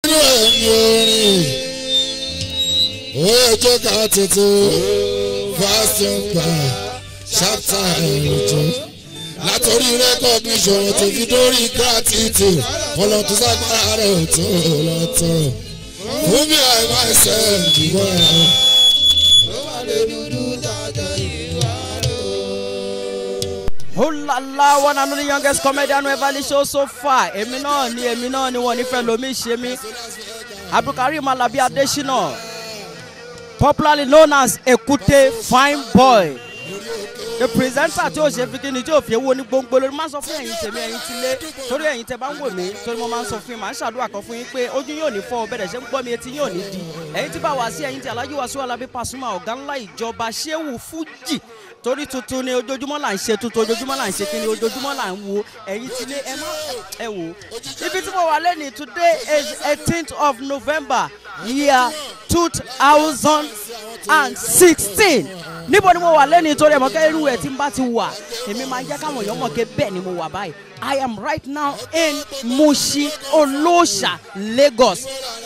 nínú ẹ̀yìn orin ojú ká tuntun fasting pa ṣáptà ẹ̀rọ̀jọ́ látòrí recognition tó fi dórí gratitude ọlọ́tún ságbára rẹ̀ tó lọ́tọ̀ fún mi àìmọ́ ẹsẹ̀ ìdìbò ẹ̀. Oh la la, one and only youngest comedian who ever show so far. Èmi náà ni èmi náà ni wọ́n nífẹ̀ẹ́ lomi ṣe mí. Abdulkarim Alabi Adesina, popularly known as Ekute Fine Boy. The presenter tí o ṣe fi kíni tí o fi ewu ní gbóngbó lórí máa ń sọ fún ẹ̀yin tèmi ẹ̀yin tí lé torí ẹ̀yin tẹ bá ń wò mí torí mo máa ń sọ fún yín máa ń ṣàdúrà kan fún yín pé ojú yóò ní fọ́ ọ bẹ̀rẹ̀ ṣe ń gbọ́ mi etí yóò ní di ẹ̀yin tí bá wá sí ẹ̀yin tí Alhaji Wasiu Alabi Pasuma ọ̀gá ńlá ìjọba Shehu Fuji torí tuntun ni ojoojúmọ́ là ń ṣe tuntun ojoojúmọ́ là ń ṣe kíni ojoojúmọ́ là ń wo ẹ̀yin tí lé ẹ má ẹ wò ibi tí mo wà lẹ́ni today is eighteenth of November year two thousand and sixteen níbo ni mo wà lẹ́ni torí ẹ̀mọ́ kẹ́rù ẹ̀ tí n bá ti wà èmi máa ń jẹ́ káwọn èèyàn mọ̀ pé bẹ́ẹ̀ ni mo wà báyìí I am right now in Mushin Olóòṣà Lagos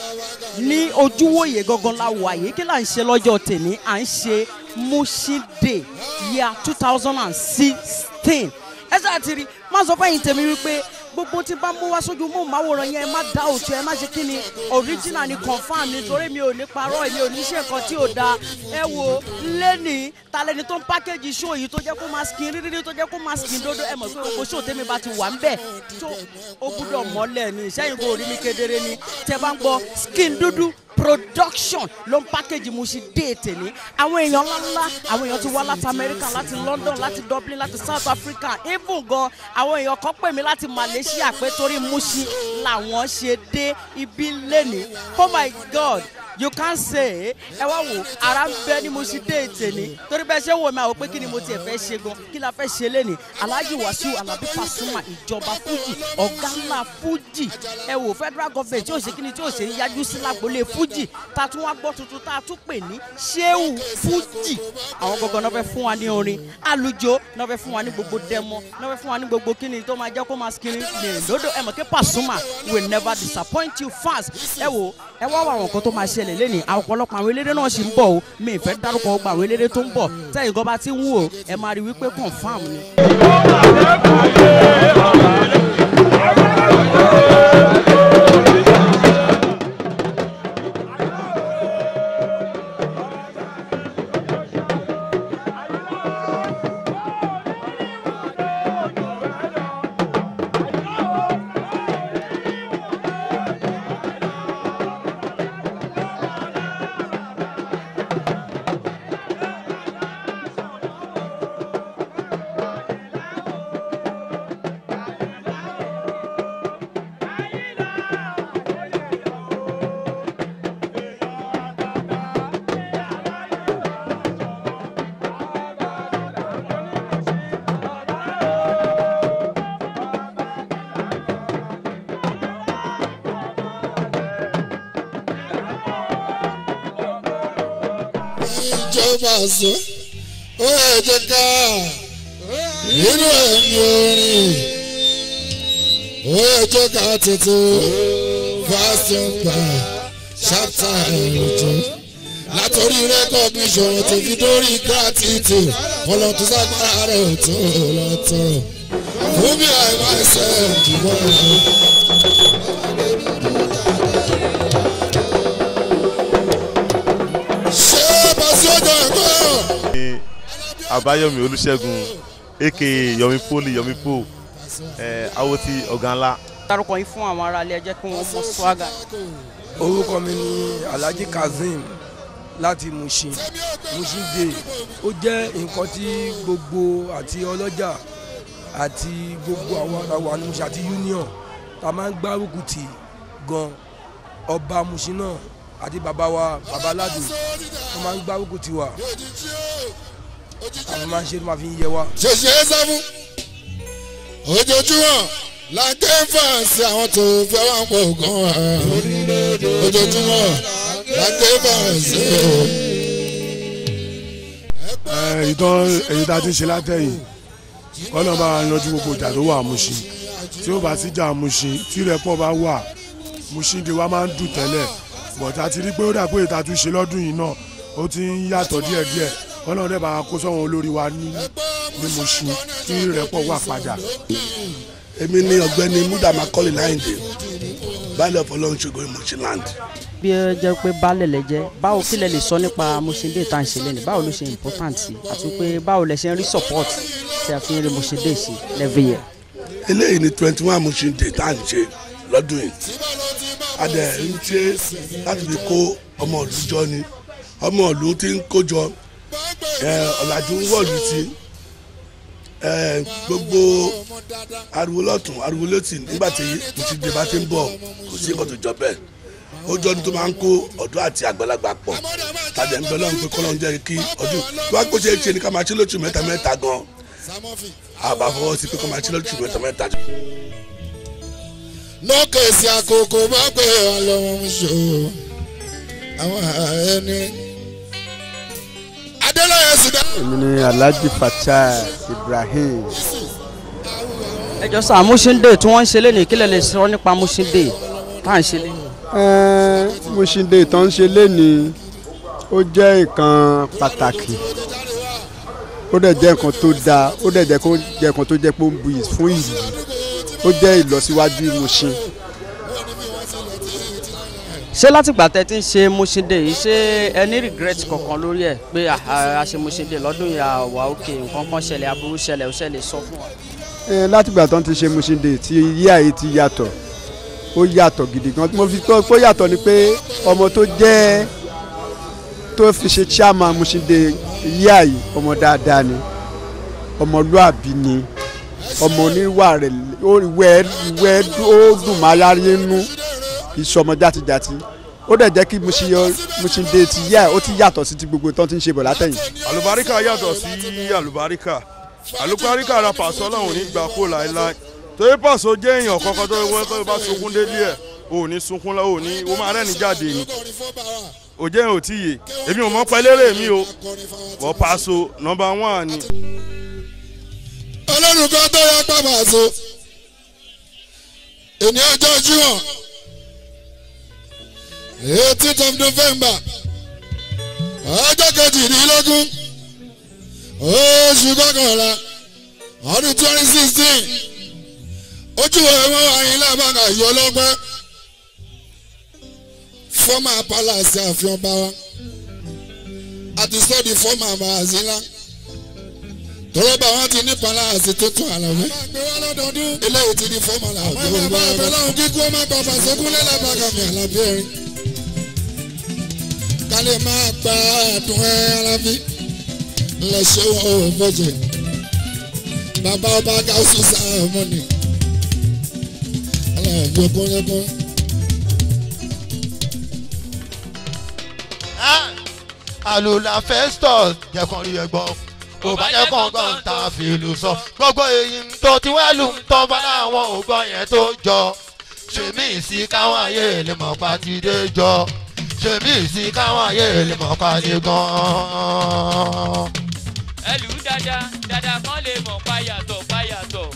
ní ojúwòye gangan la wà yìí kí là ń ṣe lọ́jọ́ tèmi à ń ṣe Mushin Day year two thousand and sixteen ẹ ṣáà ti rí má sọ fẹ́yìn tèmi wípé gbogbo tí bá mú wá sójú mú màwòrán yẹn ẹ má dá òtún ẹ má ṣe kí ni original ni confam ni torí mi ò ní parọ́ èmi ò ní ṣe nǹkan tí ò da ẹ wo lẹ́nìí ta lẹni tó ń pákéjì show yìí tó jẹ́ kó máa skin rírí tó jẹ́ kó máa skin dodo ẹ mọ̀ pé gbogbo show tèmi bá ti wà ń bẹ̀ tó ó gbúdọ̀ mọ́lẹ̀ ni ìṣẹ́yìn kò rí mi kedere ni tẹ bá ń gbọ́ skin dúdú production ló ń pákéjì Mushin Day tèmi àwọn èèyàn ńláńlá àwọn èèyàn ti wá láti America láti London láti Dublin láti South Africa even gan àwọn èèyàn kan pè mí láti Malaysia pé torí Mushin làwọn ṣe dé ibi lẹ́ni oh my God you can say ẹ wá wò ara ń bẹ ní Mushin Day tèmi torí bẹ́ẹ̀ ṣe ń wò mí àwọn pé kí ni mo tiẹ̀ fẹ́ ṣe gan kí la fẹ́ ṣe lẹ́ni Alhaji Wasiu Alabi Pasuma ìjọba Fuji ọ̀gá ńlá Fuji ẹ wò federal government tí ò ṣe kí ni tí ò ṣe ń yájú sí lágbolé Fuji tá a tún wá gbọ́ tuntun tá a tún pè ní Shehu Fuji àwọn gangan náà fẹ́ fún wa ní orin àlùjọ náà fẹ́ fún wa ní gbogbo dẹmọ náà fẹ́ fún wa ní gbogbo kíni tó máa jẹ́ kó máa skiri ní lódò ẹ mọ̀ kí Pasuma will never disappoint you fast ẹ wò ẹ wá wà àwọn nǹkan tó máa ṣẹlẹ̀ lẹ́nìí àwọn ọ̀pọ̀lọpọ̀ àwọn eléré náà ṣì ń bọ̀ o mi ì fẹ́ dárúkọ gbogbo àwọn eléré tó ń bọ̀ tẹ́yìn gan bá ti ń wò ẹ máa rí wípé confam ni. ìjọba àṣọ ó yẹ jẹ ká nínú ẹ̀yìn orin ó yẹ jẹ ká tuntun fasting pa ṣáptà ẹ̀rọ̀jọ́ látòrí recognition tó fi dórí gratitude ọlọ́tún ságbára rẹ̀ tó lọ́tọ̀ fún mi àìmọ́ ẹsẹ̀ ìdìbò ẹ̀. ṣé bàṣẹ ọjọ́ ẹ̀kọ́ ní àbáyọmí olùṣègùn aka yomi poli yomi po ẹ awo ti ọ̀gá ńlá. dárúkọ yín fún àwọn aráalé ẹ jẹ́ kí wọ́n mọ swagger. orúkọ mi ni alhaji kazeem láti Mushin Mushin Day ó jẹ́ nǹkan tí gbogbo àti ọlọ́jà àti gbogbo àwọn àwọn ní Mushin àti union ta máa ń gbárùkù tì gan ọba Mushin náà àti bàbá wa bàbá aládùn wọ́n máa ń gbárùkù tì wá àwọn máa ń ṣe tó máa fi ń yẹ wá. ṣèṣe é sá fún ojoojúmọ́ la ké fàǹsì àwọn tó fẹ́ wà pọ̀ gan-an ojoojúmọ́ la ké fàǹsì o. èyí tó èyí tá a ti ń ṣe látẹ̀yìn kọ́nà bá wa yanjú gbogbo ìjà tó wà Mushin tí ó bá sí ìjà Mushin tí rẹ́pọ̀ bá wà Musinde wa máa ń dùn tẹ́lẹ̀ but a ti rí pé ó dà pé ìta tún ṣe lọ́dún yìí náà ó ti ń yàtọ̀ díẹ̀díẹ̀ ọlọ́run dẹ̀ bá wa kó sọ́wọ́n olórí wa ní ní Mushin kí ìrẹ́pọ̀ wà padà. èmi ní ọ̀gbẹ́ni muda macaulay láyìndé baálé ọ̀fọlọ́run ṣògo Mushinland. bí ẹ jẹ́ pé baálẹ̀ lẹ jẹ́ báwo kí lẹ lè sọ nípa Musinde tá à ń ṣe lẹ́nu báwo ló ṣe important sí àti pé báwo lẹ ṣe ń rí support tí a fi ń rí Musinde sí every year. eléyìí ni twenty one Musinde tá à ń ṣe lọ́dún yìí a dẹ̀ ń ṣe láti fi kó ọmọ ìlú jọ ni ọmọ ìlú ti ń kó jọ ẹ, ọ̀làjú ń wọ̀lú sí ẹ, gbogbo ariwo lọ́tún ariwo lọ́tún nígbà tí Musinde bá ti ń bọ̀ kò sí nǹkan tó jọ bẹ́ẹ̀ ó jọ ní tó máa ń kó ọ̀dọ́ àti àgbàlagbà pọ̀ tàbí ẹ̀ ń bẹ lọ́run pé kọ́lọ́run jẹ́ kí ọdún tó wá kó ṣe é ṣe ní ká máa ṣe lóṣù mẹ́ta mẹ́ta gan àbá fọwọ́ sí pé kó máa ṣe lóṣù mẹ́ta mẹ́ta. lókèsì àkókò bá pé ọlọ́run ṣò àwọn ẹni. adélọ́yẹ sudan. èmi ni alhaji fatai ibrahim ẹ jọ sá Musinde tí wọ́n ń ṣe lẹ́nu kí lẹ lè sọ nípa Musinde tá à ń ṣe lẹ́nu. Ẹ́ẹ́, Musinde tó ń ṣe léni ó jẹ́ nǹkan pàtàkì ó dẹ̀ jẹ́ nǹkan tó dáa ó dẹ̀ jẹ́ kó jẹ́ nǹkan tó jẹ́ pé ó ń buyì fún ìlú ó jẹ́ ìlọsíwájú Mushin ṣé látìgbà tẹ ti ń ṣe Musinde yìí ṣé ẹ ní regret kankan lórí ẹ pé ah, a ṣe Musinde lọ́dún yìí àwa òkè nǹkan kan ṣẹlẹ̀ aburú ṣẹlẹ̀ ó ṣẹlẹ̀ sọ fún wa. Ẹ́ẹ́, látìgbà tó ń ti ṣe Musinde tí yíyá yìí ti yàtọ̀ ó yàtọ̀ gidi gan mo fi kọ́ pé ó yàtọ̀ ni pé ọmọ tó jẹ́ tó fi ṣe chairman Musinde yíyá yìí ọmọ dáadáa ni ọmọlúàbí ni ọmọ oníwà rẹ̀ ó ìwẹ́ ìwẹ́ ó dùn máa yára nú ìṣọmọ játijàti ó dẹ̀ jẹ́ kí Mushin yọ- Musinde ti yá ẹ̀ ó ti yàtọ̀ sí ti gbogbo tó ti ń ṣe bọ̀ látẹ̀yìn. àlùbáríkà yàtọ̀ sí àlùbáríkà àlùbáríkà ra pàṣọ náà ò ní gbà kó láéláé torí pàṣọ jẹ́ èèyàn kọ́kọ́ tó wọ́n tó bá sunkún délé ẹ̀ ò ní sunkún lọ́wọ́ ò ní ó máa rẹ́ni jáde ni ò jẹ́ ò tí yè èmi ò mọ̀ pẹ́lẹ́rẹ́ mi o wọ́n pàṣọ nọmba one ni. ọlọ́run kan tó yẹ pápá so ènìyàn ọjọ́ jíwọ̀n eighteenth of november ọjọ́ kejìdínlógún oṣù kọkànlá ọdún twenty sixteen ojú ẹ̀wọ̀n àyìnlá bàgà yọ lọ́gbẹ́ fọ́mà palace àfihàn bá wa àti sọ́ọ̀dì fọ́mà bàzílà tọ́lọ́bà wọn ti ní palace tuntun àlàmé eléyìí ti di fọ́mà làbí wọn bá wọn lọ́hùn kíkú ọmọ bàbá sẹ́kúnlẹ̀ làbàgà mi àlàbí ẹ̀rín kálí máa gba àdùn ẹ̀ àlàbí lẹ́sẹ̀ wọn ò bọ̀jẹ̀ bàbá ọba gáúsù sáàmọ́nì aláàbí ọkùnrin àlùlà festus jẹ̀kan rí ẹgbọ́n kò bá jẹ́ kọ̀ọ̀kan tá a fi lù sọ gbogbo èyí tó ti wá lù ń tọ́ bá láwọn ògbọ́n yẹn tó jọ ṣèmí sí káwọn ayé lè mọ̀ pa ti dé jọ ṣèmí sí káwọn ayé lè mọ̀ pa ti gan-an. ẹlù dáadáa dáadáa kan lè mọ̀ páyàtọ̀ páyàtọ̀.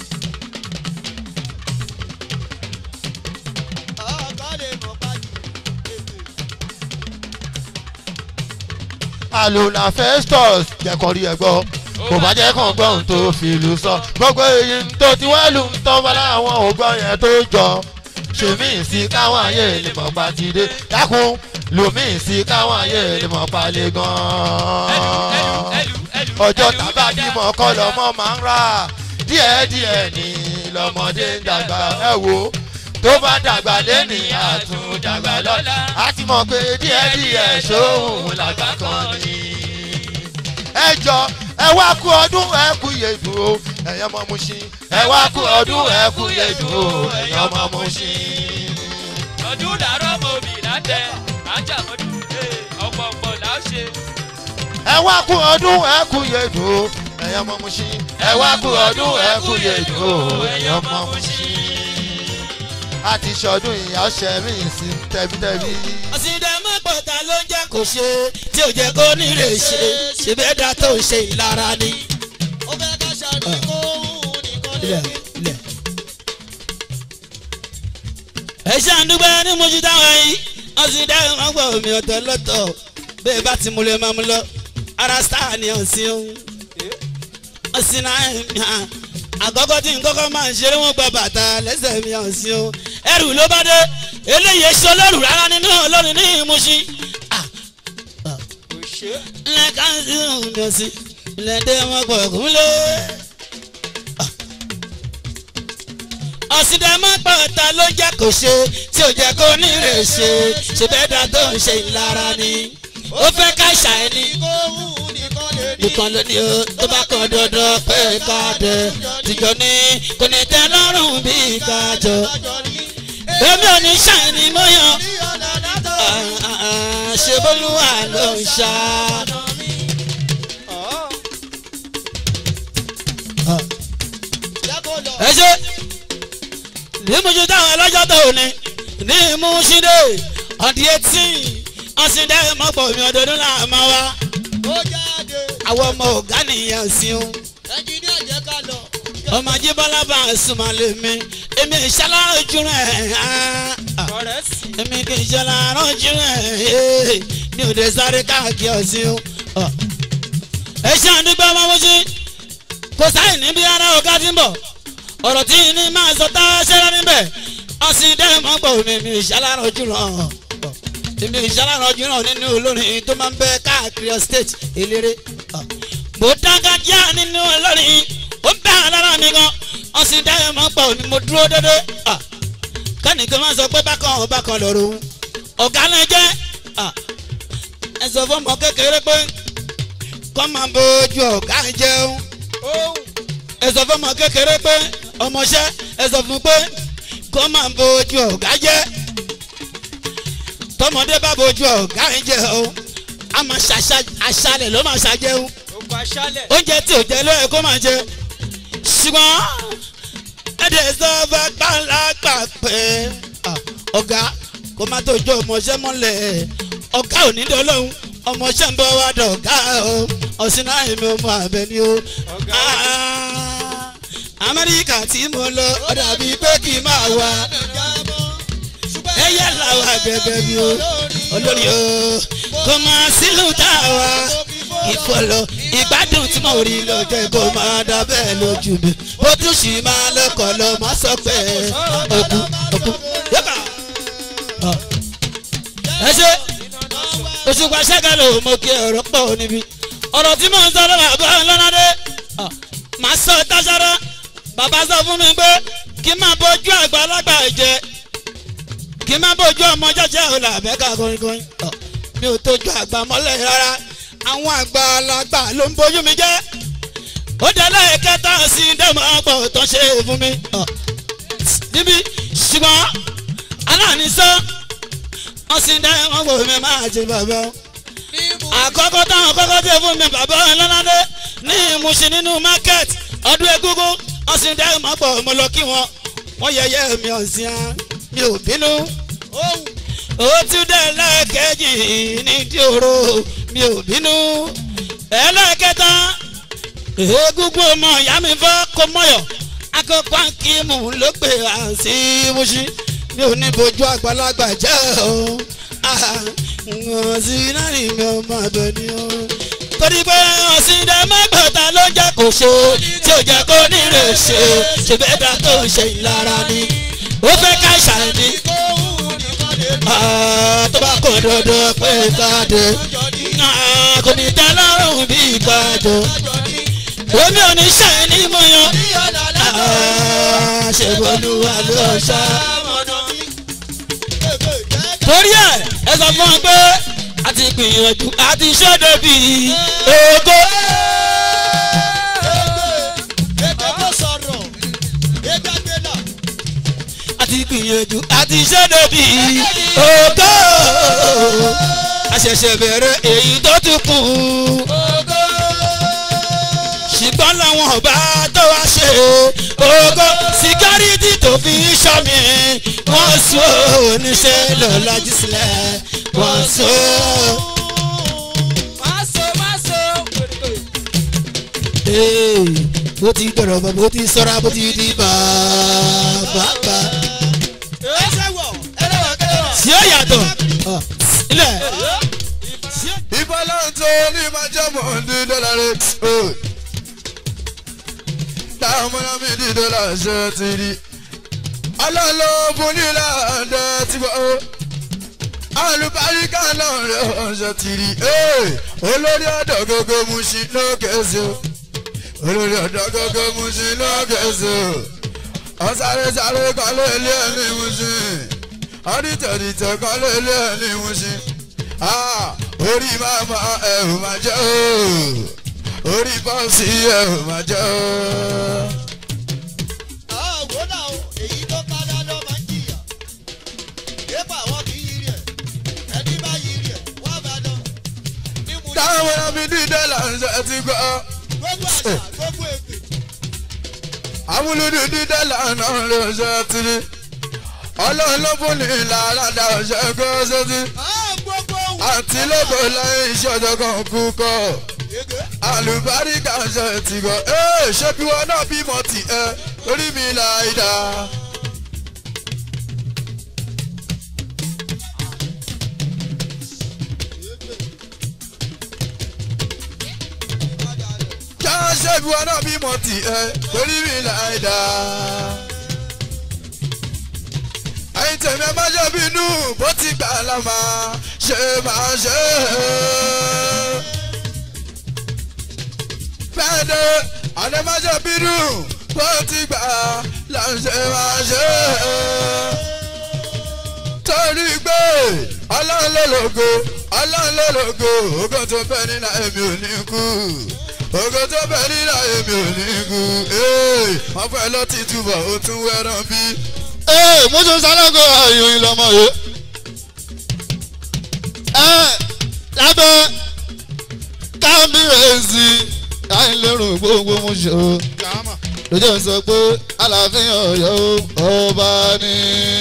àlùlà festus jẹ̀kan rí ẹgbọ́n kò bá jẹ́ kọ̀ọ̀kan tó fi lù sọ gbogbo èyí tó ti wá lù ń tọ́ bá láwọn ògbọ́n yẹn tó jọ ṣèmí sí káwọn ayé lè mọ̀ pa ti dé dákun lòmí sí káwọn ayé lè mọ̀ pa lè gan-an ọjọ́ tábà bímọ kọ́ lọ́mọ máa ń rà díẹ̀díẹ̀ ní lọ́mọdé ń dàgbà ẹ wo tó bá dàgbà lẹ́nì àtúndàgbà lọ́la á ti mọ̀ pé díẹ̀díẹ̀ ṣóhun làgbà kan ni. ẹ jọ ẹ wá kú ọdún ẹ kú yèdùn o ẹ̀yàn ọmọ Mushin ẹ wá kú ọdún ẹ kú yèdùn o ẹ̀yàn ọmọ Mushin. ọdún làárọ̀ mọ̀ mi látẹ̀ ajámọ́dún ọ̀pọ̀ ọ̀pọ̀ là ó ṣe. ẹ wá kú ọdún ẹ kú yèdùn o ẹ̀yàn ọmọ Mushin ẹ wá kú ọdún ẹ kú yèdùn o ẹ̀yàn ọmọ Mushin àti sọdún ìyá ṣẹ́mi sí tẹ́bítẹ́bí. àṣìdẹ́mọ́ pọ̀tà ló ń jẹ́ kó ṣe tí ò jẹ́ kó nílé ṣe ṣe bẹ́ẹ̀ dá tó ń ṣe ìlara ni. ó fẹ́ ká ṣàdúrà kó òun nìkan lè rí. ẹ ṣe àdúgbò ní mojú táwọn yìí wọ́n sì dá ìwọ̀n gbọ́ omi ọ̀tọ̀ lọ́tọ̀ bẹ́ẹ̀ bá ti múlẹ̀ máa mú lọ ara star ni ọ̀sìn o ọ̀sìn náà ẹ̀mí à àkọ́kọ́ tí nkọ́kọ́ máa ń ṣeré wọn gba bàtà lẹ́sẹ̀ mi ọ̀sìn o ẹrù ló bá dé eléyìí ṣe olórù rárá nínú olórin ní ìmúṣí lẹ́ka sí ọ̀hún ọ̀sìn lẹ́dẹ̀ wọn pọ̀ kúnlẹ̀. ọ̀sìndẹ̀ máa pọ̀ ta ló jẹ́ kó ṣe tí ò jẹ́ kó ní rè ṣe ṣe bẹ́ẹ̀ dá tó ń ṣe ìlara ni ó fẹ́ ká ṣàìní nìkan ló ní o tó bá kàn dandan pé ká dẹ tìjọ ní kò ní tẹ lọ́rùn bí ká jọ èmi ò ní ṣàìní mọ́yàn ṣe bólúwà ló ń ṣá. ẹ ṣe ní mojú táwọn ọlọ́jọ́ tó ní ní mú ṣídé ọ̀dí etí ọ̀sìndé mọ́pọ̀ mi ọdọọdún là máa wá. àwọn ọmọ ọ̀gá nìyẹn sí o. ọmọ ajíbọ́lá bá a súnmọ́ lé mi èmi ìṣàlárò ojú rẹ̀ èmi kì í ṣàlárò ojú rẹ̀ ní òde sáré káàkiri ọ̀sìn o. ẹ ṣe àdúgbò ọmọ mọ́ṣí kò sáyìn níbi ara ọ̀gá tí ń bọ̀ ọ̀rọ̀ tí ní máa sọ tá a ṣẹlẹ̀ níbẹ̀ ọ̀sìn dẹ́ mọ́ gbọ́ mi mi ìṣàlárọ̀ ojú ràn èmi ìṣàlárọ̀ ojú ràn nínú olórin tó máa ń bẹ káàkiri state eléré mo dágájá nínú olórin ó ń bẹ́ alára mi gan ọ̀sìn dẹ́ mọ́ gbọ́ mi mo dúró dédé kẹ́nìkan máa sọ pé bákan bákan lọ́rùn ọ̀gá náà jẹ́ ẹ sọ fún ọmọ kékeré pé kọ́ máa bójú ọ̀gá jẹun ẹ sọ fún ọmọ kékeré pé ọmọọṣẹ́ ẹ sọ fún pé kó máa bójú ọ̀gá jẹ́ tọmọdé bá bójú ọ̀gá yẹn jẹ́ o a máa ṣàṣà aṣálẹ̀ ló máa ṣàjẹun oúnjẹ tí ò jẹ ló yẹ kó máa jẹ ṣùgbọ́n ẹ̀dẹ̀ sọ fẹ́ pàlápà pé ọ̀gá kó má tó jó ọmọọṣẹ́ mọ́lẹ̀ ọ̀gá ò ní dọ́lọ́hún ọmọọṣẹ́ ń bọ́ wá dọ̀gá o ọ̀sìn náà èmi ò mọ àbẹ̀ ni o amẹ́ríkà tí mo lọ ó dàbí pé kí n máa wá ẹ̀yà làwọn àgbẹ̀gbẹ̀ mi o olórí o kò máa sílùú tá a wá ìfọlọ ìgbádùn tí mo rí lọ́jọ́ ìbò máa dá bẹ́ẹ̀ lójú mi bó tún sì máa lọ́kọ̀ lọ má sọ pé òkú òkú yọkà. ẹ ṣe òṣùpá ṣẹ́gàlò mo kí ọ̀rọ̀ pọ̀ níbi ọ̀rọ̀ tí mò ń sọ lọ́wọ́ àbọ̀ ńlọ́nàdé màá sọ tására bàbá sọ fún mi pé kí n máa bójú àgbàlagbà jẹ kí n máa bójú ọmọ jẹjẹ ọ̀la àbẹ́ká kọrin mi ò tójú àgbà mọ́lẹ̀ rárá àwọn àgbàlagbà ló ń bójú mi jẹ́ ó dẹ́lẹ̀ kẹta sí dẹ́mọ̀ ọ̀pọ̀ tó ṣe fún mi níbi ṣùgbọ́n aláàní sọ wọ́n sì dẹ́mọ̀ ọ̀pọ̀ mi máa jẹ bàbá àkọ́kọ́ táwọn kọ́kọ́ tẹ̀ fún mi bàbá ọlọ́ládé ní ìmúṣin nínú market ọdún egúngún ọ̀sìn dẹ́ mọ́ pọ̀ mo lọ kí wọn wọ́n yẹyẹ mi ọ̀sìn á mi ò bínú. ó tún dẹ̀ lẹ́ẹ̀kejì ní dìoro mi ò bínú. ẹlẹ́ẹ̀kẹta egúngún ọmọ ìyá mi fẹ́ kó mọ́yọ̀ akọ́kọ́ akíìmù ló pè á sí wúṣí mi ò ní bojú àgbàlagbà jẹ́ o ọ̀sìn náà ni mi ò máa bẹ̀ ni o torí pé ọ̀sìndẹ̀ mẹ́gbẹ̀ta ló jẹ́ kó ṣe tí ò jẹ́ kó nílé ṣe ṣe bẹ́ẹ̀ dá tó ń ṣe ìlara ni ó fẹ́ ká ṣàìní. tó bá kó dandan pé káde kò ní tẹ́ lọ́rùn bí ìgbàjọ. omi ò ní ṣàìní mọ́ yan ṣe bolúwa ló ṣá. torí ẹ ẹ sọ fún ọ pé a ti gbìyànjú a ti ṣọ́dọ̀ bí ògo. a ti gbìyànjú a ti ṣọ́dọ̀ bí ògo. a ṣẹ̀ṣẹ̀ bẹ̀rẹ̀ èyí tó tún kù. ṣùgbọ́n làwọn ọba tó wá ṣe ògo síkárìtì tó fi ṣọ́ mi wọ́n sún oníṣẹ́ lọ́lájú sílẹ̀ wọ́n sún. bó ti dọ̀rọ̀ bọ̀ bó ti sọ́ra bó ti di bàbá. yàtọ̀ ilẹ̀. ìbálòun tó ní máa jẹ́ mọ̀ ní dọ́là rẹ̀ táwọn ọmọ mi ní dọ́là ṣe ti rí ọlọ́lọ́ fún nílà ọ̀dẹ tí bọ́ alùbáríkà náà rẹ̀ ṣe ti rí olórí ọ̀dọ́ gógó mu sí lókè sí o olórí ọ̀dọ́ gógó mu sí lókè sí o ọ̀sáré sáré kan lé ilé ẹni mu sí ọ̀dìtẹ̀dìtẹ̀ kan lé ilé ẹni mu sí orí màmá ẹ̀ ò máa jẹ́ o orí bọ́ọ̀sì ẹ̀ ò máa jẹ́ o. àwọn náà èyí tó ká dáná máa ń jìyà yéèpà wọn kì í yiri ẹ ẹni bá yiri ẹ wọn bá dán. táwọn ọmọ mi dídé là ń ṣe ti gbọ́. gbogbo àṣà gbogbo èpè. amúlùdí dídé là ń náà lè ṣe ti rí ọlọ́run ló fún ní ìlànà dá ọ̀ṣẹ́ kó ṣe ti. àti lóko lẹ́yìn iṣẹ́ ọjọ́ kan kú kọ́ alùbáríkà ṣe ti gbọ́ ṣé bí wọn náà bímọ tì ẹ lórí mi láì dáa. já ṣé bí wọn náà bímọ tì ẹ lórí mi láì dáa. ẹyin tèmi ẹ má ṣe bínú bó ti gbà lámà ṣe máa ṣe é fẹ́ẹ́dẹ́ àdèmájọ́ bínú bó ti gbà láǹṣẹ́ máa ṣe é. torí pé ọlọ́run ló lògo ọlọ́run ló lògo ògo tó fẹ́ nínú èmi ò ní kú ògo tó fẹ́ nínú èmi ò ní kú wọ́n fẹ́ lọ ti túbọ̀ ó tún wẹ́ràn bí. ee mo tún sálágò àyòyìn lọmọ yìí. ẹ lábẹ́ kábíyèsí àìlérò gbogbo mo ṣe o lójú sọ pé aláàfin ọ̀yọ́ ọba ní.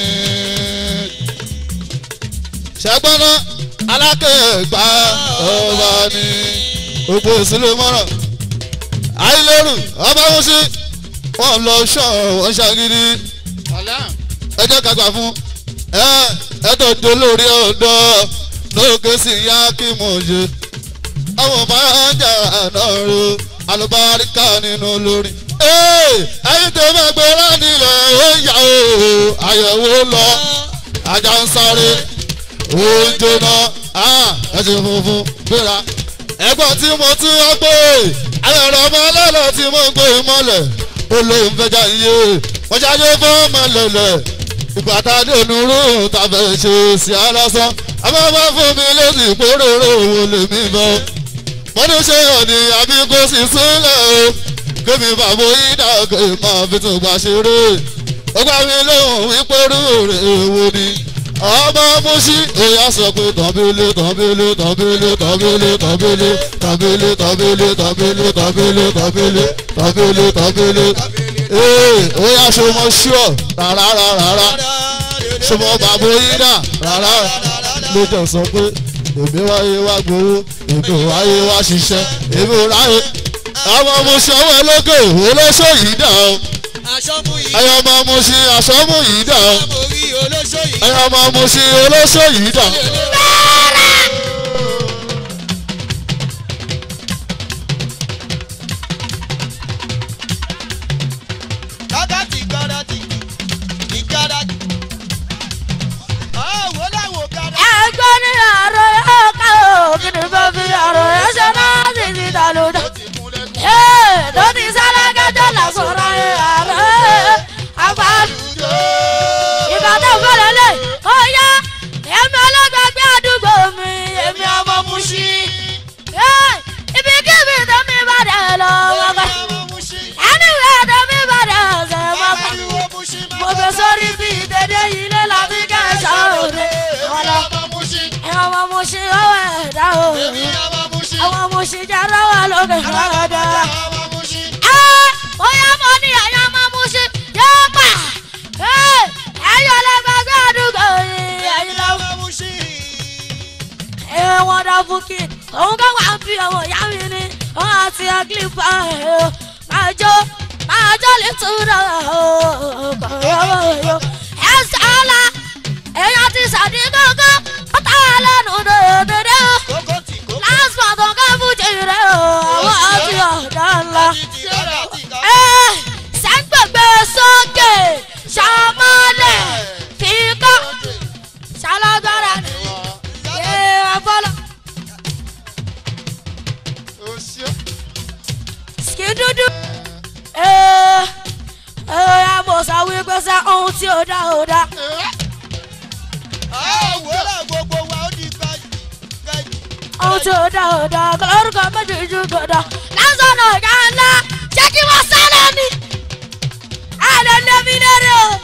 ṣẹ́gbọ́nà alákẹ́gbà ọba ní gbogbo ìsúlẹ̀ mọ́ràn àìlérò ọba mo ṣe wọ́n lọ ṣọ́ wọ́n ṣàgídí ẹ jẹ́ ká gbà fún ẹ ẹ tó dolórí ọ̀dọ́ lókè sí yá kí mo ṣe àwọn máa ń jà náà ro alùbáríkà nínú olórí. ẹyin tó bá gbé lánìlẹ̀ ó yà ó àyẹ̀wò lọ ajá ń sáré oúnjẹ náà ẹsẹ̀ funfun gbéra. ẹ̀gbọ́n tí mo tún wá pé ayọ̀rọ̀ ọmọ ọlọ́lọ́ tí mo gbé mọ́lẹ̀ ó lóun fẹjà iye wọ́n ṣáájú fún ọmọ lẹ̀lẹ̀ ìgbà tá a dé onírú tàbẹ̀ ṣe sí alásán abáwá fún mi lóṣì pòròrò òun lèmi bọ́ mo ní ṣe òní àbí kò sì sílẹ̀ o kémi bàbá ìdá òkè máa fi tún gbà ṣeré ó gbà mí lóhùn wípé rúurè èwo ni ọmọ musi èèyàn sọ pé tọ́bílé tọ́bílé tọ́bílé tọ́bílé tọ́bílé tọ́bílé tọ́bílé tọ́bílé tọ́bílé tọ́bílé tọ́bílé tọ́bílé ee ó yà sọmọ ṣíọ rárá rárá sọmọ bàbá ìdá rárá ló jẹ sọ pé èmi wáyé wá gbowó èmi wáyé wá ṣiṣẹ́ èmi ò ráyè àwọn ọmọ ṣọwọ́ lókè olóṣò yìí dà ó ẹyọ ọmọ mo ṣe àṣọmú yìí dà ó ẹyọ ọmọ mo ṣe olóṣò yìí dà ó. Gádàtì gádàtì ìgádàtì. Ọ̀wọ́ làwọn gádàtì. ẹgbẹ́ ní àrò yóò ká o kí ni fẹ́ fi àrò yẹn ṣe náà sì ti dà lódà. tó ti sálẹ̀ kẹjọ lásọ̀rọ̀ ẹ̀ àrò àgbà. ìbàdàn fẹ́lẹ̀ lè ó yá èmi ọlọ́gbàgbé àdúgbò mi èmi ọmọ muṣi. ibi kíbi tẹ́mi bá dẹ̀ lọ wọ́pẹ́. anyway tẹ́mi bá dẹ̀ ṣe wọ́pẹ́. mo fẹ́ sórí bí dédé ilé láti kẹ́sàn-án òde. ọlọ ẹ̀wọ̀n ọmọ muṣi ọwọ́ ẹ̀dá o. àwọn muṣi jẹ́ lọ́wọ́ lókè lọ́dọ̀. ẹ ó yá mo ní ẹ̀yàn ọmọ muṣi yóò pa. ẹ̀yọ́ lẹ́gbẹ̀gbẹ́ àdúgbò yìí ẹ̀yìn lọ́wọ́. ẹ wọn dá fún kí òun kọ́ wá ń fi ọwọ́ ìyá mi ní wọn àti àgìlìpà ẹ̀ máa jó máa jó lè tún náà ẹ̀ sọ́la èèyàn ti sàdígbò kankan ó ta lẹ́nu dòdòdó lásìkò kankan fújì rẹ̀ o àwọn àti ọ̀dà ńlá. sẹ́ńgbẹ̀gbẹ̀ sókè ṣàmọ́lẹ̀ kíkọ́ ṣàlọ́gbára ni yé ọpọlọ. ski dúdú. ẹ ẹ mo sọ wípé sẹ́ ohun tí ó dá ó dá. ohun tí ó dá ó dá kọlọ́rùkọ méjì ju gbọdọ̀ lásán ọ̀gá ńlá jẹ́ kí wọ́n sálẹ̀ ni. ẹ̀rọ lẹ́mi lérè o.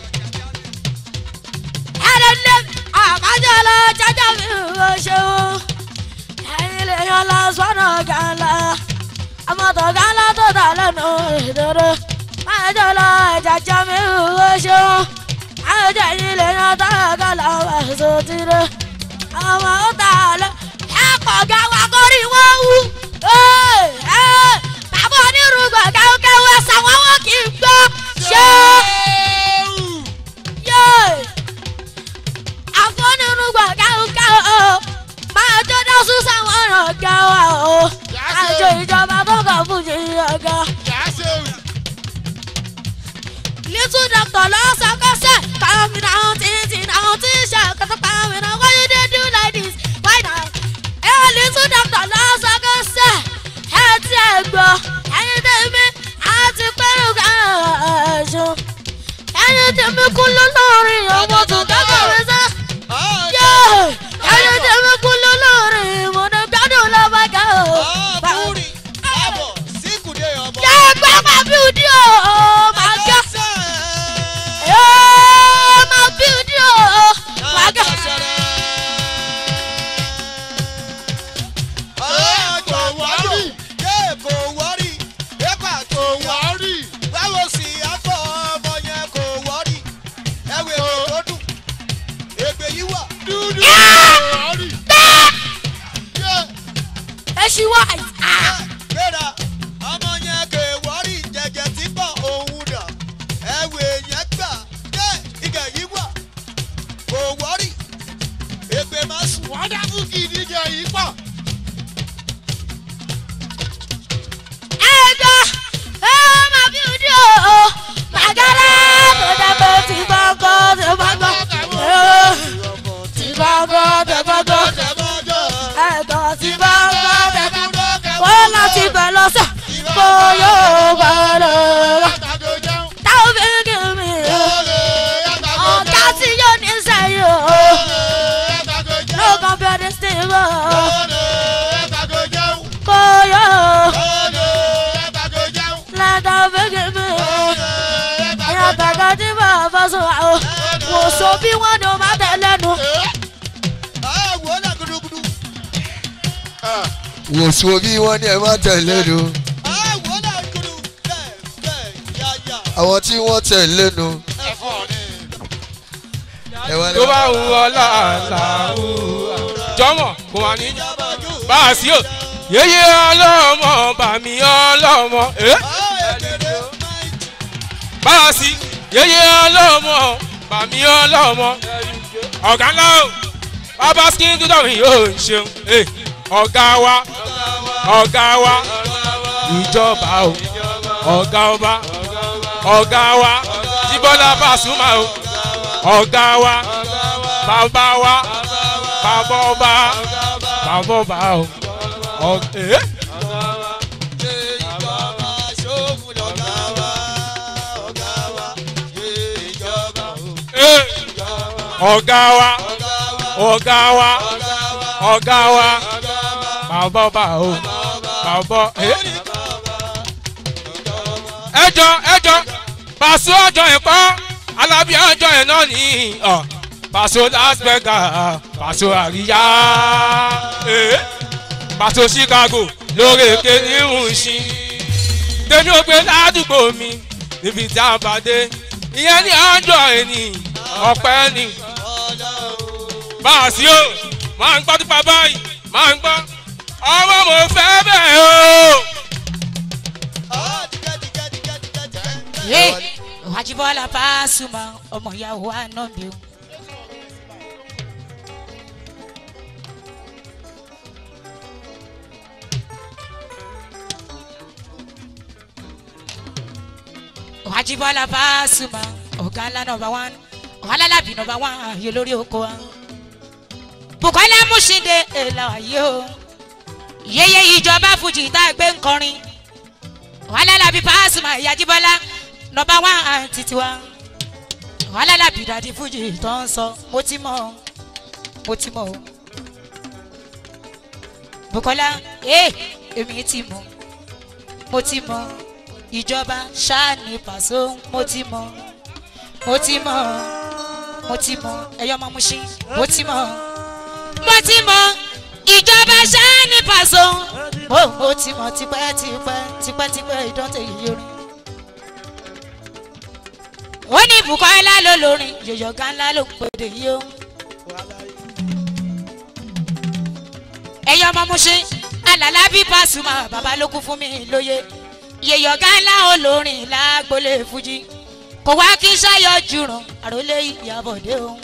ẹ̀rọ lẹ́mi àbájọ lọ jẹjẹ mi ò ṣeun. ẹ̀yin lè yan lásán ọ̀gá ńlá. àmọ̀tọ̀ ọ̀gá ńlá tó dà lẹ́nu ìdúró. àjọ lọ jẹjẹ mi ò ṣeun. àjọ yìí lè yan tó ọ̀gá làwọn ẹ̀sọ́ ti rẹ̀. àwọn ó tà lọ ẹ̀pọ̀ ga wa kórì wọ́n wú. bàbá onírúgbà káwọ́káwọ́ ẹ̀sà wọn wọn kì í gbọ́. ṣé àfọ onírúgbà káwọ́káwọ́ máa tó dá súnsà wọn ràn ga wa o. àjọ ìjọba tó kàn fún jì ọ̀gá. little doctor lọ́sọ̀kọ́sẹ̀ kàmí náà títí náà tí ṣàkóso kàmí náà why you dey do like this why not ẹ little doctor lọ́sọ̀kọ́sẹ̀ ẹ ti ẹ̀ gbọ́ ẹyin tèmi àti pẹ́rù gàṣọ ẹyin tèmi kú lórí ọmọ tó kẹ́kọ̀ọ́ sẹ́ yé ẹyin tèmi kú lórí ìmọ̀nà gbádùn lọ́bàgà o. yẹ gbẹ́ máa bí udi o máa gẹ́ ẹ máa bí udi o máa gẹ́. ẹ ṣí wá gbéra ọmọ yẹn kò wọ́rí jẹjẹ tí pọ̀ òun dà ẹ̀wẹ̀ yẹn gbà dé ìgẹ̀ yìí wà kò wọ́rí èpè máa sùn. wọ́n dá fún kí ìdíje yìí pọ̀. ẹjọ́ ẹ máa bí udi o màgàrà tó dẹ́gbẹ́ tí bá gbọ́ tí bá gbọ́ tí bá gbọ́ tí bá gbọ́ ẹ̀gbọ́n tí bá gbọ́ tí bá gbọ́ wọ́n láti bẹ̀ lọ́sẹ̀ kó yóò bá lọ. táwọn fi ń kí mi ọ̀gá tí yóò ní sẹ́yìn o no compare this thing o kó yóò lẹ́tà fi kí mi ẹ̀yà tàgá tí bàbá sọ àwọn wò so bí wọ́n ní o máa tẹ̀ lẹ́nu. wò sùn bí wọ́n ní ẹ má tẹ̀lé nu. àwọn tí wọ́n tẹ̀lé nu. tó bá wù ọ láàlá wù jọmọ kò wà ní bá a sí o yeye ọlọmọ bàmí ọlọmọ bá a sí yeye ọlọmọ bàmí ọlọmọ ọ̀gá ńlá o bàbá skin dúdú mi yóò ṣeun ọ̀gá wa ọ̀gá wa ìjọba o ọ̀gá ọba ọ̀gá wa jíbọ́lá bàṣúmà o ọ̀gá wa bàbá wa bàbá ọba bàbá ọba o ọ̀gá. ọ̀gá wa ọ̀gá wa ọ̀gá wa bàbá ọba o bàbá ẹjọ ẹjọ pàṣẹ ọjọ ẹkọ alábí ọjọ ẹ náà ní ọ pàṣẹ las vegas pàṣẹ àríyá pàṣẹ chicago lórí èké ní ìrùnsìn tèmi ò gbé ládùúgbò mi níbi tí a bá dé ìyẹn ní ọjọ ẹni ọpẹ ni báàsì o máa ń gbọ́ tó pa báyìí máa ń gbọ́ ọmọ mo fẹ́ bẹ́ẹ̀ o. wájibọ́lá pàṣùmọ̀ ọmọ ìyàwó ànábì o. ajibola pasuma ọ̀gá ńlá nọmba wán ọ̀hálàlábì nọmba wán ayé lórí oko wa bukola musinde èlà ayé o yeye ìjọba fújì tá a gbé ń kọrin ọ̀hálàlábì pasuma ìyá ajibola nọmba wán títí wa ọ̀hálàlábì dàdí fújì tó ń sọ mo ti mọ̀ ọ́ mo ti mọ̀ ọ́ bukola ee èmi ti mọ̀ mo ti mọ̀ ìjọba ṣáàní pàṣẹ mo ti mọ̀ mo ti mọ̀ mo ti mọ̀ ẹ̀yọ́ ọmọ muṣin mo ti mọ̀ mo ti mọ̀ ìjọba ṣáàní pàṣẹ mo mo ti mọ̀ tipẹ́tipẹ́ tipẹ́tipẹ́ ìdọ́tẹ̀ yìí orin ó ní bukola ló lórin yòyọ̀gá ńlá ló ń pèdè yìí o. ẹ̀yin ọmọ muṣin alàlá bí pasuma bàbá ló kú fún mi lóye yèyọ̀gá ńlá olórin lágbólé fújì kò wá kí sáyọ jùrùn àròlé ìyàbọ̀dé òun.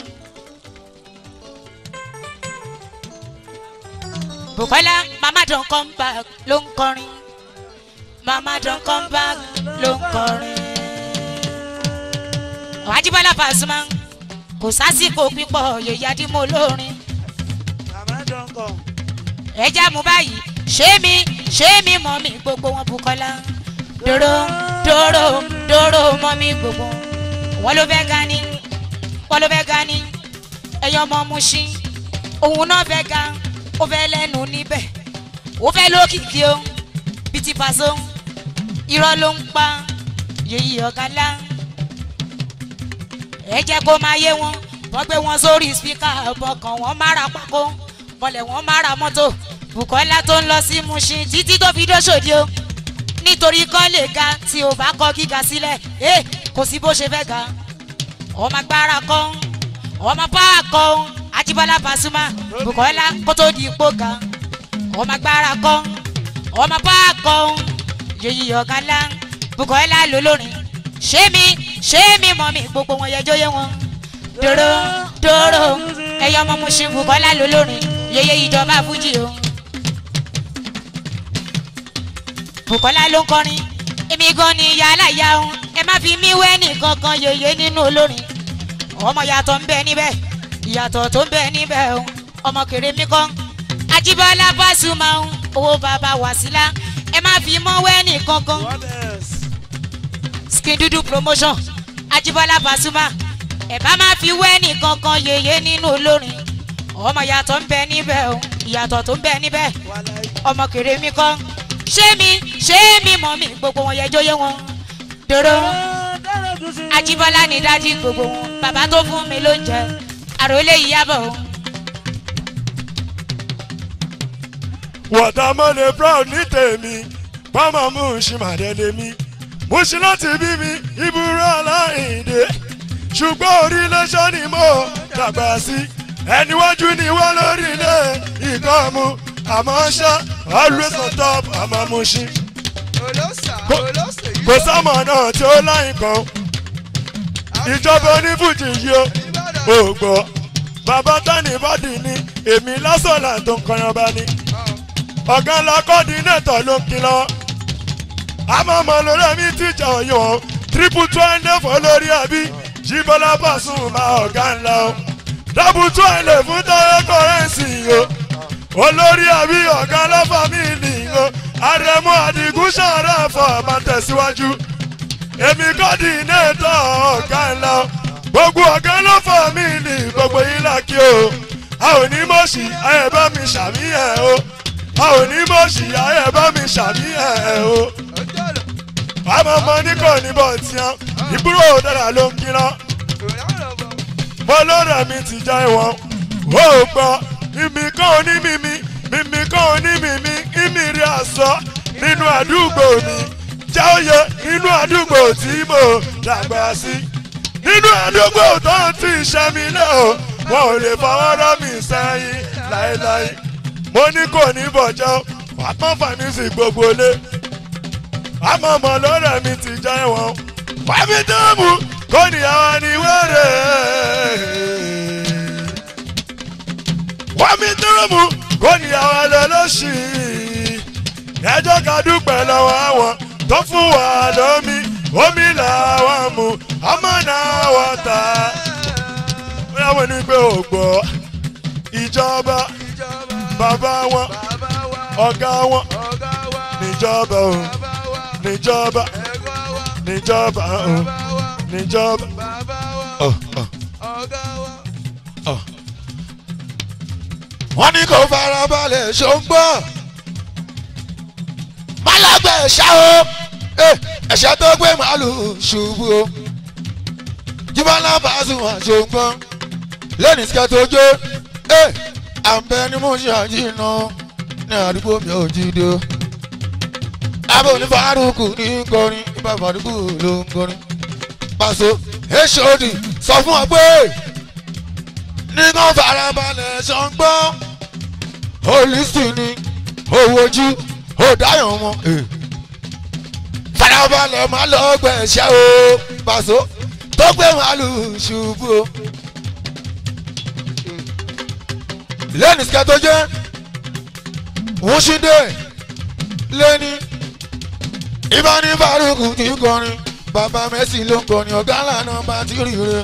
bukola mama don come back ló ń kọrin mama don come back ló ń kọrin. ọ̀hájíbọ́lá pasuma kò sásìkò pípọ̀ yèyí adímọ̀ olórin ẹ já mu báyìí ṣé mi ṣé mi mọ mi gbogbo wọn bukola dòrò dòrò dòrò mọ mi gbogbo wọn ló fẹ́ ga ni wọn ló fẹ́ ga ni ẹyọ ọmọ muṣin òun náà fẹ́ ga ó fẹ́ lẹ́nu níbẹ̀ ó fẹ́ lókìkí o bíi ti pàṣẹ irọ́ ló ń pa yèyí ọ̀gá ńlá ẹ jẹ́ kó máa yé wọn wọ́n gbé wọn sórí spíkà bọ̀kàn wọn mára pákó mọ̀lẹ̀ wọn mára mọ́tò bukola tó ń lọ sí mushin títí tó fi dóṣòdì o nítorí kọ́ lè ga tí o bá kọ́ gíga sílẹ̀ ẹ kò sí bó ṣe fẹ́ ga ọmọ agbára kọ́ ọmọ páà kọ́ ajibola pasuma bukola kó tó di ipò ga ọmọ agbára kọ́ ọmọ páà kọ́ yèyí ọ̀gá ńlá bukola lólórin ṣé mi ṣé mi mọ̀ mi gbogbo wọn yẹjọ́ yé wọn dòrò dòrò ẹyọ ọmọ mushin bukola lólórin yeye ìjọba fújì o bukola ló ń kọrin èmi gan ni yàrá ìyá o ẹ má fi mí wẹ́ nìkan kan yeye nínú olórin ọmọ yàtọ̀ ń bẹ níbẹ̀ ìyàtọ̀ tó ń bẹ níbẹ̀ o ọmọ kéré mi kọ́ ajibola pasuma o owó bàbá wàsílà ẹ má fi mọ́ wẹ́ nìkan kan skin dúdú promotion ajibola pasuma ẹ bá má fi wẹ́ nìkan kan yeye nínú olórin ọmọ yàtọ̀ ń bẹ níbẹ̀ o ìyàtọ̀ tó ń bẹ níbẹ̀ ọmọ kéré mi kọ́ ṣé mi ṣé mi mọ̀ mi gbogbo wọn yẹjọ́ yé wọn dòrò ajibola ní dájí gbogbo wọn bàbá tó fún mi ló ń jẹ àròlé ìyàbọ̀ o. wọ̀tàmọ́lẹ̀ proud ní tèmi pọ́nmọ́ mú ṣìmàdẹ́lẹ̀ mi mo ṣe láti bí mi ìbúrò aláìndé ṣùgbọ́n orílẹ̀-èdè ni mo dàgbà sí ẹniwájú ni wọ́n lórí ilé ìkọ́mu àmọ́ ṣá always on top àmọ́ mo ṣí. kò sámọ̀ náà tí ó láyìn kan ìjọba onífújì yìí ó ò gbọ́ bàbá tani bọ́dì ni èmi lásọ̀là tó ń kọyan bá ní. ọ̀gá ńlá kọ́ọ̀dínétọ̀ ló ń kìlọ̀ àmọ́ ọmọ lórí ẹ̀mí tíjà ọ̀yọ́ triple twenty fọ́ lórí ẹ̀bí jíbọ́lá pàṣùn máa ọ̀gá ńlá o dábù tún àìlè fún táyé kọrẹ́ǹsì o olórí àbí ọ̀gá lọ́fàmìlì o àrẹ̀mú àdìgún sàrẹ̀ fọ̀ máa tẹ̀síwájú èmi kọ́dì nẹ́ẹ̀tọ̀ ọ̀gá ńlá gbogbo ọ̀gá lọ́fàmìlì gbogbo yín làkì o a ò ní mọ̀ọ́sì ayẹ̀ bá mi sàmì ẹ̀ o a ò ní mọ̀ọ́sì ayẹ̀ bá mi sàmì ẹ̀ o àmọ́ ọmọ ní kò ní bọ̀ tiẹ̀ ìbúrò dára ló ń kíná mo lọ́rọ̀ mi ti já ìwọ̀n ó gbọ́ mímí kan oní mímí mímí kan oní mímí mímí rí aṣọ nínú àdúgbò mi jáòyè nínú àdúgbò tí mo dàgbà sí nínú àdúgbò tó ń ti ṣẹ́ mi lé o wọn ò lè fọwọ́ rọ́ mi sẹ́yìn láéláé mo ní kò ní bọ̀jọ́ wàá pọ́n fàmísì gbogbo lé àmọ́ ọmọ lọ́rọ̀ mi ti já ìwọ̀n wàá fi dẹ́mu kò níyàwó ni wẹ́rẹ́ wọ́n mi dúró mu kò níyàwó lọ lọ́sì ẹjọ́ ká dúpẹ́ lọ́wọ́ àwọn tó fún wa lómi omi làwọn mu ọmọ náà wọ́n ta bóyá wọ́n ní pé ò gbọ́ ìjọba bàbá wọn ọ̀gá wọn níjọba o níjọba níjọba o níjọba. Oh, oh. Oh. wọ́n ní kò farabalẹ̀ ṣòǹgbọ́ málágbé ẹ̀ṣá o Eh, ẹ̀ṣá tó gbé màálùú ṣubú o jíbọ́lá Pasuma ṣòǹgbọ́ lẹ́nu ìsìkẹ́ tó jó àǹbẹ ni mo ṣe àjìnà ní àdúgbò mi ò jíde o abẹ́ òní Fárúkù ní kọrin ibà Fárúkù ló ń kọrin Paso hod sọ fún ọ pé nínú farabalẹ̀ ṣọ́ngbọ́ olùsìn ni owó ojú òdáyàn wọn. farabalẹ̀ máa lọ gbẹ̀ṣẹ́ o Paso tó gbé màálù ṣubú o. lẹ́nu sikẹ́ tó jẹ́ wúṣídé lẹ́ni ìbáni Fárúkù kì í kọrin bàbá Messi ló ń kọrin ọ̀gá lànà bá ti rí rẹ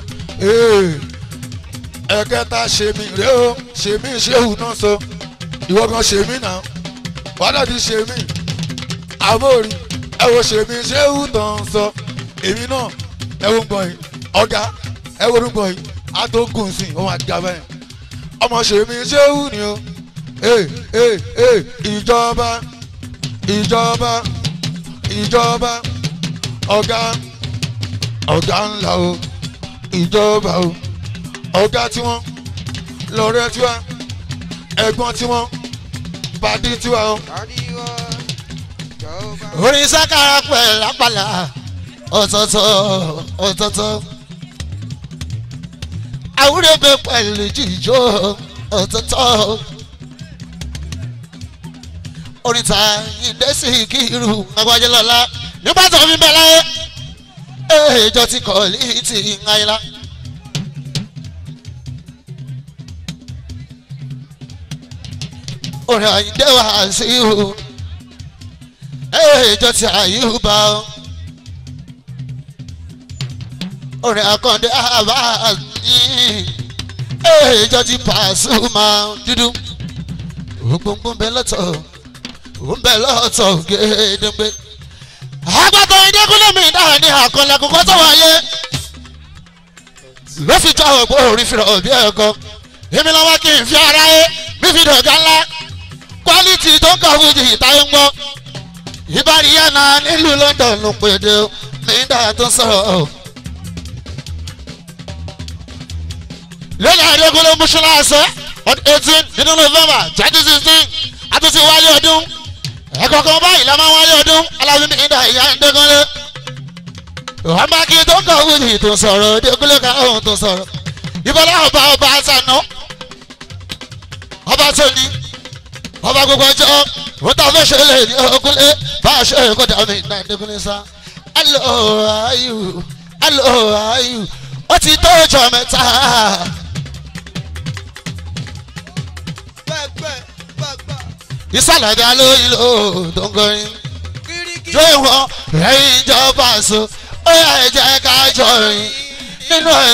ẹ̀kẹta ṣèmí rẹ o ṣèmí ṣéwù náà sọ ìwọ kan ṣèmí náà wàdà ti ṣèmí àbórí ẹ wo ṣèmí ṣéwù tán sọ èmi náà ẹ wo ń gbọ̀n yìí ọ̀gá ẹ wo ń gbọ̀n yìí àtòkùn sí òun àti gàbẹ́ yẹn ọmọ ṣèmí ṣéwù ni o ee ee ee ìjọba ìjọba ìjọba ọ̀gá ọ̀gá ńlá o ìjọba o ọ̀gá tiwọn lọ́rẹ́ tiwa ẹ̀gbọ́n tiwọn bàdí tiwa o. orin sákàrà pẹ̀ lápàlà ọ̀tọ̀ọ̀tọ̀ ọ̀tọ̀ọ̀tọ̀ àwúrẹ́bẹ̀ pẹ̀lú jíjó ọ̀tọ̀ọ̀tọ̀ orin ta ìdẹ́sí kírù agbájẹ́ lọ́la nígbà tó fi bẹ̀ láyé èèjọ ti kọ̀ létí ńláyìlá. orin àyíndé wá sí ihò èèjọ ti àyíhùbá o orin àkàndé àbá ní èèjọ ti Pasuma dúdú gbogbo ń bẹ lọ́tọ̀ ń bẹ lọ́tọ̀ gédéńgbé agbátọ̀ ìdẹ́kùnlé mi náà ní àkànlẹ̀ àkókò tó wáyé ló fi jọ àwọn òpó orí fìrọ̀ bí ẹ̀kọ́ èmi lọ́wọ́ kí n fi ara yé mi fi dọ̀gá ńlá kwaliti tó ń kà fún jì táyé ń gbọ́ ìbáríyá náà nílùú London ló pèdè nígbà tó ń sọ̀rọ̀ lẹ́yìn àdékùnlé mùsùlùmí ọdún eighteen nínú November twenty sixteen àtúntì wáyé ọdún ẹ̀kọ́ kan báyìí la máa wáyé ọdún alábí mi ìdá ìyá ńdẹ́gánlé ọmọ kí tó kọ̀ wíìlì tó sọ̀rọ̀ dégúnlé káwọn tó sọ̀rọ̀ ìbọ̀lá ọba ọba àtànà ọba tó ní ọba gbogbo ọjọ́ ó ta fẹ́ ṣe lè ní ọkùnlé bá a ṣe kó dà mí ìdá ìdẹ́gúnlé sá alo ayu alo ayu ó ti tó ọjọ́ mẹ́ta. ìsàlẹ̀ dá lóyún ló tó ń kọrin jó ìwọ̀n ẹ̀yìn ìjọba so ó yà ẹ jẹ́ ká jọrin nínú ẹ̀.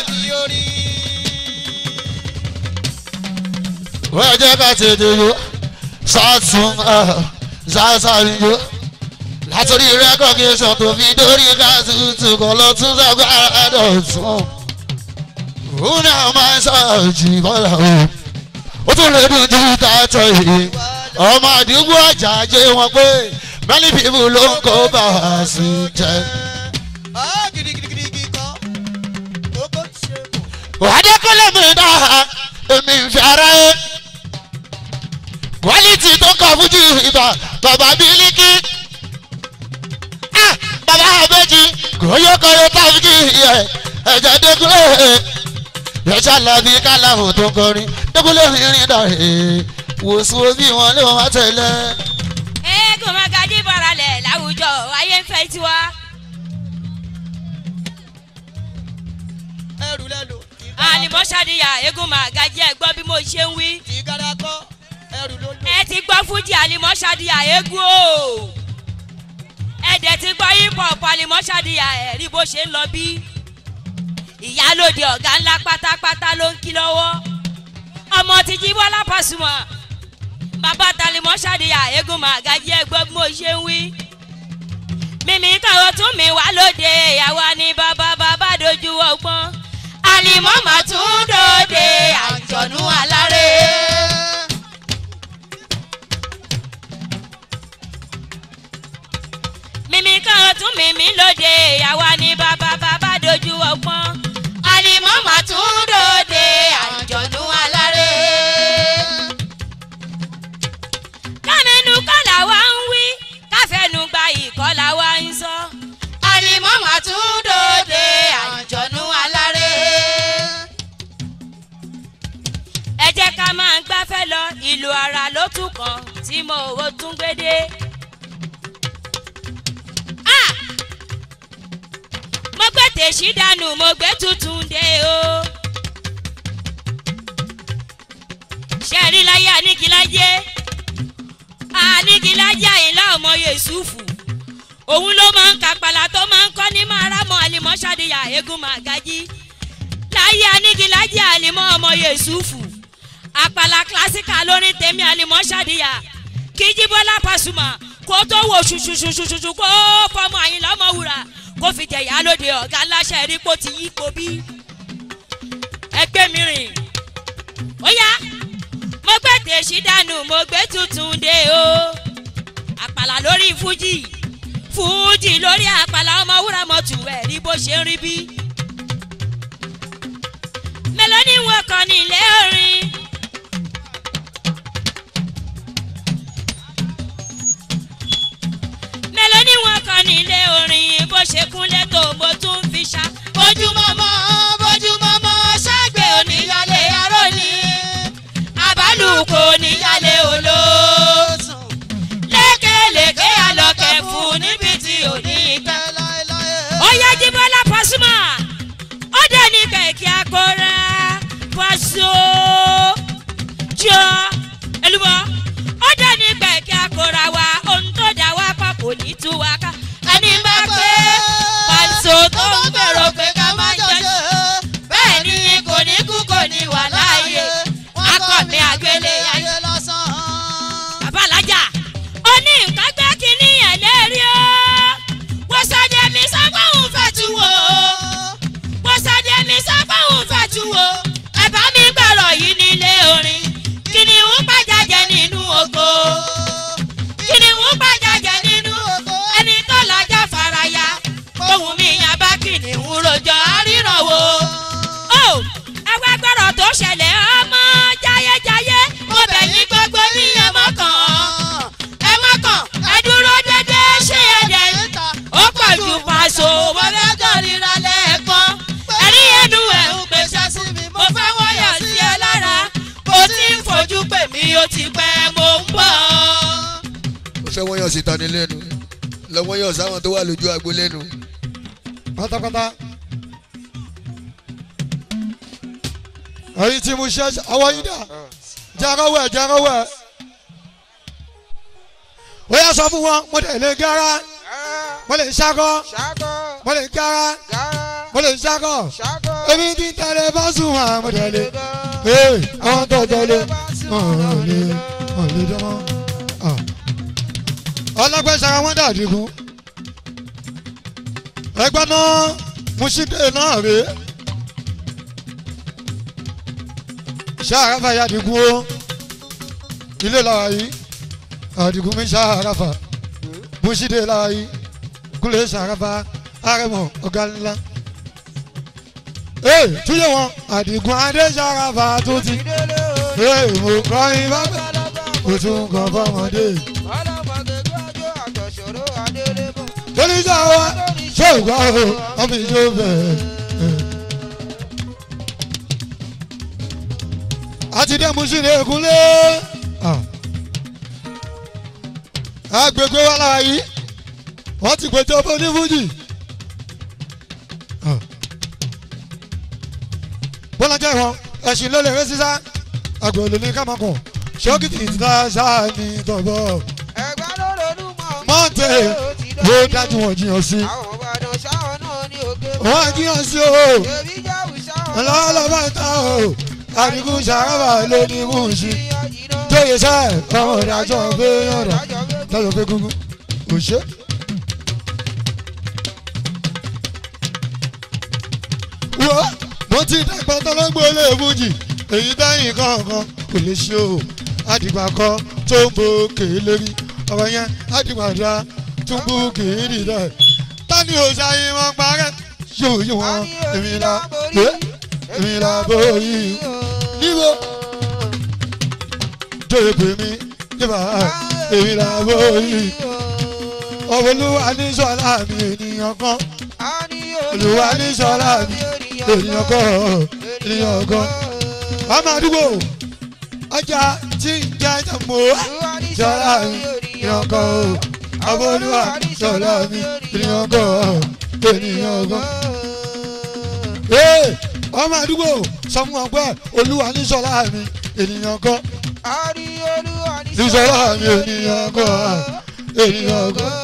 wọ́n jẹ́ ká tètè yó sátún sásárì yó látòrí rẹ́kọ̀gẹ́sọ̀ tó fi dórí káàtútù kan lọ tún sàgbára dọ̀tún. òun náà máa ń sọ̀jì bọ́lá o ó tún lè dùn ju tààtọ̀ yìí ọmọ àdúgbò àjàjẹ wọn pé many people ló ń kó bá a sí jẹ. adékọ́lé mi náà èmi ń fi ara yé quality tó kọ fújì ìbà bàbá bílíkì bàbá àbẹ́jì kòyókòyó táfíkì yẹ ẹ̀jẹ̀ dékúlé yẹ̀ṣà làbí kálàmù tó kọrin dékúlé mi rìn dà wòsùn omi wọn ló wá tẹ̀lé. eégún magají baralẹ̀ láwùjọ ayé ń fẹ́ tiwa. ẹrù lẹ́nu. àlìmọ́ ṣàdìyà eégún magají ẹ gbọ́ bí mo ṣe ń wí. ìgádà kọ́ ẹrù ló lò. ẹ ti gbọ́ fújì àlìmọ́ ṣàdìyà eégún o. ẹ ẹ̀ẹ́dẹ̀ ti gbọ́ hip hop alimọ́ṣadìyà ẹ̀rí bó ṣe ń lọ bí ìyálòde ọ̀gá ńlá pátápátá ló ń kí lọ́wọ́ ọmọ ti jí bọ́lá pàṣùmọ̀ bàbá talimọ́ṣadìyà eégún màgájí ẹgbẹ́ bí mo ṣe ń wí mímí káwọ́ tún mi wá lóde ìyàwó ni bàbá bàbá dojú ọgbọ́n àlìmọ́ mà tún dòde àjọ̀nú alárè. mímí káwọ́ tún mímí lóde ìyàwó ni bàbá bàbá dojú ọgbọ́n àlìmọ́ mà tún dòde àjọ̀nú alárè. kámẹ́nu kọ́là wa ń wí káfẹ́nu gba ìkọ́là wa ń sọ. àlìmọ́ mà tún dòde àjọ̀nú alárè. ẹ jẹ́ ká máa gbáfẹ́ lọ ìlú ara ló tún kàn tí mo ò tún gbé dé. Ah! mo gbé tèṣí dànù mo gbé tuntun dé o. ṣe rí láyé àníkíláyé àníkíláyé àyìnlá ọmọ yẹ̀sùfù òun ló máa ń kápálá tó máa ń kọ́ ní máramọ́ àlìmọ́ṣadìyà eégún màgájí láyé àníkíláyé àlìmọ́ ọmọ yẹ̀sùfù àpàlà kílásíkà lórí tèmi àlìmọ́ṣadìyà kíjíbọ́lá pàṣùmà kó tó wò ṣùṣùṣùṣùṣù kó fọmọ àyìnlá ọmọ wúrà kó fi jẹ̀yà lóde ọ̀gá aláṣẹ rí kó ti yí kó bí ẹgbẹ́ mi rìn ó yá mo gbé tèṣí dànù mo gbé tuntun dé o àpàlà lórí fújì fújì lórí àpàlà ọmọ wúrà mọ́tò ẹ̀ rí bó ṣe ń rí bí. mélòó ni wọn kàn ní ilé orin. mélòó ni wọn kàn ní ilé orin bó ṣe kúnlẹ̀ tó mo tún fi ṣá. bójúmọ́mọ́ bójúmọ́mọ́ ṣàgbé oníyàlé aró ni àbálùkò oníyàlé olóòsùn lékelèké àlọ́kẹ́ fún níbi tí ò ní pẹ́. ó yá jíbọ́lá pàṣùmọ̀ ó dé ní kẹ̀kẹ́ akọ́ra pàṣọ jọ elúbọ ó dé ní kẹ̀kẹ́ akọ́ra wa ohun tó dá wa pa kò ní tú wa ká ẹni bá pé pàṣọ tó ń gbèrò pé ká má jọ ṣe bẹ́ẹ̀ ni kò ní kú kò ní wà láàyè akọ̀mí àgbélé ayé lọ́sàn. bàbá alájà ó ní nǹkan gbé kínní ẹ̀ lérí o wọ́n sọ́dẹ mi sọ pé òun fẹ́ tu wo wọ́n sọ́dẹ mi sọ pé òun fẹ́ tu wo ẹ bá mi gbọ́rọ̀ yìí nílé orin kìnìún pàjájẹ nínú oko kìnìún pàjájẹ nínú oko ẹni tó lọ́jọ́ faraya ohun mi yàn bá kìnìún rojọ́ àríran wo. ó ẹgbẹ́ gbọ́rọ̀ tó ṣẹlẹ̀ ọmọ jayéjayé mo bẹ̀ yín gbogbo ní ẹ mọ́kàn ẹ mọ́kàn ẹ dúró dédé ṣé ẹ dẹ̀ ń ta ó pọ̀ ju pàṣọ mo fẹ́ kórìíra lẹ́ẹ̀kan ẹ̀rí ẹnu ẹ̀ ń pèsè sí mi mo fẹ́ wọ́yọ̀ sí ẹ lára mo ti ń fojú pè mí ó ti pẹ́ mo ń bọ̀. ó fẹ́ wọ́n yàn sí tani lẹ́nu lọ́wọ́ yàn sáwọn tó wà lójú agbo lẹ́nu. pátápátá. èyí tí mo ṣe ọwọ́ yín dà járawẹ̀ járawẹ̀. ó yà sọ fún wọn mo lè lè gara mo lè ṣakọ mo lè gara mo lè ṣakọ èmi ti tẹ̀lé bá sùn wọn mo tẹ̀lé ee àwọn tó tẹ̀lé ọ̀rọ̀ lè ọ̀rọ̀ lè dánmọ́. ọlọ́gbẹ́ sara wọn dàdígun ẹgbẹ́ náà musinde náà rèé. ṣáàráfà yà dìgún o ilé làwà yìí àdìgún mi ṣáàráfà bùsídé làwà yìí kúlẹ̀ ṣáàráfà àrẹ̀mọ ọ̀gá ńlá. ee túyẹ̀ wọn àdìgún adé ṣáàráfà tó ti ee mo kọ́ yín bàbá mo tún kọ́ fọmọdé. torí sáwa ṣògbà o ọmọ ìjọ bẹ̀rẹ̀. àti dé musin ekunlé agbègbè wa lára yìí wọ́n ti pètè ọmọ onífújì bọ́lájà ìwọ̀n ẹ̀sìn ló lè rẹ́ sísá àgbẹ̀lẹ̀ ní kámakọ̀ ṣókìtì ìtura sáà ní tọ̀bọ̀ mọ́tẹ̀ ó dájú wọn jiyàn sí wọn jiyàn sí o ọlọ́lọ́mọ ta o àdìgún sàrábà ló ní mùsí tóye sẹ́ ọmọ ìdájọ́ pé yọ̀dọ̀ tọ́jọ́ pé gúngún kò ṣe. wo mo ti dàgbà tọ́lọ́gbọ́ lè mújì èyí bẹ́yìn kankan kò lè ṣe o àdìgbà kan tó ń bo kèé lérí ọ̀rọ̀ yẹn àdìgbà dá tó ń bo kèé dìda tani ò ṣàyè wọn parẹ́ yóò yí wọn èmi la ẹ èmi la bóyí níbo tóye pè mí níbà èmi la bóyí olúwa ní sọlá mi ènìyàn kan olúwa ní sọlá mi ènìyàn kan ènìyàn kan ọmọ àdúgbò ọjà tí ń jẹ jàmbó sọlá mi ènìyàn kan ọmọ olúwa sọlá mi ènìyàn kan ènìyàn kan. ọmọ àdúgbò sọ fún wọn pé olúwa ní sọlá mi ènìyàn kan ní sọlá mi ènìyàn kan ènìyàn kan.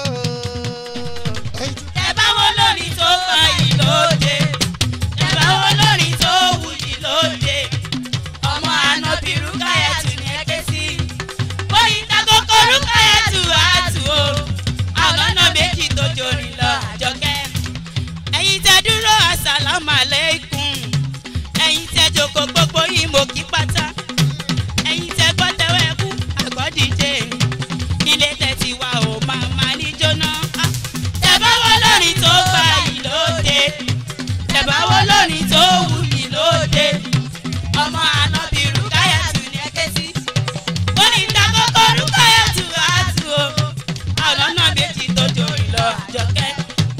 ẹ bá wo lórí tó fa yìí lóde ẹ bá wo lórí tó wù yìí lóde ọmọ àná bí rúkàyàtù ní ẹgbẹ́ sí bóyí takoko rúkàyàtù àtù o àlọ́nà méjì tó jorin lọ àjọkẹ́ ẹ̀yin tẹ dúró àsàlámù àlẹ́kùn ẹ̀yin tẹ jòkó gbogbo yìí mo kí pátá ẹ̀yin tẹ gbọ́ tẹ́wọ́ ẹ̀kú àgọ́díje ilé tẹ ti wá o máa máa ní jóná tẹ̀báwọ́ lórí tó gba yìí lóde tẹ̀báwọ́ lórí tó wù yìí lóde ọmọ ànábì rúkáyàtù ní ẹgbẹ́ sí bóni takoko rúkáyàtù àtù o àlọ́nà méjì tó jòrì lọ àjọkẹ́.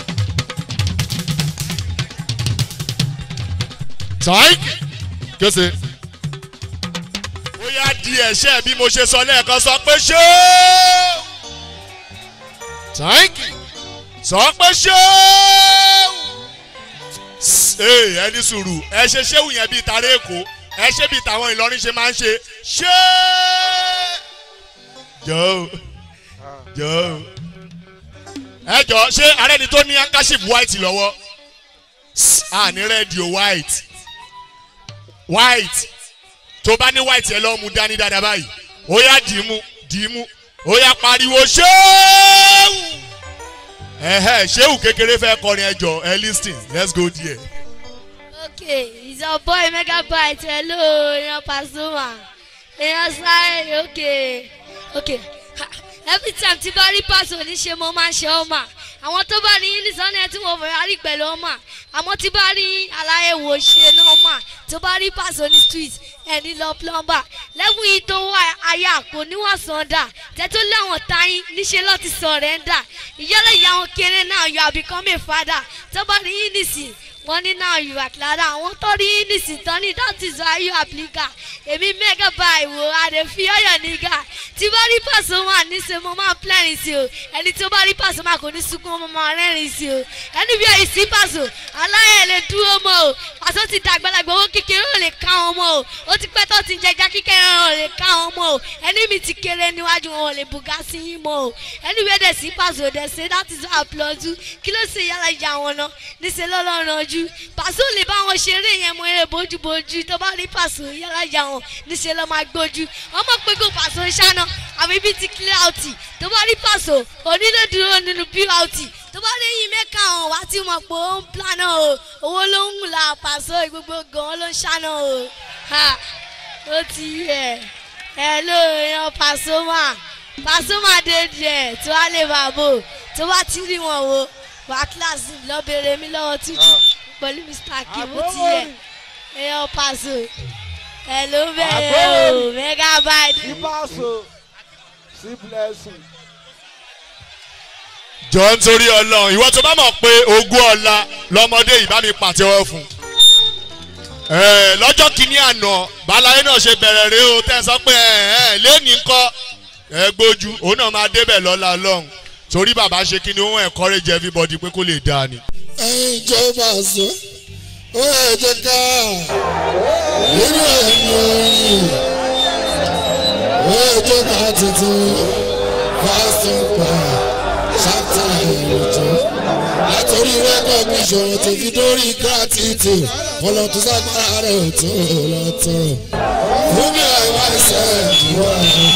táìkì kése. ó yá di ẹ̀ṣẹ́ bí mo ṣe sọ lẹ́ẹ̀kan sọ pé ṣé. táìkì sọ pé ṣé. ee ẹni sùúrù ẹ ṣe ṣéwù yẹn bíi tàrẹ èkó ẹ ṣe bíi tàwọn ìlọrin ṣe máa ń ṣe ṣé. jọ jọ ẹ jọ ṣé arẹni tó ní handkerchief white lọ́wọ́ àní rẹ́ẹ̀dì o white white tó bá ní white yẹn lọ́ọ́ mu dání dáadáa báyìí ó yá dìímú dìímú ó yá pariwo ṣéwù ẹ̀hẹ́ ṣéwù kékeré fẹ́ kọrin ẹjọ́ ẹ lis ten let's go there. okay it's your boy megabyte hello èèyàn pasuma èèyàn sáré okay okay Ha, every time tí bá rí pàṣẹ oníṣe mo máa ń ṣe ọmọ àwọn tó bá rí unisọ́nù ẹ̀ tí mo fẹ́ rí pẹ̀lú ọmọ àmọ́ tí bá rí aláyẹ̀wò ṣe náà mà tó bá rí pàṣẹ oní street ẹni lọ plumber lẹ́gùn yìí tó wà aya kò níwọ̀n sọ̀ndà tẹ́tọ́ láwọn táyín níṣẹ́ lọ́ ti sọ̀rẹ́ndà ìyálẹ̀ ìyá wọn kéré náà yọ àbíkọ́mẹ̀ fada tó bá rí unisì wọ́n ní náà yóò àkìlára àwọn tó rí unisì tán ní that is why you applicant èmi mẹ́gà bá ìwò àdè fi ọ̀yọ̀ nígà tí bá rí pàṣẹ wọn níṣẹ́ mo máa plẹ́rìn sí o ẹni tí ó bá rí pàṣẹ máa kò ní sunkún mo máa rẹ́rìn sí o ẹni bí èyí sí pàṣẹ aláyẹ̀ lè dúró mọ́ o pàṣẹ ti dàgbàlagbà owó kékeré ò lè ká wọn mọ́ o ó ti pẹ́ tó ti jẹjá kíkẹ́rẹ́ ò lè ká wọn mọ́ o ẹni mi ti kéré níwájú wọn ò lè bùgá sí yín mọ́ o ẹni bí ẹ̀dẹ̀ sí pàṣẹ òdẹ̀ ṣe láti sọ àpọ̀jù kí ló ṣe yàrá ìyá wọn náà níṣẹ́ lọ́lọ́run ojú pàṣẹ ò lè bá wọn ṣeré yẹn mọ eré bójúbójú tó bá rí pàṣẹ yàrá ìyá wọn níṣẹ́ lọ́ máa gbójú ọmọ pé kò pàṣẹ ṣáná àbí bíi ti clout tó bá rí pàṣẹ onílé dúró nínú plt tó bá rí yín mẹ́ka hàn wá tí mo pò ó ń planá o owó ló ń la pàṣẹ gbogbo gan ló ń ṣáná o ha ó ti yẹ ẹ ló yan pàṣọmà pàṣọmà dé díẹ̀ tó wá lè bá bò tó bá ti rí wọn wo wà kíláàsì lọ́bẹ̀rẹ̀ mi lọ́wọ́ títí pẹ̀lú mr akim ó ti yẹ ẹ yan pàṣọ ẹ ló bẹ̀rẹ̀ o megabyte. ìbáṣọ sí blessing. jọ nítorí ọlọrun ìwọ tó bá mọ̀ pé ogún ọ̀la lọ́mọdé yìí bá mi pàtẹ́wọ́ fún un lọ́jọ́ kìíní àná balaye náà ṣe bẹ̀rẹ̀ rẹ o tẹ́ ẹ sọ pé lẹ́ni ńkọ́ ẹ gbójú òun náà máa débẹ̀ lọ́la lọ́hùn torí bàbá ṣe kí ni ó encourage everybody pé kó lè dáa ni. ẹyin ìjọba àṣọ ó yẹ jẹ ká nínú ẹ̀yìn orin ó yẹ jẹ ká tuntun fasting pa chapter ìlú torí recognition tó fi dórí gratitude ọlọ́ tó ságbára rẹ̀ ò tó lọ́tọ̀ fún mi àìwá ẹsẹ̀ ìwà rẹ̀.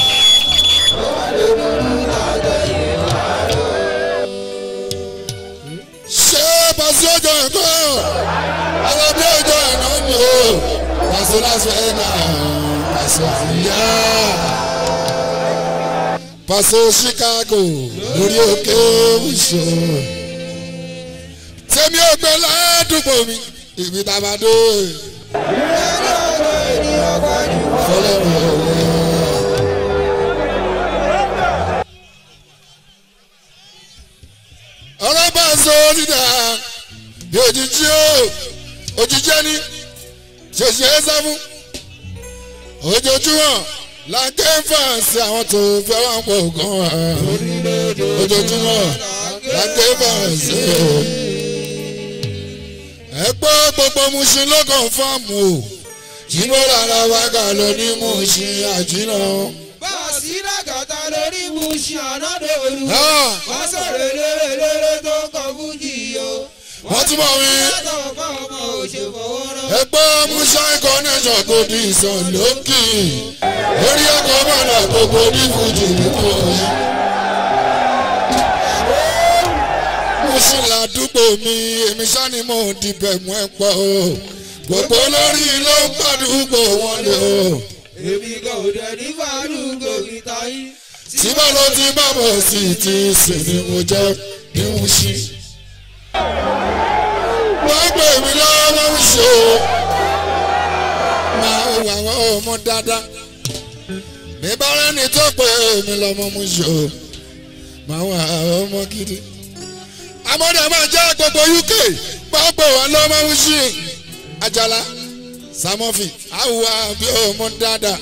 ṣé pàṣẹ ọjọ́ ẹ̀kọ́ alábí ọjọ́ ẹ̀nà ni o pàṣẹ lásán ẹ̀ka pàṣẹ àríyá pàṣẹ chicago lórí òkè ìṣó tèmi ò gbé ládùúgbò mi ibi tá a bá dé. fọlọ́run ọ̀rẹ́. ọlọ́pàá sọ dídà bí òjijì o òjijì ẹni ṣèṣe é sá fún ojoojúmọ́ la ké fàǹsì àwọn tó fẹ́ wà pọ̀ gan wa ojoojúmọ́ la ké fàǹsì o ẹ gbọ́ gbogbo musin lọ́gàn fáàmù o jíbọ́ lára wákà lọ ní musin àjínà báàsì ràgàtà lórí musin ànádòru Ah. wọ́n sọ̀rọ̀ eléré eléré tó kọ fújì o. wọ́n tún bọ̀ wí. látọ̀ fún ọmọ òṣèfowórọ́. ẹgbẹ́ musa connection kò di ìsàn lókì orí ọkọ̀ mọ̀nà gbogbo ní fújì nínú ọ̀yìn. musin ládùúgbò mi èmi sani mo dìbẹ̀ mú ẹ pọ̀ o gbogbo lórí ló ń gbàdúgbò wọn lé o. èmi kò dẹ̀ ní fàdúgbò kìtà yín. tí bá ló ti bá bọ̀ sí ti sìn ni mo jẹ́ ní musin. wọ́n gbé mi lọ́wọ́ ń ṣe o máa ń wà wọ́n ọmọ dáadáa mi bá rẹ́ni tó pé mi lọ́mọ mú ṣe o máa wà ọmọ gidi. amọ̀dé máa jẹ́ gbogbo uk pápá wà lọ́mọ mú ṣe ajala samofi awùwà bí ọmọ dáadáa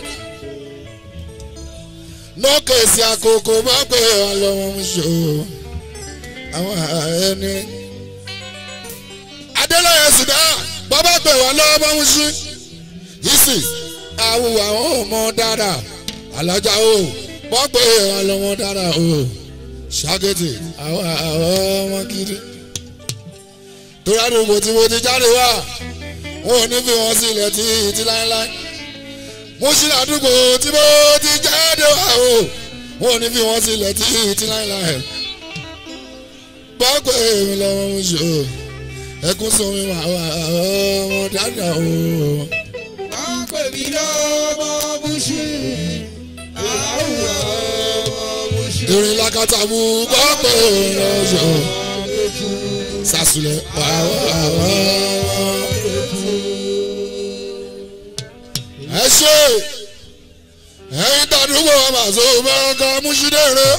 nọ́ọ̀kẹ́sì àkókò pápá wà lọ́mọ mú ṣe o àwọn ẹni adélọ́yẹ sùdá bàbá pè wá lọ́wọ́ bá ń ṣí yìísì àwù àwọn ọmọ dára alájà o wọ́n pè wá lọ́wọ́ dára o ṣàkẹ́tì àwọn àwọn ọmọ gidi torí àdúgbò tí mo ti jáde wá wọn ò ní fi wọn sílẹ̀ tí tí láéláé mo ṣí àdúgbò tí mo ti jáde wá o wọn ò ní fi wọn sílẹ̀ tí tí láéláé bọ́pẹ́ mi lọ́wọ́ ń ṣe o ẹkún sọ mi wà wà ọmọ dáadáa o. wọ́n pè mí lọ́mọ musin. àwùjọ ọmọ musin. ìrìn lakata mú bọ́pẹ́ mi lọ́wọ́ ṣe o. sàṣùlẹ̀ wà wà wà. ẹ ṣe ẹyin tàdúgbò àmàṣọ bọ́ọ̀ká múṣídẹ̀ẹ́rẹ́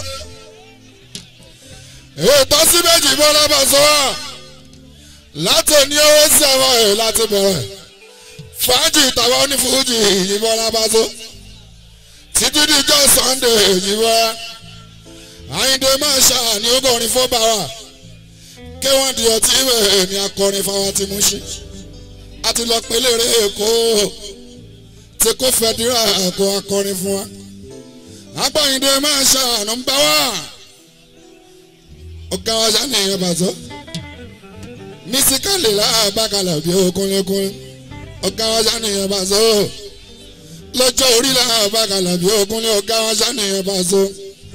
ètò sí méjì bọ́lá bá sọ wá láti ní owó sí àwọn ẹ̀ láti bẹ̀rẹ̀ fàájì tàwọn onífújì ìyìnbọn lábàzó títí díjọ́ sunday ìyìnbọn àyíndé máa ṣàní ọgọ́rin fún bàwà kí wọ́n di ọtí ìwẹ̀ ní akọrin fáwọn tí mú ṣe àti lọ pé lèrè èkó tí kò fẹ́ dírà kó akọrin fún wa agbáyíndé máa ṣàánú ń bá wà ọ̀gá wa ṣàní ìyẹn bàtọ́ mísíkàlì làbàkàlà bí okúnlékún ọ̀gá wa ṣàníyàn bá so lọ́jọ́ orí làbàkàlà bí okúnlé ọ̀gá wa ṣàníyàn bá so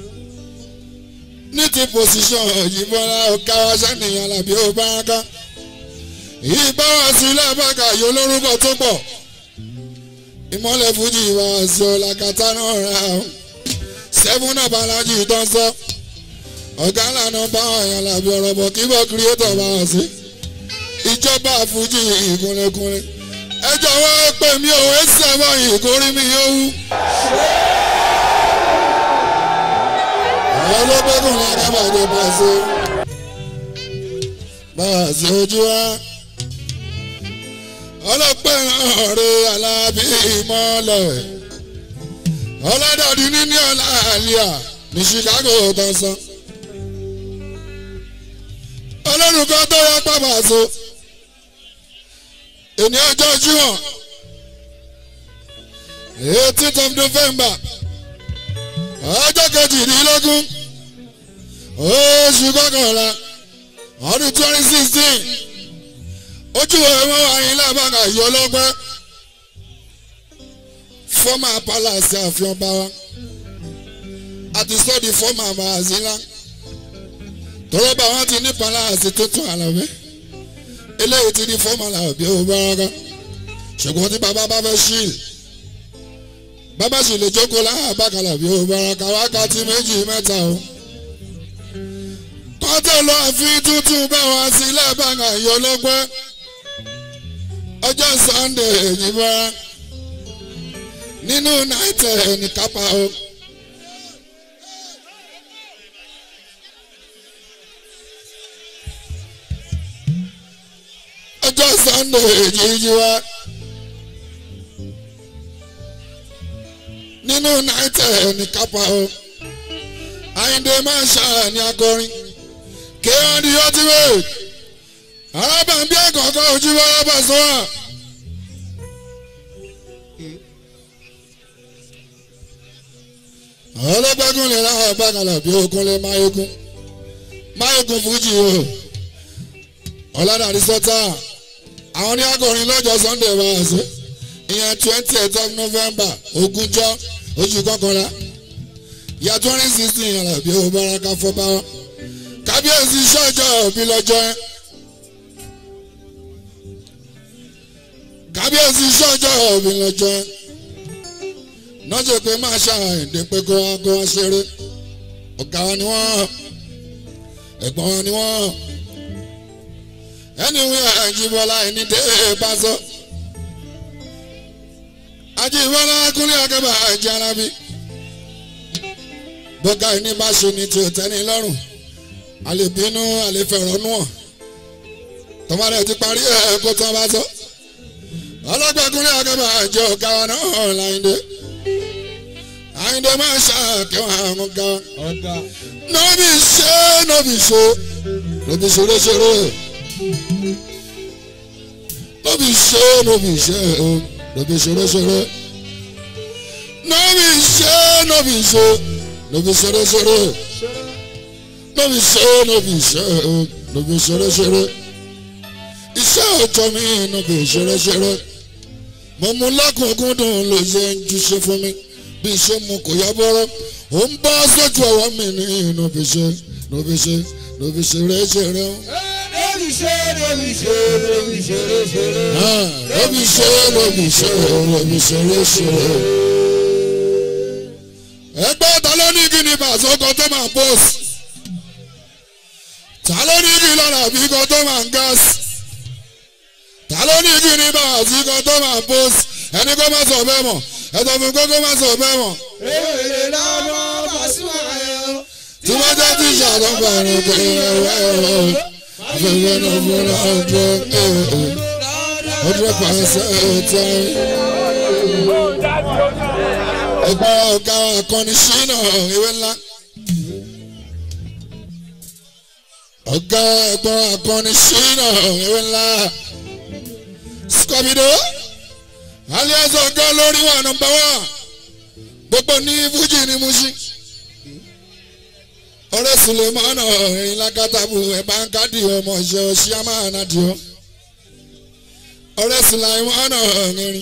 ní ti pòsíṣàn ìbọnra ọ̀gá wa ṣàníyàn làbí ó bá ká ìbáwá sí làbàkà yóò lórúkọ tó pọ̀ ìmọ̀lẹ̀ fújì wá sí ọ̀làkàtà náà rà ó sẹ́fún náà balaji tó ń sọ ọ̀gá lànà báwọn èèyàn làbí ọ̀rọ̀ bọ̀ kí bọ́ kírẹ́tọ̀ bá wà sí ìjọba àfújì ìkúnlẹ̀kúnlẹ̀ ẹ jọ̀wọ́ pè mí ò ẹ sì àwọn ìkórí mi yóò wú. àwọn olóògbékùn ní akábàdé pàṣẹ pàṣẹ ojú wa ọlọ́pẹ́ náà rẹ alábí ìmọ̀lẹ̀ ọlọ́dọ̀dí níní ọ̀la àlíà ní chicago tán san ọlọ́run kan tó yọ pápá so ènìyàn ọjọ́ jíwọ̀n eighteenth of november ọjọ́ kejìdínlógún oṣù kọkànlá ọdún twenty sixteen ojú ẹ̀wọ̀n wáyé lábàgà yọ lọ́gbẹ́ fọ́mà palace àfihàn bá wa àti sọ́ọ̀dì fọ́mà bàzílà tọ́lọ́ bá wọn ti ní palace tuntun àlàbẹ́ eléyìí ti ní fọ́mà làbí ó bára ṣùgbọ́n tí bàbá bá fẹ́ ṣí bàbá sì lè jókòó láhà bákàlà bí ó bára ká wákàtí méjì mẹ́ta o kọ́tẹ́ lọ àfi tuntun bá wa sílẹ̀ bàgà yọ lọ́gbẹ́ ọjọ́ sunday èyí bá nínú náìtẹ̀ ní kápá o. ọjọ́ sunday èyí wá nínú náìtẹ̀ ní kápá o. àyíǹde máa ń ṣàní akọrin kéwọn di ọtí wéè arábàmbí ẹ̀kọ́kọ́ ojú bọ́lá bá sọ wà. àwọn ọlọ́gbẹ́gun lè ráhà bákàlà bí okun lè máyégún máyégún fújì o ọ̀làdàrí sọ́tà àwọn ní akọrin lọ́jọ́ sunday wá sí ìyẹn twenty eight of november ogúnjọ́ oṣù kọkànlá ìyá twenty sixteen yàrá bí o bára fọ́ bá wa kábíyèsí sọ́jọ́ òbí lọ́jọ́ ẹ́ kábíyèsí sọ́jọ́ òbí lọ́jọ́ ẹ́ nọ́jọ́ pé máa ṣàìdè pé kó wá kó wá ṣeré ọ̀gá wa ni wọ́n ẹ̀gbọ́n wa ni wọ́n ẹni wí àjìbọ́lá ẹni dé bá sọ àjìbọ́lá kúnlẹ̀ akẹ́bà àjẹ́ arábí bọ́gá ẹni bá ṣe ni tí ò tẹ́ni lọ́rùn àlèbínú àlèfẹ̀rọ̀nù ọ̀ tọ́mọdé ti parí ẹ̀ kó tán bá sọ ọlọ́gbẹ́kúnlé akẹ́bà àjọ ọ̀gá wa náà láyìndé àyìndé máa ń ṣàkẹ́wọ̀n àwọn ọ̀gá wa nọ́bì ṣe nọ́bì ṣe nọ́bì ṣeré ṣeré nọ́bì ṣe nọ́bì ṣe nọ́bì ṣeré ṣeré nọ́bì ṣe nọ́bì ṣe nọ́bì ṣeré ṣeré lóbi ṣe lóbi ṣe lóbi ṣeré ṣeré iṣẹ́ ọjọ́ mi lóbi ṣeré ṣeré mo mú lákòókòdùn ló ṣe ń júṣe fún mi bí ṣe mu kò yá bọ́rọ́ ó ń bọ́ sójú ọwọ́ mi ní lóbi ṣe lóbi ṣe lóbi ṣeré ṣeré. lóbi ṣe lóbi ṣe lóbi ṣeré ṣeré. lóbi ṣe lóbi ṣe lóbi ṣeré ṣeré. ẹgbẹ́ ta ló ní kí ni bàtà ọkọ̀ tó máa bọ́ọ̀sì ta ló ní kí lọ́la bí kan tó máa ń gáàsì ta ló ní kí ní bàbá sí kan tó máa ń pósì ẹni kó má sọ bẹ́ẹ̀ mọ̀ ẹ̀sọ́ fún kó kó má sọ bẹ́ẹ̀ mọ̀. èrè lọ́mọ Pasuma ẹ̀ o. tí wọ́n jẹ́ tí ìṣàlọ́ bàrẹ̀ pé ẹ̀rọ ẹ̀rọ afẹ́fẹ́ náà fúnra ọjọ́ ọdún pàṣẹ ẹ̀tẹ́. ẹgbẹ́ ọ̀gá akọni ṣínà ìwé ńlá. ọ̀gá ẹ̀gbọ́n akọni ṣínà ìwé ńlá skọbido alias ọ̀gá lórí wà nọmba wá gbogbo ní fújì ní mushi ọ̀rẹ́ sulemana ẹ̀yìn lákàtàbù ẹ̀bá ń kádì ọmọ ìṣe ọ̀ṣíàmà ànádìọ́ ọ̀rẹ́ sulemana ẹ̀rin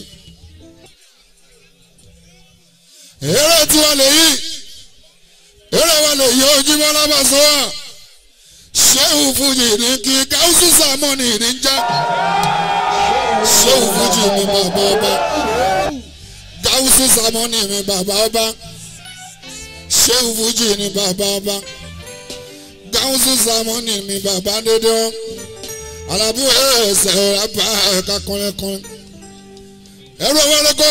èrè tí wọ́n lè yí èrè wọn lè yí ojúmọ́ lábàṣọ́ wa sehu fuji ní kí káwùsù sàmọ́nì ní já sehu fuji ní bàbá ọba káwùsù sàmọ́nì ní bàbá ọba sehu fuji ní bàbá ọba káwùsù sàmọ́nì ní bàbá dédé ọ alábí ẹsẹ̀ rábà ẹ̀ka kọ́lẹ́kọ́lẹ́ ẹ̀rọ wọlékọ́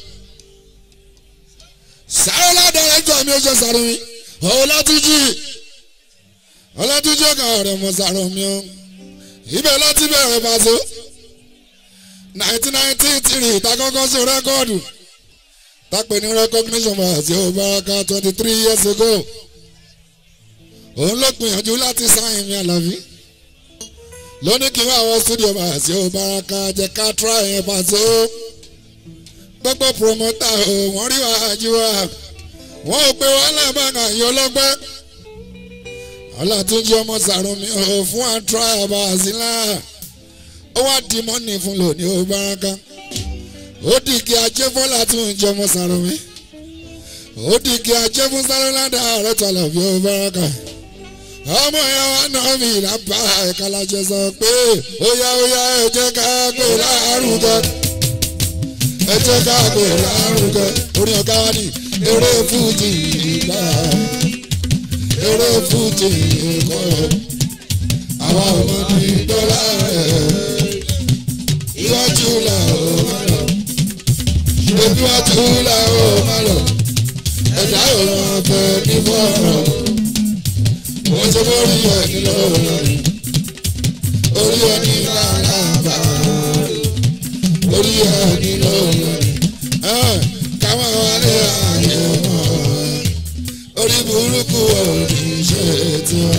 sáré ládàá ẹjọ́ mi ó ṣe sáré mi ọ̀hún látújì ọlọ́túnjọ́ kan ọ̀rẹ́ mọ sàrọ̀ mi ọ́ ibẹ̀ láti bẹ̀rẹ̀ pàṣẹ nineteen ninety three ìtakọ́kọ́ sí rẹ́kọ́ọ̀dù tápẹ́ ní recognition pàṣẹ òbáraka twenty three years ago òun ló gbìyànjú láti sáyìn mi àlàbí lónìí kí wọ́n àwọn studio pàṣẹ òbáraka jẹ́ ká try yẹn pàṣẹ gbogbo promoter ò wọ́n rí wàá jí wa wọ́n ò pé wàhálà bá kàn yọ lọ́gbẹ́ ọlátúnjí ọmọ sàrùnmí ò fún àtúrà ọba àzílà ó wá di mọ́nì fún lónìí ó báraka ó di kí ajé fọ́lá tún jẹ́ ọmọ sàrùnmí ó di kí ajé fún sáróládà ààrẹ tọ́lọ̀ bí ó báraka ọmọ yẹn wà náà mi lápá ẹ̀ka lájẹ sọ pé ó yá ó yá ẹ jẹ́ ká gbé lárugẹ ẹ jẹ́ ká gbé lárugẹ orin ọ̀gá wa ni eré fújì ìgbà eré fújì ẹ̀kọ́ àwa ọmọ ní dọ́là rẹ̀ iwájú là ó má lọ ebi wájú là ó má lọ ẹ̀dá òun afẹ́ ní fọ́ọ̀rọ̀ wọ́n ṣe borí ẹ̀ nílò lórí orí ẹ̀ ní làlàbà orí ẹ̀ nílò lórí káwọn wálé àyè wọn orí burúkú òní ṣe tiwa.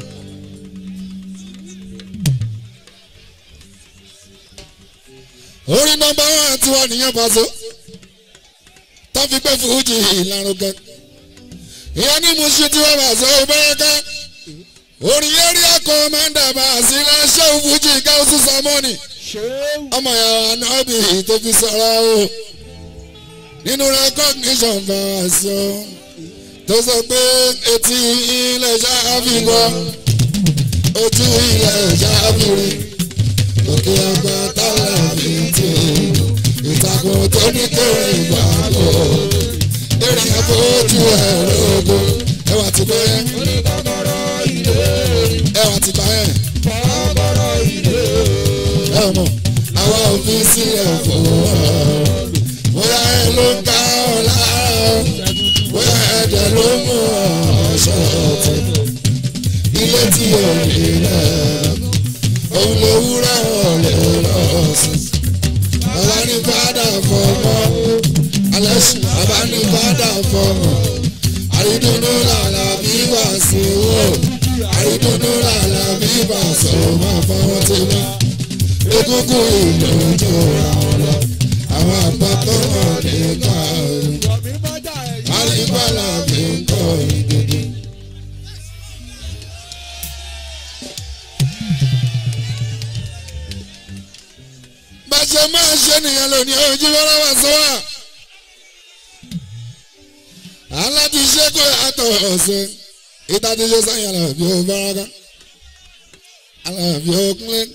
orí nọmba one tiwa nìyẹn pàṣẹ tó fi gbé fújì ìlànà ìyẹn ní musu tiwa pàṣẹ òbẹ́rẹ́ká orí eré ẹ̀kọ́ mẹ́ńdà bá a sí lẹ́sẹ̀ fújì gáúsù sàmọ́nì ọmọ yàrá nábì tó fi sọ̀rọ̀ o nínú recognition bá a sọ tó sọ pé etí ilẹ̀ ṣáàbì gbọ́ ojú ilẹ̀ ṣáàbì rí òkè àgbà tálàbì tí ìtàkùn tó ní kéré ìgbàgbọ́ èrè àbójú ẹ̀rọ ogun ẹwà ti bẹ́ẹ̀ ẹwà ti bá yẹn ẹ mọ̀ àwa òfin sílẹ̀ fún ọ bóyá ẹ ló ń ká ọ lára bóyá ẹ̀dẹ̀ ló mú ọ ṣọ́ọ̀tì ilé tí ò ní rẹ̀ òun lè wúrà ọ̀lẹ́ lọ́sùn bàbá ní fàdà fọmọ alẹ́ sùn bàbá ní fàdà fọmọ àrídùnnú làlà bí wà sí wò àrídùnnú làlà bí wà sọ máa fọwọ́ tí wá egungun ìlú tó ra wọn lọ àwọn àpapọ̀ wọn ní ká àrígbàlà mi ń kọ́ ìdíje. bàṣẹ máa ṣe nìyẹn lónìí ojú wọlé wá sọ wá aláti ṣe kó yàtọ̀ ọ̀sẹ̀ ìtàdí ṣe sáyẹn alábí ó báraka alábí ó kúnlẹ̀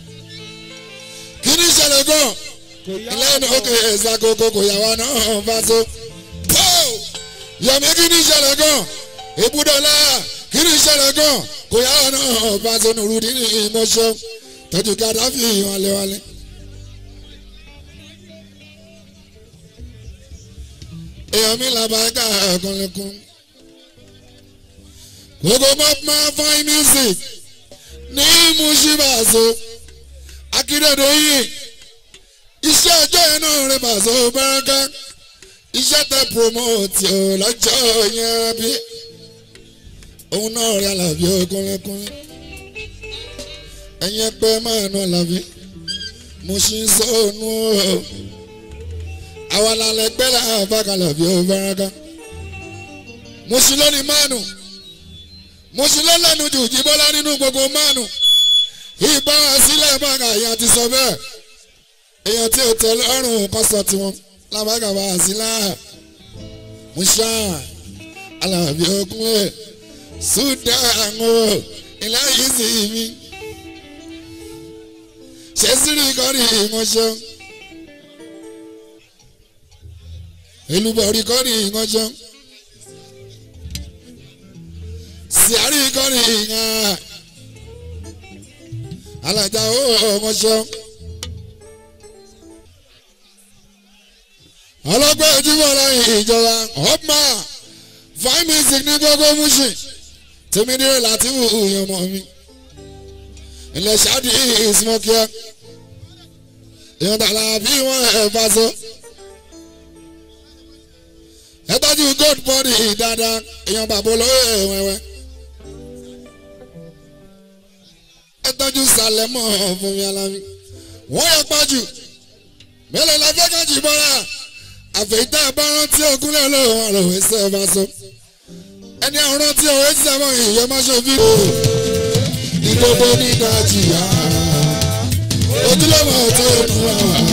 kí ni ìṣẹ̀lẹ̀ gan lẹ́nu òkè ìṣàkókò kò yà wá náà bá so yọ̀mí kí ni ìṣẹ̀lẹ̀ gan ìbúdọ̀lá kí ni ìṣẹ̀lẹ̀ gan kò yà wá náà bá so nùrùdí ní ìmọ̀ṣọ́ tọ́jú kàdáfì wálé-wálé. èèyàn mi là bá ká ẹ̀kọ́lẹ́kùn. gbogbo mop máa fine music ní mushibazo akíndéde yìí iṣẹ́ ọjọ́ yẹn náà rẹ̀ bàzọ́ báraka iṣẹ́ tẹ promote ọ̀ lọ́jọ́ yẹn bí òun náà rẹ̀ àlàbí ọkùnrinkùn ẹ̀yìn ẹgbẹ́ máa nù àlàbí mo ṣì ń sọ ọ́nù ọ́ àwa lálẹ́ gbẹ́lẹ́ àbákalẹ̀ bí ó báraká mo sì lónìí mánu mo sì lọ́lẹ́nu jù jíbọ́lá nínú gbogbo mánu ìbá sílẹ̀ bàgà èèyàn ti sọ bẹ́ẹ̀ èèyàn tí ò tẹ lọ́rùn kọ́sọ̀ tiwọn lábàgà bá a sí láà mo ṣá alábí okun ẹ̀ súdà àwọn ilẹ̀ yìí sì mí ṣé sírí kọ́rí ìmọ̀ṣẹ́. elubọ̀rí kọ́ni ìngànjọ́ siari kọ́ni ìngà alájà ó ọmọṣọ́ ọlọ́gbẹ́ ojúbọ̀ lẹ́yìn ìjọba ọ̀pá fine music ní gbogbo múṣì tèmi dúró láti wù yàn mọ́ mi ilẹ̀ ṣáàdì ìsmọ́kíá èèyàn tààlà bí wọ́n ẹ̀ bá sọ ẹ tọ́jú gold body dáadáa èèyàn bàbá olówó ẹ̀wẹ̀wẹ̀ ẹ tọ́jú sàlẹ̀mọ́ fún mi alámi wọ́n yẹ pàjù mélòó la fẹ́ kájì bọ́ra àfẹ̀yìntà bá rántí ogúnlẹ̀ lọ́wọ́ ọ̀rọ̀ ẹsẹ̀ bá sọ ẹni àrùn tí òwe sẹ́mọ̀ ìyẹn má ṣe fi kú ìdodo ní nàìjíríà ojúlọ́mọ tó nù àwọn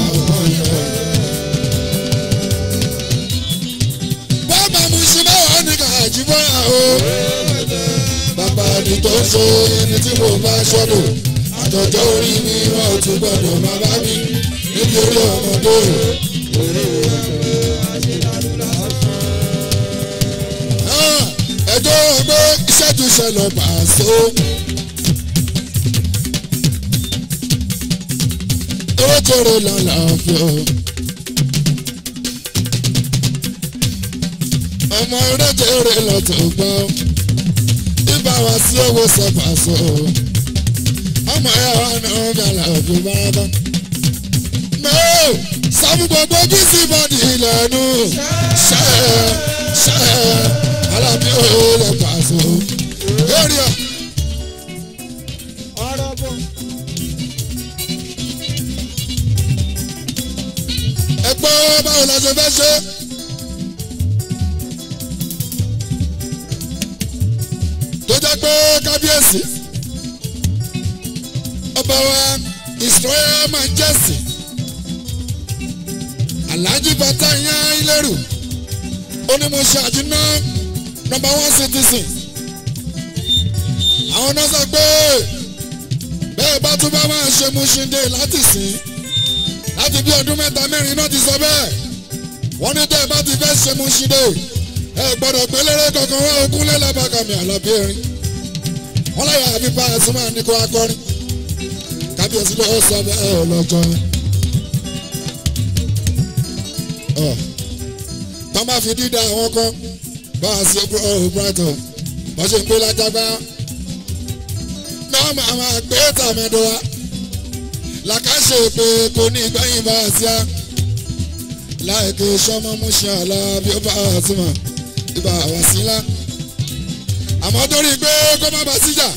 bàbá mu ṣe báwa ní kàjí bọ́yà o bàbá mi tó ń ṣe ẹni tí mo bá ṣọ́dọ̀ àtọ̀jọ́ orí mi wọn ò tún gbọ́dọ̀ má bá mi nítorí ọmọdé Ah, ẹjọ́ ọgbẹ́ iṣẹ́ tún ṣẹlẹ̀ pàṣẹ. owó tóró lálàáfíà. ọmọ eréjèrè lọ́tọ̀ gbọ́ ibà wá sí owó sẹ́pàṣọ. ọmọ ẹ̀ wá náà bẹ̀rẹ̀ òbí bábá. mẹ́ẹ̀ sábì gbogbo bí sí bọ́dì lẹ́nu ṣẹ́ ṣẹ́ alábí òye lè pàṣọ. area. ẹ gbọ́ báwo la ṣe fẹ́ ṣe. tó jẹ́ pé kábíyèsí ọba wa israel majesty alhaji batanya ileru onímọ̀ṣẹ́ àjínà number one citizen àwọn náà sọ pé bẹ́ẹ̀ bá tún bá máa ṣe Mushin-Day láti sìn láti bí ọdún mẹ́ta mẹ́rin náà ti sọ bẹ́ẹ̀ wọ́n ní tẹ́ ẹ bá ti fẹ́ ṣe Mushin-Day ẹ gbọ́dọ̀ pé lérè kankan wá ogún lẹ́làbàkàmì àlàbí erin wọ́n láyà àbí bá àsùnmọ́ àníkó akọrin kábíyèsí ló sọ bẹ́ẹ̀ ọlọ́jọ́ tọ́ máa fi dídá àwọn kan bá a ṣe brighton wọ́n ṣe ń gbé lájágbá náà máa máa gbé tàmẹ́dọ́ wa làkàṣe pé kò ní ìgbẹ́yìn bá a ṣíà láìké sọmọ Mushin Alábí ó bá a ti mọ̀ ibà wá sí ńlá àmọ́ torí pé kó má bá síjà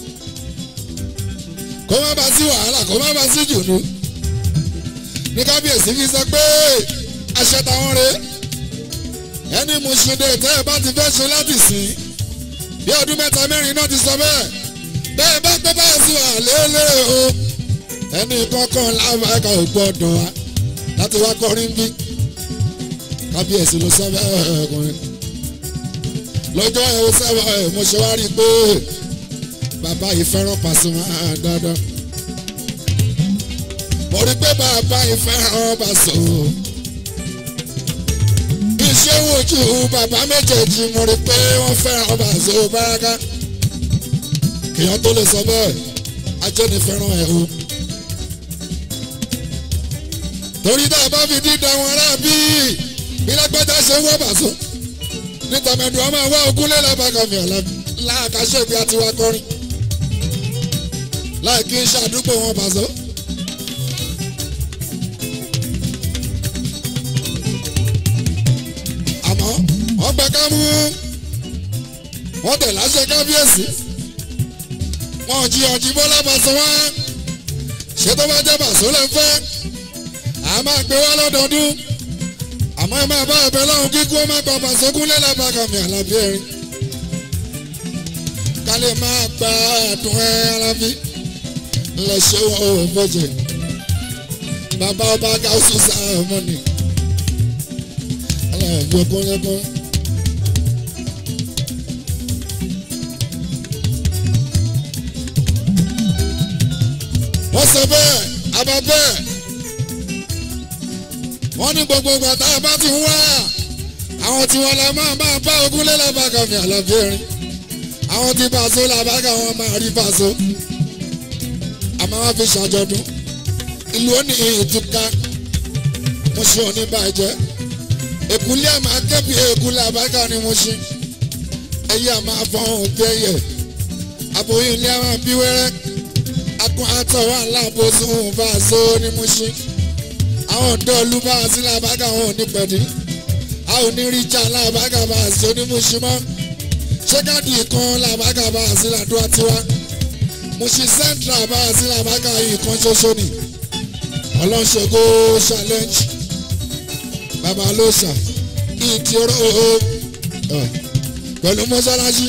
kó má bá sí wàhálà kó má bá sí jùnú ní kábíyèsí fi sọ pé àṣẹ táwọn rèé ẹni Mushin-Day tẹ́ ẹ bá ti fẹ́ ṣe láti sìn bí ọdún mẹ́ta mẹ́rin náà ti sọ bẹ́ẹ̀ bẹ́ẹ̀ bá pẹ́ bá sí wà lélẹ̀ o ẹni kankan lábàáká ò gbọ́dọ̀ wá láti wá kọrin bí kábíyèsí ló sọ bẹ́ẹ̀ ọkùnrin lọ́jọ́ ẹ̀ ó sábà ẹ̀ mo ṣe wá rí i pé bàbá yìí fẹ́ràn Pasuma dandan mo rí i pé bàbá yìí fẹ́ràn Pasuma iṣẹ́ wojú bàbá méjèèjì mo rí pé wọ́n fẹ́ràn Paso Baraka èèyàn tó lè sọ bẹ́ẹ̀ ajẹ́ni fẹ́ràn ẹ̀ o. torí tá a bá fi dídá wọn rà bí bí lágbájá ṣe ń wọ́ Paso níta mẹ́nu ọmọ àwa ogúnlé lábàkàmì láàkàṣe bí a ti wá kọrin láì kí n ṣàdúgbò wọn Paso. àmọ́ wọ́n gbẹ ká mú wọ́n tẹ̀ láṣẹ kábíyèsí wọ́n jí ọjí bọ́lá Paso wá ṣé tó bá jẹ́ Paso lẹ́ fẹ́ à máa gbé wá lọ́dọọdún àmọ́ ẹ máa bá ẹbẹ lọ́hùn kíkú ó má gba Paso kúnlẹ̀ lábàkàmì àlàbí ẹ̀rín ká lè máa gba àdùn ẹ alábí lẹ́sẹ̀ wọn ò fọ́jẹ̀ bàbá ọba gáúsù sáà mọ́ni ẹ̀jọ̀ kọ́lẹ́kọ́. wọ́n sọ bẹ́ẹ̀ abọ́ bẹ́ẹ̀ wọ́n ní gbogbo ìgbà tá a bá ti wá àwọn tí wọ́n la máa máa bá ogún lé lábàgà mi àlàbí erin àwọn tí Paso làbàgà wọn máa rí Paso àmọ́ wọ́n fi ṣàjọdún ìlú ó ní ìtúká Mushin ò ní bàjẹ́ èkúlé àmà kẹ́bi èkúlé àbáká ni mo ṣe ẹyẹ àmà fọhùn tẹ́yẹ aboyún ilé àwọn bí wẹ́rẹ́ akun àtọ̀wọ́ aláàbòsùn Paso ni mo ṣe àwọn ọ̀dọ́ olúbà sí làbáká wọn ò ní pẹ̀lú a ò ní rí jà làbáká Paso ni mo ṣe mọ́ ṣé káàdì kan làbáká Paso làdúrà tiwa mo ṣe central bá sí làbáká yìí kan ṣoṣo ni ọlọ́ṣogbo challenge baba ló sà ìdí oró pẹ̀lú mọ́ṣáláṣí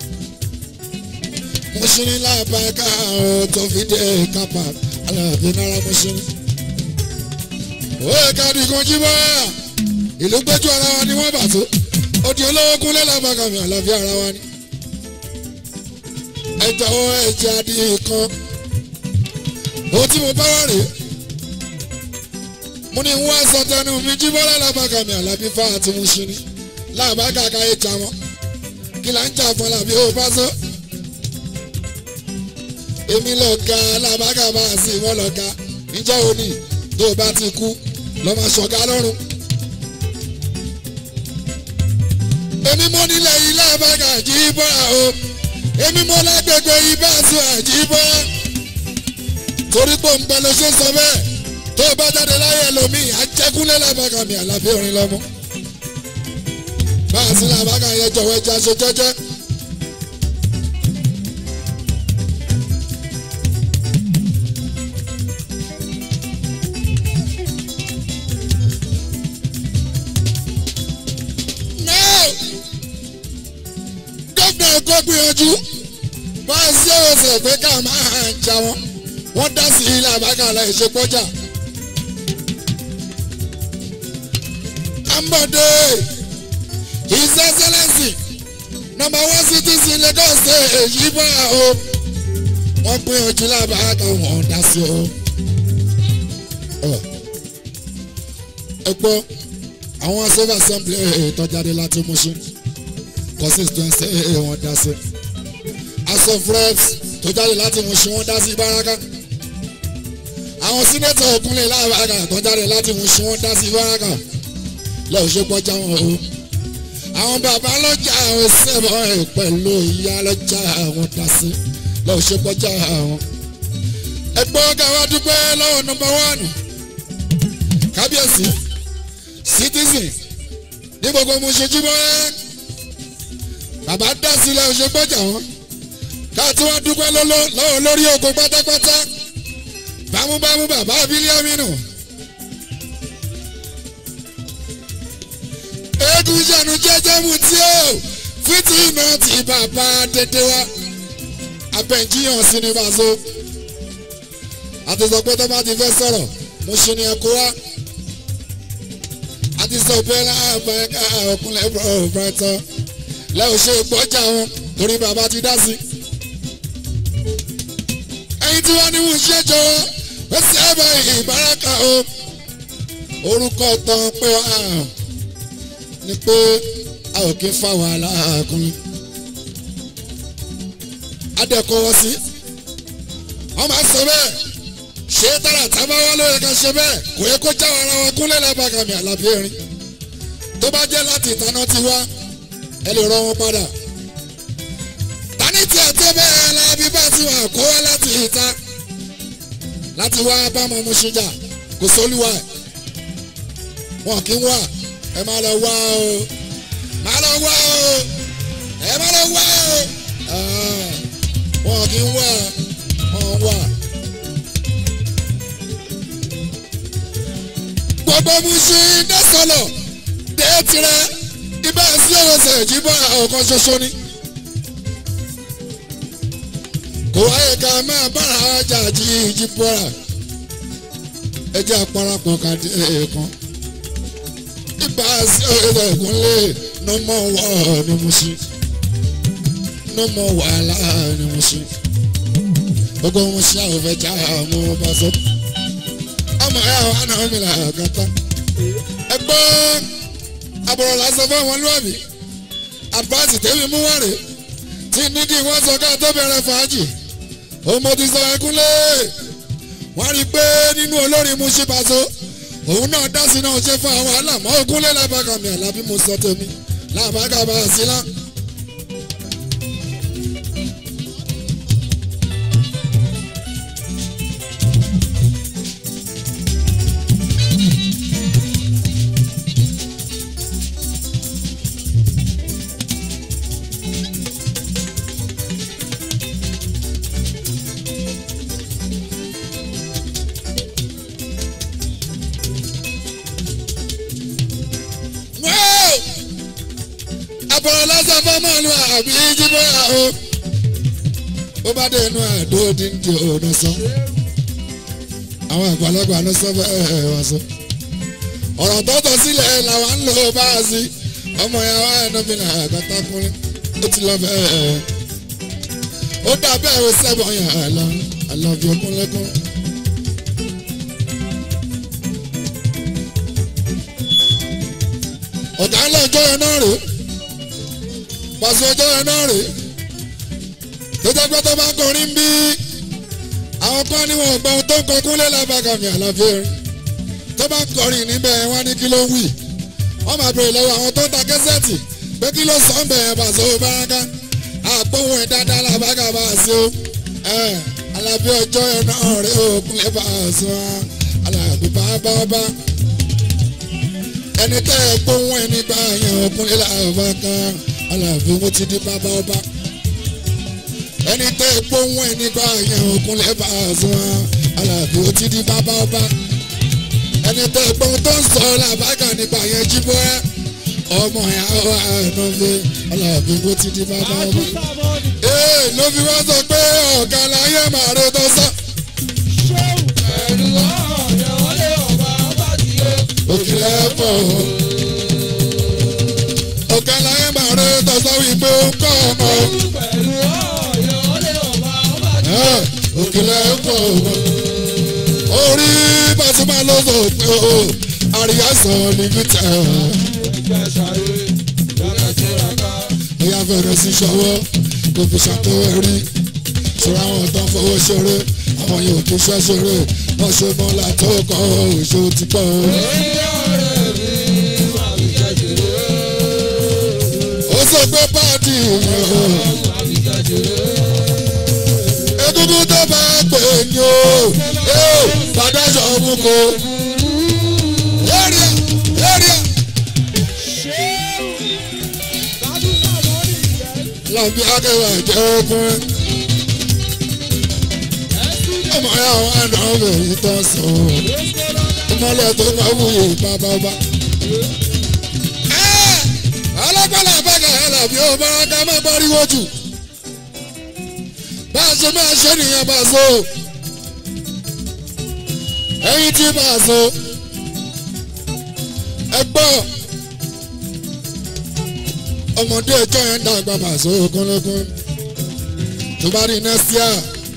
mọ́ṣíní lábàáká ọ̀ tó fi dé kápá aláàbí náírà mọ́ṣíní. ó yẹ ká di kan jí bá ìlú gbẹ́jú ara wa ni wọ́n bà tó ó di olówó kúnlẹ̀ lábàáká mi àlàáfíà ara wa ni. ẹ jọ̀wọ́ ẹ jẹ́ adìyẹ kan ohun tí mo bá wà rèé mo ní wọ́n sọ tẹnu mi jí bọ́lá lábàáká mi àlàáfíà fáwọn àti mọ́ṣíní lábàáká káyé jà wọn kí là ń jà fún làbí ó bá sọ. èmi lọ ga alábàgàbà sí wọn lọ ga níjọ́ òní tó o bá ti kú lọ́ máa ṣọ̀gá lọ́rùn. èmi mo nílẹ̀ ilé àbágà jí bọ́ra o èmi mo lágbègbè ibà sí àjí bọ́ra. torí pé òun pẹ̀lú ṣe sọ bẹ́ẹ̀ tó o bá jáde láyé ẹlòmíì ajẹ́kúnlẹ̀ lábàgà mi àlàbí orin lọ́mọ báà sí làbákà yẹn jọ̀wọ́ ẹja ṣe jẹ́jẹ́. gómìnà èkó gbìyànjú báà sí òwòsàn pé ká máa ń jà wọn wọ́n dá sí ilé àbákà láì ṣe gbọ́jà. ambode his excellence number one citizen lagos state èyí bá o wọ́n gbìyànjú lábàáká wọn dá sí o. ẹ gbọ́ àwọn civil assembly ìtọ́jáde láti Mushin constituency wọn dá sí house of reps tó jáde láti Mushin wọn dá sí Ìbáraka àwọn senator òkúnlẹ̀ lábàáká tó jáde láti Mushin wọn dá sí Ìbáraka lọ́ọ̀ ṣe pọ́jà wọn o àwọn bàbá lọ́jà àwọn sẹ́bọ̀ ẹ̀ pẹ̀lú ìyá lọ́jà àwọn dasí lọ́wọ́ ṣe kọjá àwọn. ẹgbọ́n káwá dúpẹ́ lọ́wọ́ nọmba wánù kábíyèsí citizen ní gbogbo mo ṣojú mọ́ ẹ́ bàbá dasí lọ́wọ́ ṣe kọjá wọn káàtí wọ́n dúpẹ́ lọ́wọ́ lórí oko pátápátá bámúbámú bàbá bílíọ̀mínú. eégún ìṣẹ̀nu jẹ́jẹ́ mu tí ó fìtì iná ti bàbá dédé wá abẹ́njíyàn sí ní bàzó àti sọ pé tó bá ti fẹ́ sọ̀rọ̀ mo ṣe ni ẹ̀kọ́ wá àti sọ pé láàbà ẹ̀ka ọkùnrin ẹ̀bùrọ̀ brighton lẹ́yìn ṣe gbọ́jà wọn torí bàbá ti dá sí. ẹyin tí wọ́n ní wọ́n ṣe jọ ó sì ẹ̀ bá ìbáraka o orúkọ tán pé wọ́n ni pé a ò kí ń fa wàhálà ọkùnrin. adẹ́kọ̀wọ́ sí wọ́n máa ń sọ bẹ́ẹ̀ ṣé tára tábà wá lóye kan ṣe bẹ́ẹ̀ kò yẹ kó jáwọ́ ara wọn kúnlẹ̀ lábàgàmì àlàbí erin tó bá jẹ́ láti ìtaná ti wá ẹ lè rọ wọn padà. tani tí a tó bẹ́ẹ̀ alábí bá ti wà kó wá láti ìta láti wá bá ọmọ mu ṣíjà kò sólúwa ẹ̀ wọn kì í wà ẹ má lọ wá o má lọ wá o ẹ má lọ wá o wọn kì í wà wọn wà. gbogbo Mushin dẹ́sọ̀lọ̀ dé tirẹ̀ ibà sí ọ̀sẹ̀ ìjìbọn ọ̀kan ṣoṣo ni. kò wáyé ká máa bára ọjà jí ìjìbọ̀ra ẹ jẹ́ àparapọ̀ kàdé kan ibà sí ọ̀sẹ̀ ìkúnlẹ̀ no more war ní Mushin no more wàhálà ní Mushin gbogbo Mushin àwọn fẹ́ já àwọn ọba sọ ọmọ ẹ àwọn àna mi là kàtà ẹ gbọ́ àbọ̀rọ̀ lásán fún àwọn lóàbí àbáàtì tẹ́mi mú wá rè tí ní kí wọ́n sọ ká tó bẹ̀rẹ̀ fàájì òun mo ti sọ ẹkúnlẹ̀ wọ́n rí i pé nínú olórin Mushin Paso òun náà dá sí náà ṣe fún àwọn àlàmọ́ ògúnlẹ̀ lábàkàmì àlàbí mo sọ tèmi làbàkàmà sílá. àbọ̀rọ̀ lásán àbí jíbọ́yà o ó bá dé inú àdó dídì ọ̀nà sọ àwọn àgbàlagbà ló sọ bẹ́ẹ̀ wọ́n sọ ọ̀rọ̀ tó tọ́ sílẹ̀ làwọn ń lò bá a sí ọmọ yẹn wá ẹnubìnrin àgàtàkùnrin ó ti lọ bẹ́ẹ̀ ó dà bẹ́ẹ̀ ó sẹ́bọ̀ yẹn àlọ́ àlọ́bí okúnlẹ́kún. ọ̀gá ńlá ọjọ́ yẹn náà rèé pàṣẹ ọjọ́ yẹn náà rèé tó jẹ́ pé tó bá ń kọrin bí àwọn kan ní wọn gbọ́n tó ń kọ kúnlẹ̀ lábàgàmì àlàfẹ́ rẹ̀ tó bá ń kọrin níbẹ̀ wọ́n ní kí ló ń wì wọ́n máa bèrè lọ́wọ́ àwọn tó ń ta kẹ́sẹ̀tì pé kí ló sọ ń bẹ̀rẹ̀ pàṣẹ ó báraká àgbóhùn ẹ̀ dáadáa làbàgà bá a ṣe ó alábí ọjọ́ yẹn náà rèé ó kúnlẹ̀ bá a ṣe wọn alábí bá bá bá ẹni tẹ́ ẹ gbóhùn ẹni bá yẹn ó kúnlẹ̀ làbàgà alábí mo ti di bàbá ọba ẹni tẹ́ gbóhùn ẹni bá yẹn òkun lẹ́bà sùn alábí ó ti di bàbá ọba ẹni tẹ́ gbóhùn tó ń sọ làbágà nípa yẹn jíbọ́ ẹ ọmọ yẹn àwọn àánú fi alábí ó ti di bàbá ọba. ee ló fi wá sọ pé ọ̀gá láyé màá rẹ tó sọ. òkìlẹ̀ pọ̀ ọ̀gá láyé màá rẹ tó sọ wípé ó ń kọ́ ọmọ òkèlè pọ̀ orí Pasuma ló sọ pé o àríyá sọ níbi tẹ̀ bóyá fẹ̀rẹ̀ sí ṣọwọ́ kò fi ṣàtọ́wọ́ rí ṣọ́ra àwọn tó ń fowó ṣeré àwọn yóò kí iṣẹ́ ṣeré wọ́n ṣe mọ́lá tó kọ́ òṣò ti pọ̀ ó sọ pé páàdì yẹn egungun tó bá pè ní o padà sọ̀rọ̀ kò. area area. lọ́bí akẹ́wà jẹ́ ọkùnrin. ọmọ ya wà náà bẹ̀rẹ̀ tó sọ. ìmọ̀lẹ̀ tó bá wúyè bàbá ọba. alágbálá bàgà ẹ̀ làbí ó bá ká má pariwo jù bá a ṣe máa ṣe nìyẹn bá a so ẹyin tí bá a so ẹ gbọ́ ọmọdé ẹjọ́ yẹn ń dàgbà bá a so kúnlẹ́kún tó bá rí next year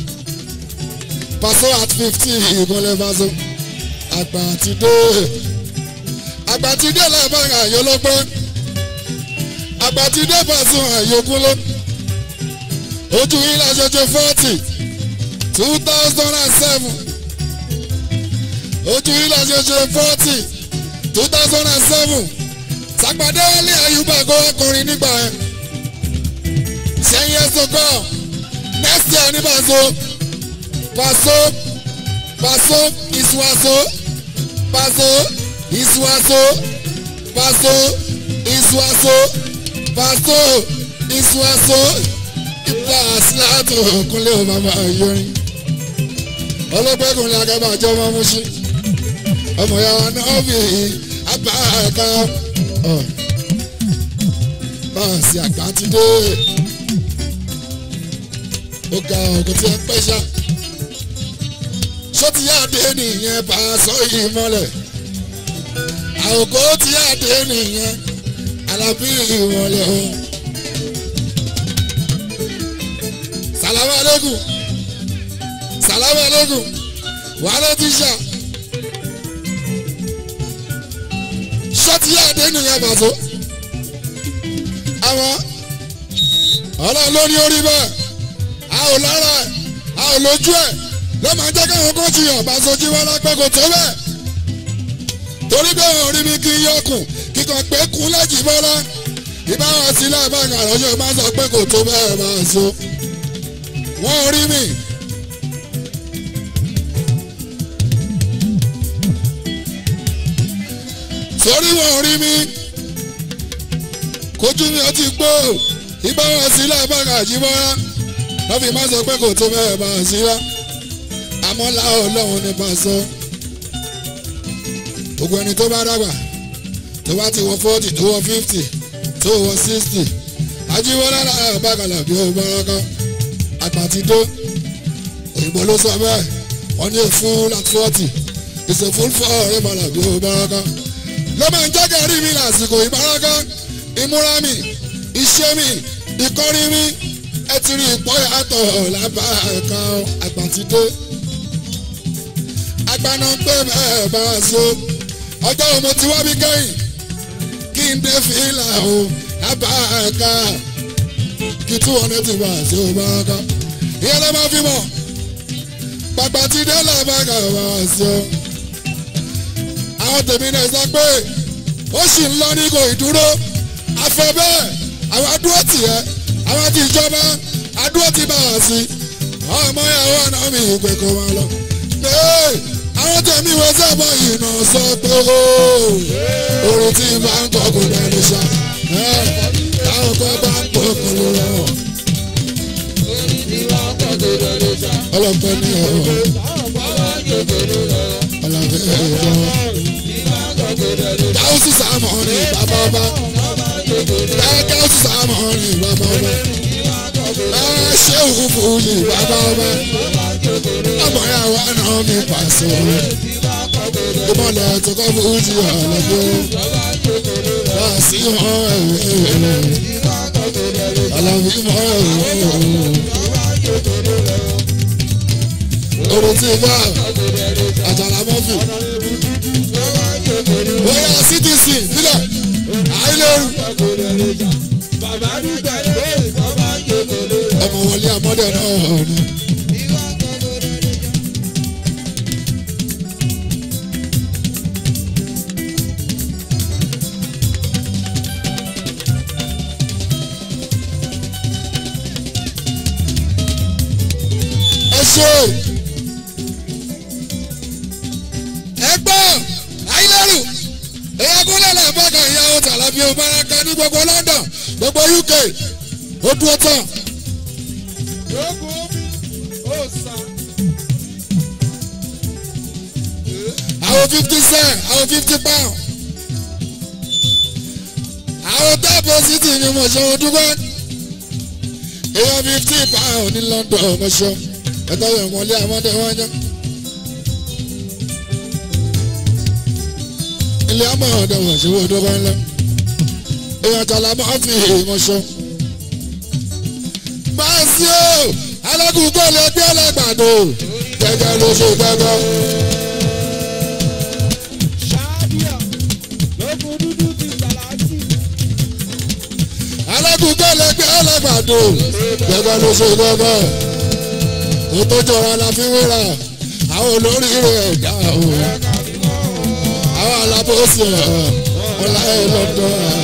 paso at fifty ìkúnlẹ̀ bá so àgbà ti dé àgbà ti dé lẹ́ẹ̀bọ̀n àyè lọ́gbọ́n àgbà ti dé bá a so àyè kúnlẹ̀ ojú yín la ṣe ṣe forty two thousand and seven ojú yín la ṣe ṣe forty two thousand and seven sàgbàdé wálé àyùbá kó ọkùnrin nígbà yẹn sẹ́yìn ẹ̀sùn kọ́ next year ní Paso Paso Paso ìsúwàsó Paso ìsúwàsó Paso ìsúwàsó Paso ìsúwàsó ìgbà síláàtò kúnlẹ̀ ò bàbá yọrin ọlọ́pẹ́kùnrin agábàjọ́ ọmọ múṣí ọmọ ya wa náà fi àgbà ẹ̀ka báàsì àgbà ti dé ó ga ọ̀gùn tí ẹ pẹ́ ṣá ṣó ti yá dé nìyẹn Paso yìí mọ́lẹ̀ àwòkó ti yá dé nìyẹn Alábí ìmọ̀lẹ̀ o. salamu aleykum salamu aleykum wàhálà tíṣà ṣọ́ọ̀tì yá àdé nìyẹn Paso àwọn ọlọ́run ló ní orí bẹ́ẹ̀ a ò lára ẹ̀ a ò lójú ẹ̀ ló máa jẹ́ káwọn kó ti yàn Paso jí wọn lápẹ́ kò tó bẹ́ẹ̀ torí pé wọn rí mi kí n yọkùn kíkan pé kún lẹ́jì bọ́lá ìbáwọn sílẹ̀ àbáyọ̀ àròjọ máa sọ pé kò tó bẹ́ẹ̀ Paso wọ́n rí mi. sórí wọ́n rí mi kojú mi ó ti gbó ibà wọn sí lábàgà jíbọ́ra wọ́n fi máa sọ pé kò tó bẹ́ẹ̀ bá a sí rá àmọ́ láwọn ọlọ́run ní Paso gbogbo ẹni tó bá dàgbà tó bá ti wọ forty tó wọ fifty tó wọ sixty ajíwọlá náà bàgàlà bí ó bọ́rọ́kọ́ àgbàtìdó òyìnbó ló sọ bẹ́ẹ̀ wọ́n ní fún láti fọ́ọ̀tì ìṣe fún fọ́ ọ̀rẹ́ bàlà bí ó bọ́rọ́kọ́ ló máa ń jẹ́ kẹrí mi lásìkò ìbáraka ìmúra mi iṣẹ́ mi ìkọ́rí mi ẹ ti rí ìpọ́yàtọ̀ lábàáká àgbàtìdé agbaná pé bẹ́ẹ̀ bá a so ọjọ́ wo mo ti wá bí kẹ́yìn kí n dé fìlà o lábàáká kí two hundred ti bá a so bàáká ìyẹn ló máa fi mọ̀ pàpàtìdé làbàáká bá a so àwọn tèmi náà sọ pé ó sì ń lọ ní kò ìdúró afẹ bẹ́ẹ̀ àwọn adúró tì ẹ́ àwọn ti ìjọba adúró ti bá wá sí ọmọ ìyàwó ọ̀nà mi ìpè kò máa lọ. àwọn tèmi wọ́n sábà ìnà sọ pé orin tí máa ń kọ́ kò lẹ́nu ṣá táwọn kan bá ń pọ̀ kò ló lọ. ọlọ́pẹ́ ní ọ̀rọ̀ ọlọ́pẹ́ ẹ̀rọ káwùsì sàmù ní bàbá ọba ẹ káwùsì sàmù ní bàbá ọba ẹ ṣéwù fújì bàbá ọba ọmọ ya wà náà mi pàṣẹ ìmọ̀lẹ̀ tó kọ́ fújì ọ̀lẹ́gbẹ́ wá sí wọn ẹ̀wẹ̀ alábí mọ́ ẹ̀wẹ̀ orin tí bá àjàlá mọ́fì bóyá cdc nílẹ̀ àìlérú. ọmọ wọlé amọ́dẹ náà ni. ẹ ṣe ẹ gbọ́ àìlérú èyí agúnlẹ̀ náà bọ́kà ìyàwó tàlàbí ọbaraka ní gbogbo london gbogbo uk ó dúró tán. àwọn fifty cent àwọn fifty pound àwọn deposit ni mo ṣe wọn dúpẹ́ èèyàn fifty pound ní london mo ṣe ẹ̀tọ́ yẹn wọlé àmọ́dé wọn jẹ́. ilé ọmọ ọdọ wọn ṣe wo dọgba ńlá èèyàn tọ́lá máa fi èèmọ̀ ṣọ. báàsì o alágùnkò lè gbé ọlọ́gbàdo gẹ́gẹ́ ló ṣe gẹ́gẹ́. alágùnkò lè gbé ọlọ́gbàdo gẹ́gẹ́ ló ṣe gẹ́gẹ́. ètò ìjọra la fi wéra àwọn olórí rẹ̀ dá o àwọn alábòsí ẹ̀ ọ̀la ẹ̀ lọ́dọ̀ ẹ̀.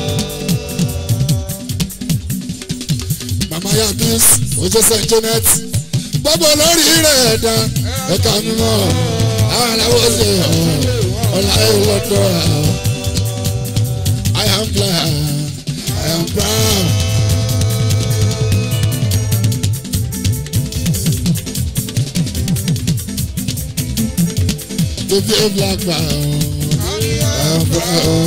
mama yabis ojú st janet gbogbo lórí rẹ̀ ẹ̀dá ẹ̀ka mímọ́ àwọn alábòsí ẹ̀ ọ̀la ẹ̀ lọ́dọ̀ ẹ̀. I am glad I am proud. To be a black man. I'm proud.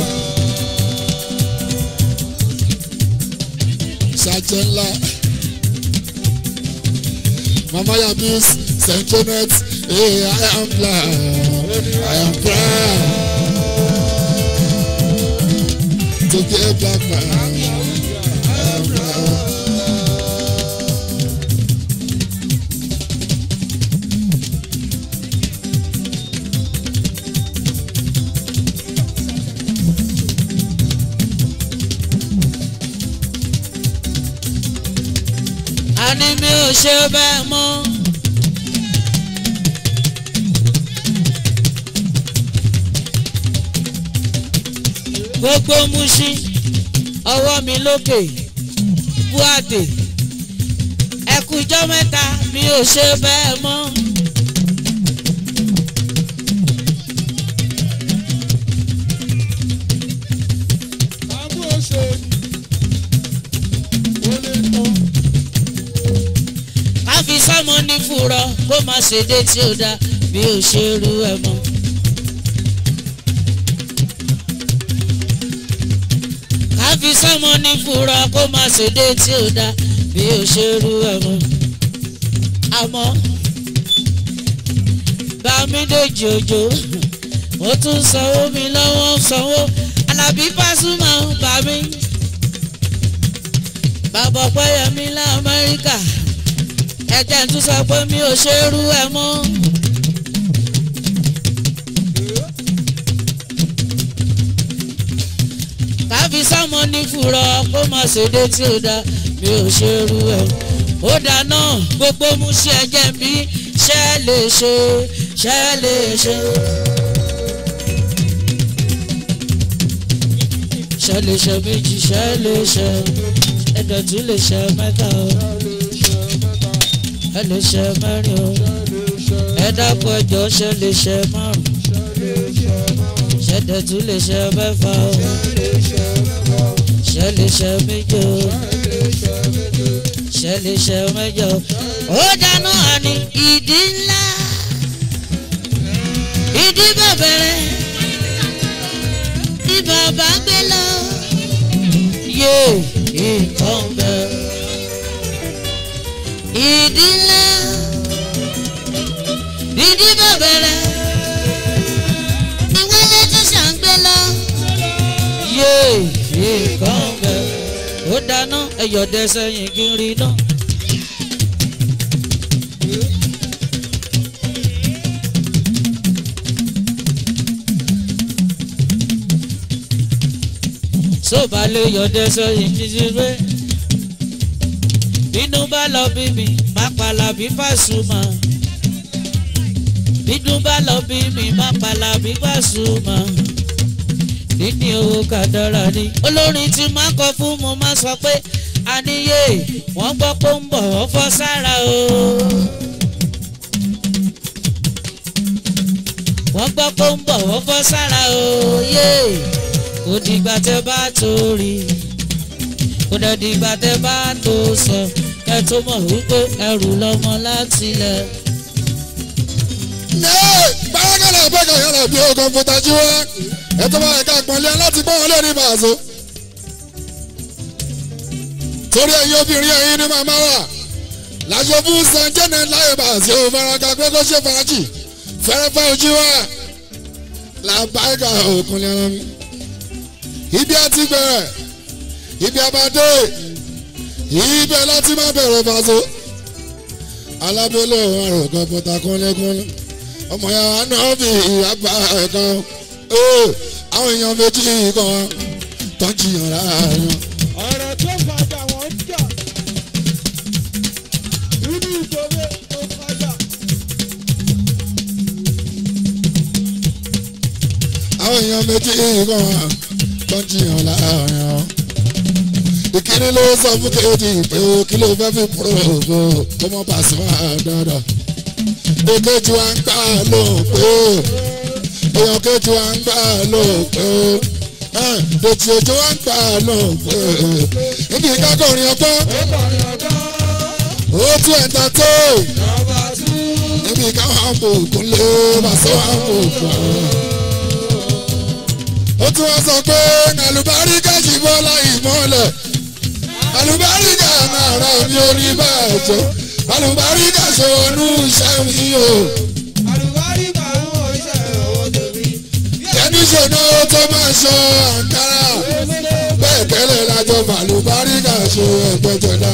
Sergeant La. Mama Yabis, St. Janet, hey, I am proud. I am proud. To be a black man. I am proud. àní mi ò ṣe bẹ́ẹ̀ mọ́. gbogbo muṣin ọwọ́ mi lókè buhate ẹkùjọ́ mẹ́ta mi ò ṣe bẹ́ẹ̀ mọ́. ká fi sọ́mọ ní fúrọ́ kó má ṣe dé tí ó dá bí ó ṣe rú ẹ mọ́. ká káfí sọmọ ní fura kó má ṣèdè tí ò dá bí ó ṣe rú ẹmọ àmọ́ bámídèjì òjò ó tún sanwó mi lọ́wọ́ sanwó alábí pásúmọ̀ bá mi bàbá ọpẹ́yẹmí lamẹ́ríkà ẹ̀jẹ̀ tún sọ pé mi ò ṣe rú ẹ mọ́. káfí sọmọ ní fùrọ kó má ṣèdè tí ó dá mi ò ṣe rú ẹ ó dáná gbogbo mú ṣe ẹjẹ bí ṣe lè ṣe ṣe lè ṣe. ṣe lè ṣe méjì ṣe lè ṣe ẹ̀dọ̀ tún lè ṣe mẹ́ta o ẹ lè ṣe mẹ́rin o ẹ dákun ẹjọ́ ṣe lè ṣe márùn ṣẹ̀dẹ̀ tún lè ṣe mẹ́fà o ṣe lè ṣe méje o ṣe lè ṣe mẹ́jọ ó dáná àní ìdí ńlá ìdí bẹ̀bẹ̀rẹ̀ ní bàbá gbé lọ yé nǹkan bẹ́ẹ̀ ìdí ńlá ìdí bẹ̀bẹ̀rẹ̀ ìwé lẹ́tọ́ ṣàǹgbé lọ yé nǹkan bẹ́ẹ̀ ó dáná ẹ̀yọ̀ dẹ́sẹ̀ yìí kiri náà. sóbà lè yọdẹ sọyìn títí pé bínú bá lọ bí mi má palà bí Pasuma bínú bá lọ bí mi má palà bí Pasuma níní owó kàdára ni olórin tí má kọ fún mo má sọ pé àníyé wọ́n gbọ́ pé ń bọ̀ wọ́n fọ́ sára o. wọ́n gbọ́ pé ń bọ̀ wọ́n fọ́ sára o. Yeah kò dìgbà tẹ bá tó rí kò dẹ̀ dìgbà tẹ bá tó sọ kẹ tó mọ̀ wípé ẹrù lọmọ láti lẹ̀. ní bárakàlà bẹ́ẹ̀kà yàrá bí o kọ̀ǹpútà jí wá ẹ̀tọ́ bá ẹ̀ka pọ̀nlé láti bọ́ wọn lórí bàzó. torí ẹ̀yin obìnrin ẹ̀yin ni màmá wà láṣọ fún san jẹ́nẹ̀ láyé bàzó faraka pé kó ṣe fàájì fẹ́rẹ́fẹ́ ojú wa làbáyíká òkúnlẹ̀ ẹran mi ibi àti bẹ̀rẹ̀ ibi àbádé ibẹ̀ láti má bẹ̀rẹ̀ fàṣọ. alábẹ́lẹ̀ ọ̀rọ̀ kan pọ̀tà kúnlẹ́kúnlẹ́ ọmọ ya náà fi ìyàbá ẹ̀kan àwọn èèyàn méjì kan tó ń jiyàn láàárín. ọ̀rọ̀ tó fàjà wọ́n ń jà nínú ìṣòro tó fàjà. àwọn èèyàn méjì kan tó ń jiyàn láàrin ọ. ìkíní ló sọ fún kejì pé ó kí ló fẹ́ fi púròfò kó mọ́ Pasuma dáadáa. èkejì wa ń gbà ló pé èèyàn kejì wa ń gbà ló pé dèjì òjò wa ń gbà ló pé ibi ìkákọ̀rin ọgbọ́n ó tún ẹ̀ńtà tó ibi ìkáwọn àpòkùn lé Pasuma àpòkùn ó tún wá sọ pé àlùbáríkà jì bọ́lá ìmọ̀lẹ̀ àlùbáríkà máa ra mi orí bàjẹ́ àlùbáríkà ṣòwònú iṣẹ́ mi o. àlùbáríkà ń wọ iṣẹ́ owó tèmi. ẹni ṣòro tó máa ṣọ àǹkárá bẹ́ẹ̀ tẹ́lẹ̀ lájọ àlùbáríkà ṣe ẹgbẹ́jọdá.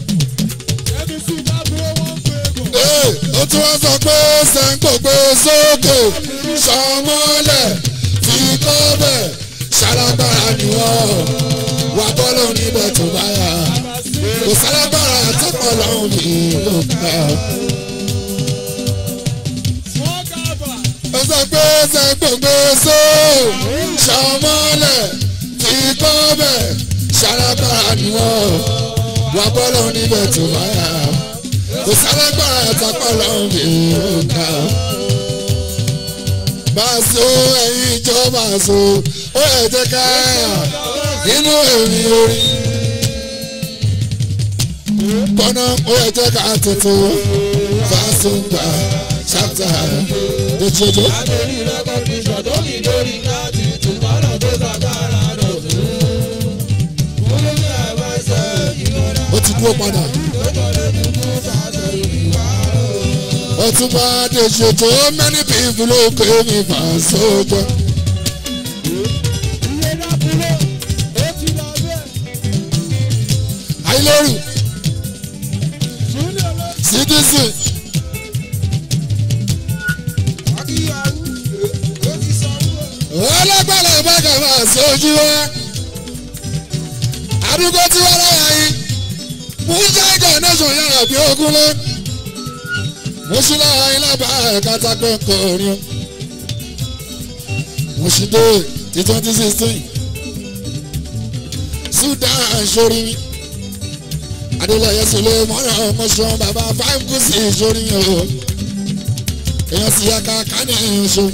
ó tún wá sọ pé sẹ́ńkò gbé sókè sọmọ́lẹ̀ fi kọ́ bẹ̀ ṣalágbára ni wọ́n wà bọ́lọ̀ níbẹ̀ tó bá yà kò sálágbára tọ́pọ̀ lọ́hùn mi ló ká. ó sọ pé sẹ́gbọ̀ngbé só ṣọmọ́lẹ̀ fi kọ́ bẹ̀ ṣalágbára ni wọ́n wà bọ́lọ̀ níbẹ̀ tó bá yà kò sálágbára tọ́pọ̀ lọ́hùn mi ló ká báṣọ ẹ̀yin ìjọba ṣo ó yẹ jẹ́ ká nínú èmi orí. Bọ́nà ó yẹ jẹ́ ká tuntun fásúngbà ṣáàtà lójoojú. Adérí rẹ́kọ̀dì ṣọ̀tọ́ mi lórí láti tùmọ̀lá tó sàgbára lọ́dún. kú padà. ọtúnba dèjì tó many people ló pè mí fà sójọ. àìlérù citizen. ọlọ́gbàlà ìbáka máa sojú wa àdúgbò tí wọ́n láyà yìí musa incarnation yàrá bí ogun lé musula ilaba kata kọkọrin muside ti twenty sixteen sudan sori adeleye sule mọ́nà mọ́sán baba five kùsì sori o èèyàn sì yà ká kánì ẹ̀ṣọ́.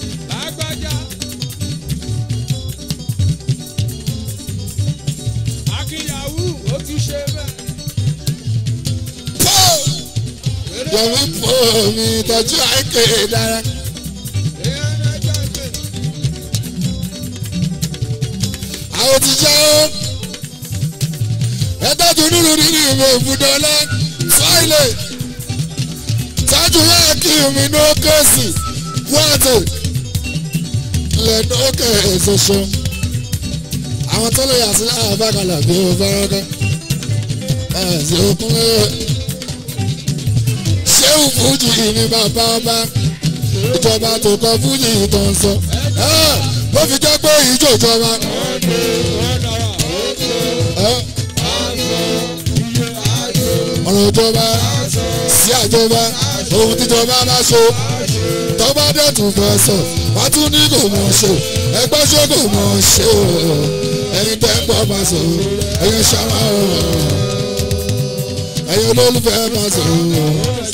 yọ̀wé pò mí tọ́jú àìkè dára. àwọn ti jẹ́ ó ẹ tọ́jú nínú nínú ìwé ìbúdọ́lá fáìlì tọ́jú yẹ kí mi ní ókèsì wọ́ọ̀tì lẹ́nu ókè ṣoṣo àwọn tó lè yà sí àbákalà bí ó fẹ́ràn kẹ́ ẹ̀ sí okun lẹ́yìn ṣéwù fújì ní bàbá ọba ìjọba tó kọ fújì tó ń sọ bó fi jẹ́ pé ìjọ ìjọba. ọ̀rọ̀ ìjọba sí àjọba ohun tíjọba bá ṣe tọ́ba dẹ̀tún fẹ́ sọ wá tún ní kò mọ̀ ṣe ẹgbẹ́ ṣe kò mọ̀ ṣe o ẹni tẹ́ ń bọ̀ bá sọ ẹ̀yin ṣáwá o ẹ̀yin olólùfẹ́ bá sọ o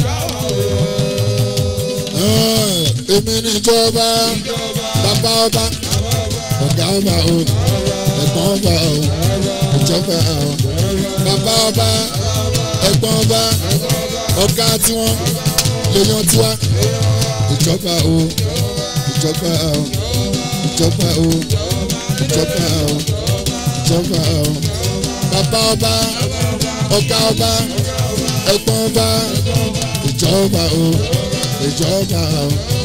èmi níjọba bàbá ọba ọ̀gá ọba o ẹ̀gbọ́n ọba o ìjọba o bàbá ọba ẹ̀gbọ́n ọba ọ̀gá tiwọn lèèyàn tiwa ìjọba o ìjọba o ìjọba o ìjọba o ìjọba o bàbá ọba ọ̀gá ọba ẹ̀gbọ́n ọba ìjọba o ìjọba o.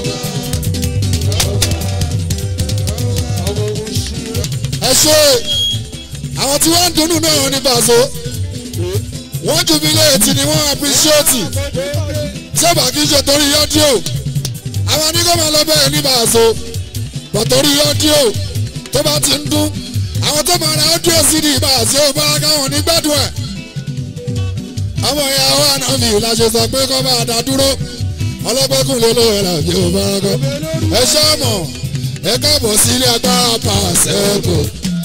ẹ ṣe àwọn tí wọ́n ń dunnú náà ní bàzó wọ́n jubilate ni wọ́n appreciate tí ó bá kí n ṣe torí yọ́díò àwọn onígbọ́mọ lọ bẹ́ẹ̀ ní bàzó bọ̀ torí yọ́díò tó bá ti ń dún àwọn tó máa ra ọ́díò sí ní ìbàzó bá káwọn ní gbádùn ẹ̀ àwọn ìyàwó ànáfì làṣẹ sọ pé kọ́ bá dá dúró ọlọ́gbẹ́kùn ló ló rẹ̀ bí ó bá kọ́ ẹ ṣọ́ọ̀mọ̀ ẹ káàbọ̀ sí ilé agbára pàṣẹ́kù.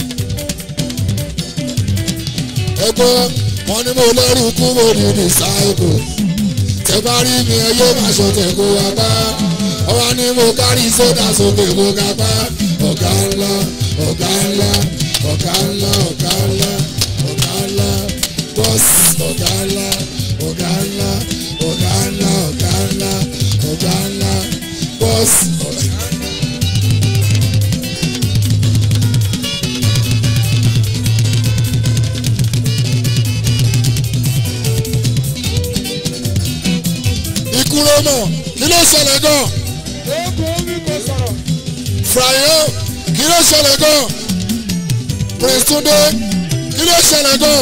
ẹ gbọ́ wọn ni mo lẹ́rù kú mo ní disciple tẹ bá rí mi ẹ yóò máa ṣọ̀tẹ̀ kó wa bá ọwọ́ ni mo kárí sódà sókè mo ga bá ọ̀gá ńlá ọ̀gá ńlá ọ̀gá ńlá ọ̀gá ńlá ọ̀gá ńlá bọ́sì ọ̀gá ńlá ọ̀gá ńlá ọ̀gá ńlá ọ̀gá ńlá ọ̀gá ńlá bọ́sì ọ̀gá ńlá. ìkúrò mọ̀ kí ló ṣẹlẹ̀ gan. Frayo kí ló ṣẹlẹ̀ gan. Prince Tunde kí ló ṣẹlẹ̀ gan.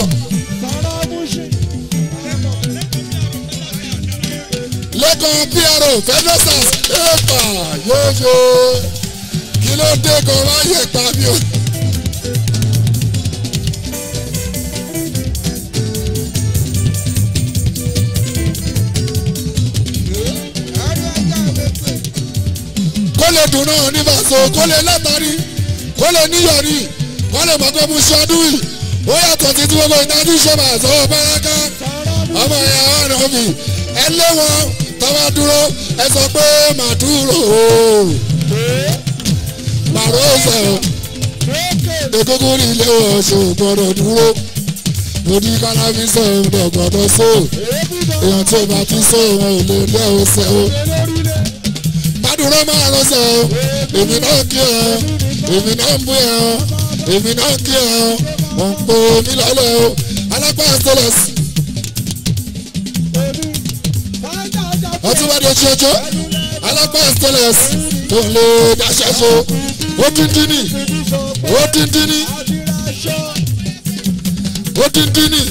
lẹ́kàn PRO federal stars ẹ̀ẹ́pà yóò ṣe kí ló dé gan wáyé pa mi o. kó lè dùn náà ní bàṣọ kó lè látàrí kó lè níyọrí kó lè mọ̀ pé mo ṣe ọdún yìí ó yàtọ̀ sí tí gbogbo ìdájú ṣe bàṣọ báraka ọmọ ìyá ọ̀nà mi ẹ lé wọn tọ́wọ́ dúró ẹ sọ pé màá dúró màró ọ̀sẹ̀ o egungun ní ilé ọ̀ṣọ́ gbọ́dọ̀ dúró mo ní kálábí sọ̀rọ̀ gbọ́dọ̀ sọ èèyàn tó bá ti sọ wọn ò lè lé ọ̀sẹ̀ o dúró máa rọṣẹ o èmi náà kí ọ èmi náà ń bú ẹ ọ èmi náà kí ọ ò ń po mi lọ́lẹ̀ o alápá stainless tún bá dé ṣoṣo alápá stainless tó ń lè dáṣẹ́ so ó díndín ní ó díndín ní ó díndín ní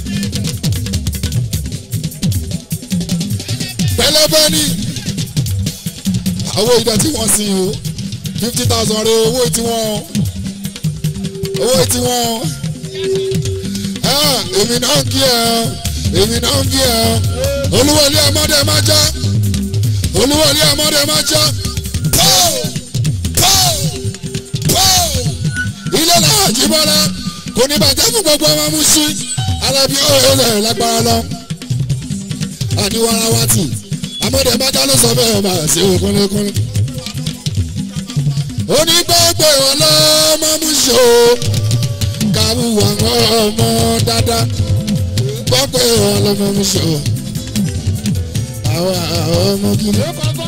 pẹlẹbẹ ní owó ìdá tí wọ́n sin o fifty thousand rẹ owó tí wọ́n owó tí wọ́n èmi náà ń kí ẹ èmi náà ń kí ẹ olúwọlé ọmọdé máa já olúwọlé ọmọdé máa já pọ́ọ̀ pọ́ọ̀ pọ́ọ̀ ilé náà jíbọ́lá kò ní bàjẹ́ fún gbogbo ọmọ musu alábí ọ̀rẹ́ rẹ̀ lágbára lọ. àníwára wa tì amọ̀dé máa já ló sọ bẹ́ẹ̀ máa ṣe òkúnlẹ́kúnlẹ́. onígbàgbọ́ ọlọ́mọ musu kàwé wà ọmọ dáadáa gbọ́pẹ́ ọlọ́mọ musu àwọn ọmọ kìlọ̀.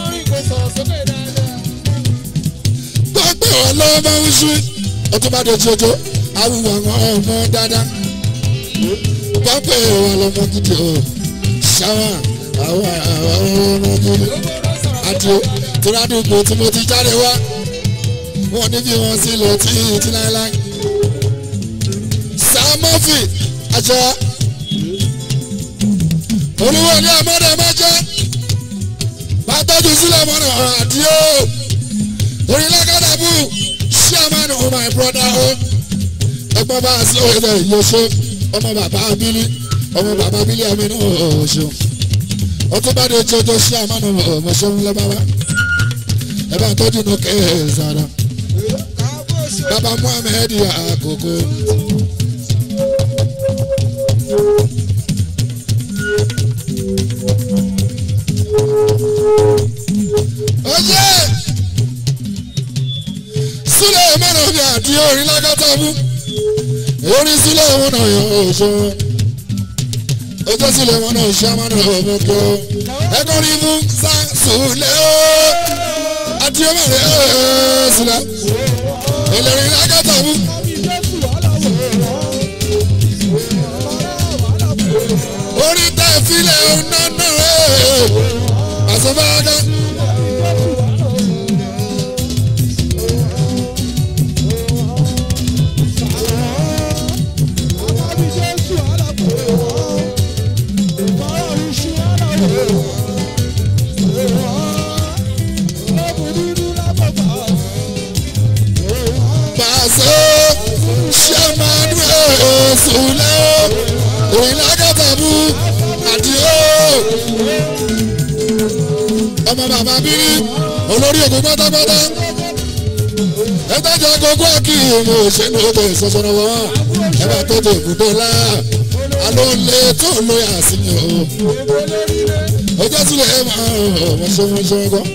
gbọ́pẹ́ ọlọ́mọ musu ọtún bá dé jojo awùwà ọmọ dáadáa gbọ́pẹ́ ọlọ́mọ gidi o ṣáwà àwọn ọmọ gidi àti tìrádùgbò tí mo ti jáde wá wọn níbi wọn sí lọ tí tí láéláé sàmọ́fì àjọ olúwo ní ọmọdé mẹ́jọ bàtọ́jú sílẹ̀ mọ́nà àdìo orílẹ̀-èdè chairman of my brother o ẹgbọ́n bá a sí òye yóò ṣe ọmọ bàbá abílí ọmọ bàbá abílí àmì náà ò ṣeun ọtún bá dé jọjọ chairman of ọmọ ṣẹ́gun lẹ́bàá ẹ bá tọ́jú ní kẹ́ẹ̀ẹ́sàdá bàbá muhammed àkókò. Oye! Súlẹ̀ mọ́nà bí àti orin lágátá mú. Orin sílẹ̀ mọ́nà yàn oṣù. Ojú sílẹ̀ mọ́nà ṣá mọ́nà ọmọ kí o. Ẹ̀kọ́ rí mú sá súlẹ̀ o. Àti ọmọ rẹ̀ ẹ̀ sílẹ̀. Ìlẹ̀rìn lágátá mú. Orin tẹ̀ fílẹ̀ ọ̀nà náà rẹ̀. Àsọ̀báyá. Pàṣẹ ṣẹ́mánú ẹ̀ẹ́sùlẹ̀ ìlàgàtàbù àdìo. Ọmọ bàbá bírí olórí ògùn pátápátá. Ẹ̀tọ́jà gbogbo àkì ìmọ̀ òṣèlú ètò ìsọsọ̀rọ̀ wọn. Ẹ bá tọ́jú ìbùdó lá. Àlọ́ lè tó lóyà sí mi o. Ọjọ́ sílẹ̀ ẹ̀ máa ọmọ ṣe wọ́n ṣe wọ́n kọ́.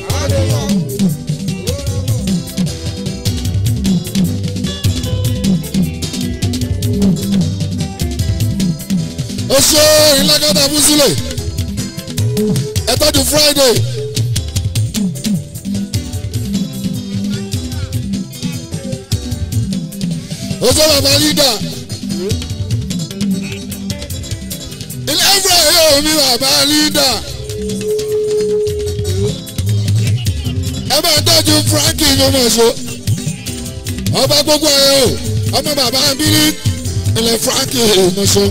ó ṣe ìlágàtà fún sílẹ̀ ẹ tọ́jú friday ó ṣe bàbá lídà ilé ẹ̀fọ́ yóò mi bàbá lídà ẹ bá tọ́jú frankie ló mọ̀ ṣe ọba gbogbo ẹ̀ o ọmọ bàbá bírí ilẹ̀ frankie ló mọ̀ ṣe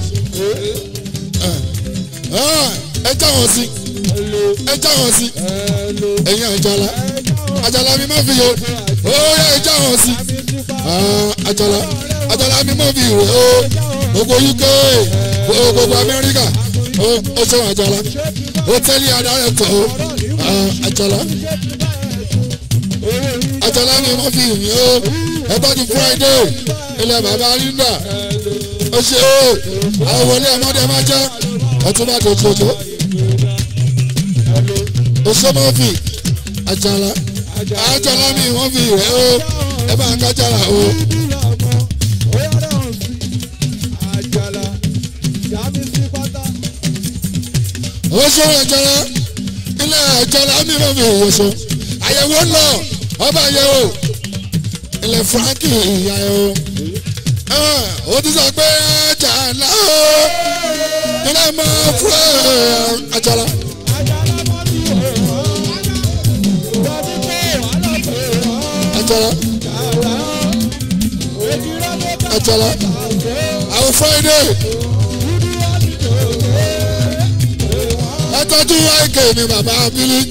ẹ já wọn sí ẹ já wọn sí ẹyin àjàlá àjàlá mi má fi yọ ó yẹ ẹ já wọn sí àjàlá àjàlá mi má fi yọ ó gbogbo uk gbogbo amẹ́ríkà ó ṣe àjàlá ó tẹ́lẹ̀ adarẹ̀ tọ̀ ó àjàlá àjàlá mi má fi yọ ó ẹ tọ́jú friday ilẹ̀ bàbá linda ó ṣe ó àwọn wọlé ọmọdé má jẹ́ ọtún bá dé jojo osomọ́fì àjàlá àjàlá mi wọ́n fi rẹ̀ ó ẹ bá ń kájàlá o. oṣù àjàlá ilé àjàlá mi wọ́n fi ìyẹ̀sọ àyẹ̀wò lọ ọba àyẹ̀wò ilẹ̀ frankie ìyá ẹ̀ o ó ti sọ pé àjàlá o ilé máa fún ẹ àjàlá. ẹ̀jọ̀lá ẹ̀jọ̀lá àwọn friday ẹ tọ́jú àìkè mi bàbá abílí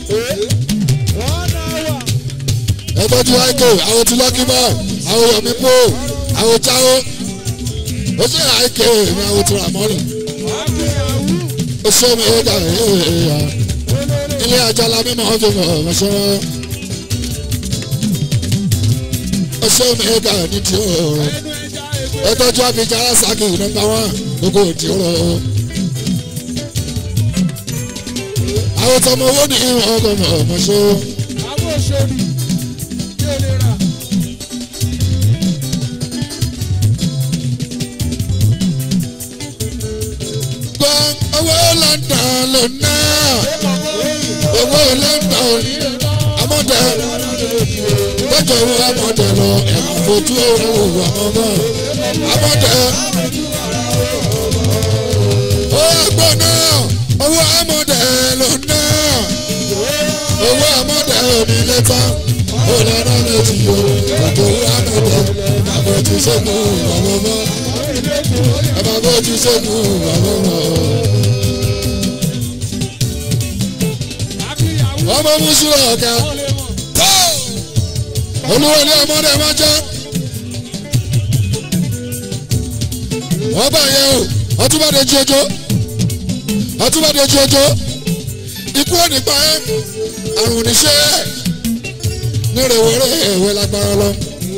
ẹ tọ́jú àìkè àwọn tí lọ́kì bọ́ àwọn yomi po àwọn jáwó ó ṣe àìkè mi àwọn tí ramọ́nì ó ṣe mi ó dà ilé àjọlá mímọ́ ọdún mọ̀ ọ́ ṣe wọ́n ó ṣe mi ó dà ní tí ó ẹ tọ́jú abidjan arásàkì nọmba wán gbogbo òdì ọ̀rọ̀ àwọn tọmọ owó ní ọgọ mọ ọmọ ṣó. àwọn òṣèlú yóò lè rà. gbọ́ owó london ló ná owó london amọ̀dẹ tọ́jú owó amọ̀dẹ lọ ẹ̀mọ̀ fojú owó ọmọ amọ̀dẹ. ó gbọ́ náà owó amọ̀dẹ ló ná owó amọ̀dẹ òní lẹ́tà ó lọ́nà méjì o ètò owó amọ̀dẹ àbọ̀tí sẹ́gun ọmọ ẹ máa bójú sẹ́gun ọmọ ọmọ mùsùlùmí ọ̀gá olúwọlé ọmọdé máa jẹ́ wọ́n bá yẹ o ọtúbàdé jí ojo ọtúbàdé jí ojo ikú ònípa ẹ àrùn oníṣẹ́ nírèwéré ìwé lágbára lọ.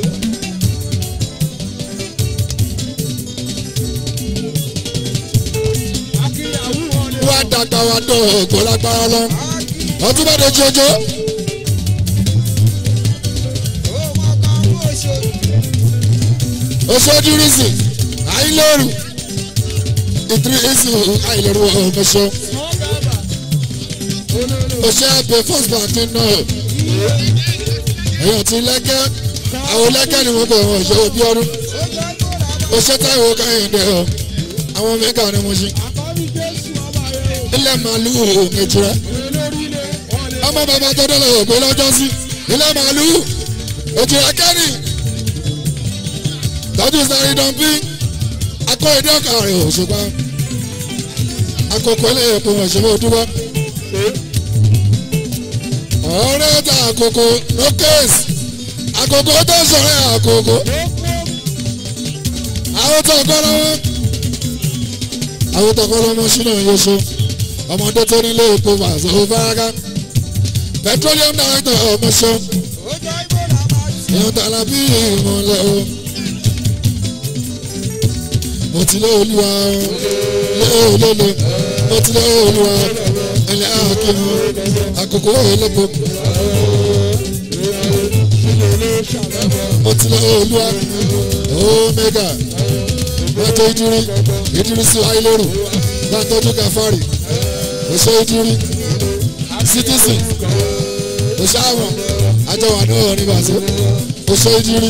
wá dàgbà wá dọ̀ ògbó lágbára lọ ọtúbàdé jí ojo. oṣooju risi àìlóru ìdírísì àìlóru ọmọṣọ oṣù àgbẹ first bank náà èèyàn ti lẹ́gẹ́ àwọn lẹ́gẹ́ ni wọ́n bẹ̀ wọ́n ṣe òbí ọdún oṣù táwọn káyọ̀dé ọ àwọn mẹ́gà ni mo ṣe ilẹ̀ màlúù òkèjìrẹ́ ọmọ bàbá tó dọ́là ògbé lọ́jọ́ sí ilẹ̀ màlúù òjìrẹ́ kẹ́ni tọ́jú sáré dọ́nbí akọ èdè ọ̀kà rẹ̀ òṣùpá akọkọ ilé epo wọn ṣẹlẹ̀ òdúbọ. ọ̀rẹ́ ta àkókò no case àkókò tó sọ̀rọ̀ àkókò àwọn tó kọ́ lọ́wọ́ àwọn tó kọ́ lọ́wọ́ sínú yóò ọmọdé tó nílé epo pàṣẹ òfaraga petroleum director ọmọṣọ ìyọ̀n tàlàbí ìmọ̀lẹ́ o mo ti lé olúwa lé olólo mo ti lé olúwa ẹlẹ́ àkínú àkókò ẹlẹ́bọ. mo ti lé olúwa omega gbàtọ́ ìdírí ìdírí sí ayélujára gbàtọ́jú kàfárì oṣù ìdírí citizen oṣù àwọn àjọwà náà ní bàtọ́ oṣù ìdírí.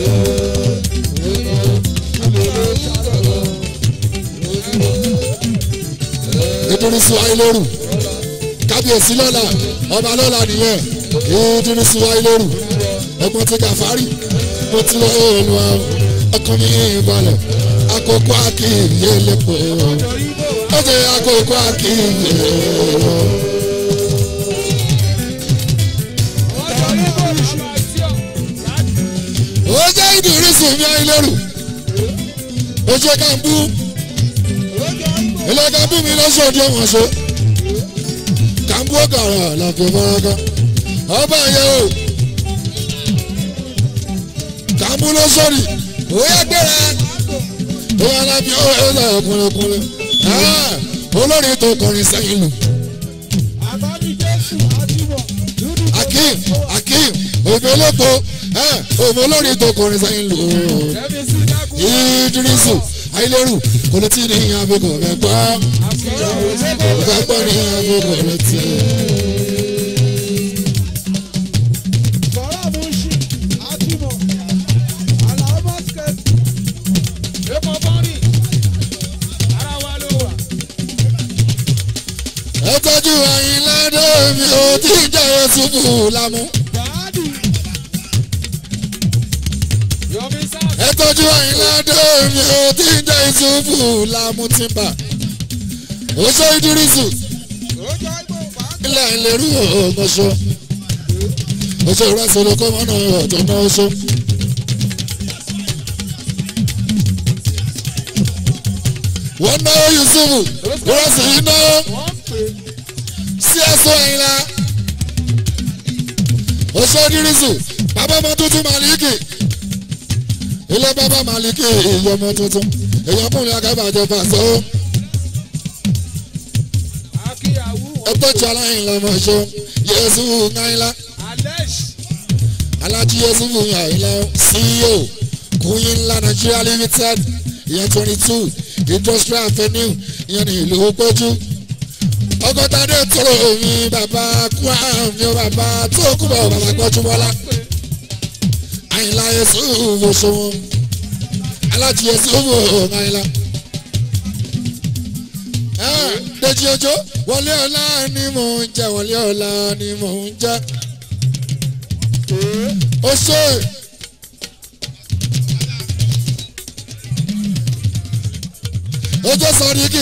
ìdúrísí wáyé lóru kábíyèsí lọ́la ọba lọ́la nìyẹn ìdúrísí wáyé lóru ẹ̀gbọ́n ti gàfárì mo ti lọ èèlú ọkàn mi ìbalẹ̀ àkókò àkìyè lẹ́pọ̀ ó jẹ́ àkókò àkìyè ó jẹ́ ìdúrísí mi ayé lóru ó jẹ́ kàmbú ilé kàmbú mi lọ́sọ̀ọ́dún ọ̀hún ṣe kàmbú ọ̀gàrà làbẹ̀ mọ́raká ọba yẹn o kàmbú lọ́sọ̀rì òye gbéra òye alábi ọ̀hún ẹ̀dá ọ̀kùnrinkùnrin olórin tó kọrin sẹ́yìn lù. akeem akeem òbí olóko òbí olórin tó kọrin sẹ́yìn lù. ìdírísù ayélujáru kò lè tí ní ìyá bí kò fẹ́ gbọ́ kò fẹ́ gbọ́ ní ìyá bí kò lè tí. ẹ tọ́jú ẹyin ládé mi ò tí ì jẹ́ oṣù lámú. tọ́jú àyìnládé mi ò tí ń jẹ́ ìṣubú lámútìmbà oṣó ìdírísù ilẹ̀ ìlérí ọmọṣọ oṣó ìrẹsọ̀rọ̀ kọ́mọ́nà ọ̀tọ̀ náà oṣó. wọ́n náwó yusufu ìrẹsì yìí náwó sí ẹ̀sọ́ àyìnlá oṣó ìdírísù bàbá ọmọ tuntun màlíkì ilé bàbá màlíkì ìyá ọmọ tuntun èèyàn kùnrin akábàjọ pàṣẹ ó ẹtọ́jú aláìn lọmọ ṣó yéésù ńláńlá alájí yéésù ńláńlá ceo kùnyìn ńlá nigeria limited ìyẹn twenty two industrial avenue ìyẹn ní ìlú péjú ọgọ́ta dé tóró mi bàbá kúá mi ó bàbá tó kú bọ̀ bàbá gbọ́jú bọ́lá àyìnlá yéésù wòṣòwò alájí yéésù ńláńlá dèjì òjò wọlé ọlá ni mò ń jẹ wọlé ọlá ni mò ń jẹ ó ṣe ojú sọdíkì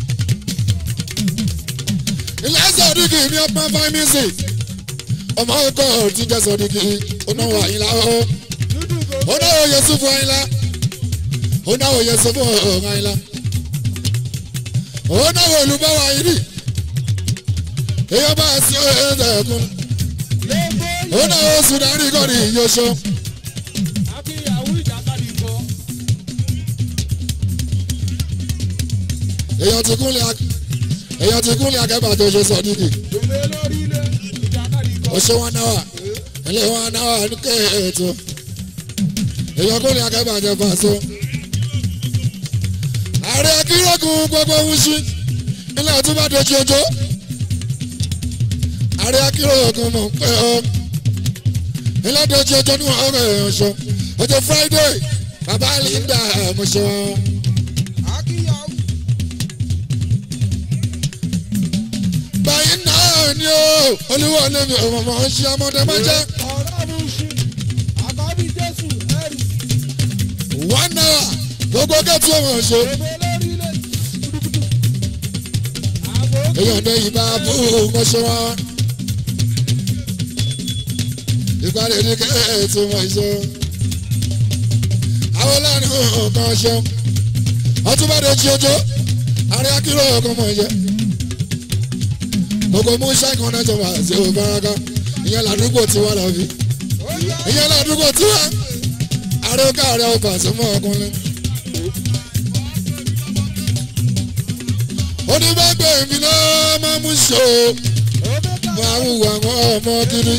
ilé sọdíkì ní ọgbọ́n fine music ọmọ ọkọ tí jẹ sọdíkì onáwó àyìnlá ó onáwó yẹsùfù àyìnlá onáwó yẹsùfù àyìnlá ó náwó olùbáwá yìí rí èèyàn bá a sí ẹ̀ẹ́dẹ̀ ẹ̀kún ó náwó sùdárì kọ́ni ìyóṣọ́. èèyàn ti kúnlẹ̀ èèyàn ti kúnlẹ̀ akẹ́bà tó ṣe sọ nídìí ó ṣe wọn náwà ilé wọn náwà ní kéètò èèyàn kúnlẹ̀ akẹ́bà tó fà so ààrẹ akérògùn gbogbo wúṣí ilé ọtún bá dojú ojó ààrẹ akérògùn mọ̀ pé ọ ilé dojú ojó ní ọ̀rọ̀ èèyàn ṣọ ọjọ́ friday bàbá linda mọ̀ṣọ́. báyìí náà ni ó olúwo lèmi ọmọ ọmọ ṣe ọmọdé máa jẹ. one hour gbogbo gẹ́tù ọmọ ṣe. èèyàn ní ìbá bú mọ́ṣọ́ wọn. ìpàdé ní kẹ́ẹ̀tì mọ̀ ṣe. àwọn láàrin nǹkan ṣe. ọtún bá dé jí ojó àrí akíró ọkàn mọ̀ ṣe. gbogbo mú ṣáìkan náà jọba àti òbáraka ìyẹn làdúgbò tiwa làbí. ìyẹn làdúgbò tiwa. àríkà rẹ̀ ọ̀pá sí mọ́ ọkùnrin. onígbàgbé mi náà máa mú ṣó máa ń wà wọ́n ọmọ kiri.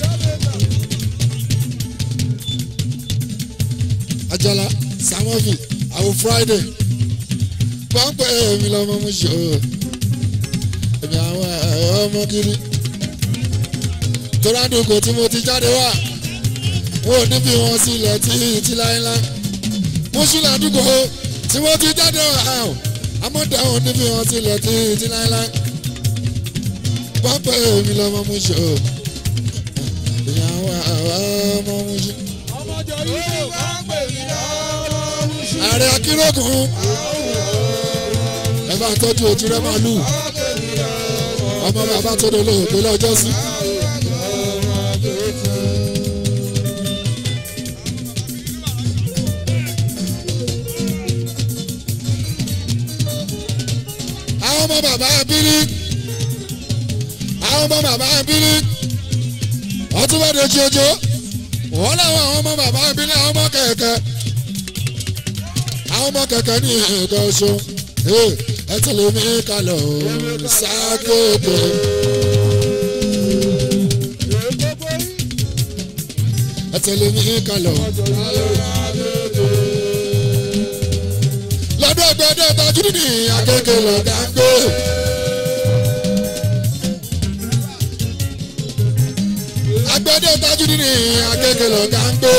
ajala samovi àwọn friday pọ́ńpẹ́ mi lọ́mọ mú ṣó èmi àwọn ọmọ kiri. torádùkọ tí mo ti jáde wá wọn ò ní bí wọn sílẹ̀ tí tí láéláé mú sílẹ̀ àdúgbò tí mo ti jáde wá amọ̀dá wọn níbi wọn tilẹ̀ tí tí láéláé pápá èmi lọ́mọ mú ṣe o ìyàwó ọmọ mú ṣe. ààrẹ akérògùn ẹ bá tọ́jú ojú rẹ màálù ọmọ bàbá tó lè lóògbé lọ́jọ́ sí. àwọn ọmọ bàbá abílí àwọn ọmọ bàbá abílí ọtún bá dojú ojú wọn làwọn àwọn ọmọ bàbá abílí àwọn ọmọ kẹ̀kẹ́ àwọn ọmọ kẹ̀kẹ́ ní nǹkan oṣù ẹ tẹ̀lé mi kalẹ̀ o sákéèké. ẹ tẹ̀lé mi kalẹ̀ o. lọ́dọ̀ gbẹ́dẹ́ tajú ní akéèké lọ́dà ń gbé. agbẹ́dẹ́ tajú ní akéèké lọ́dà ń gbé.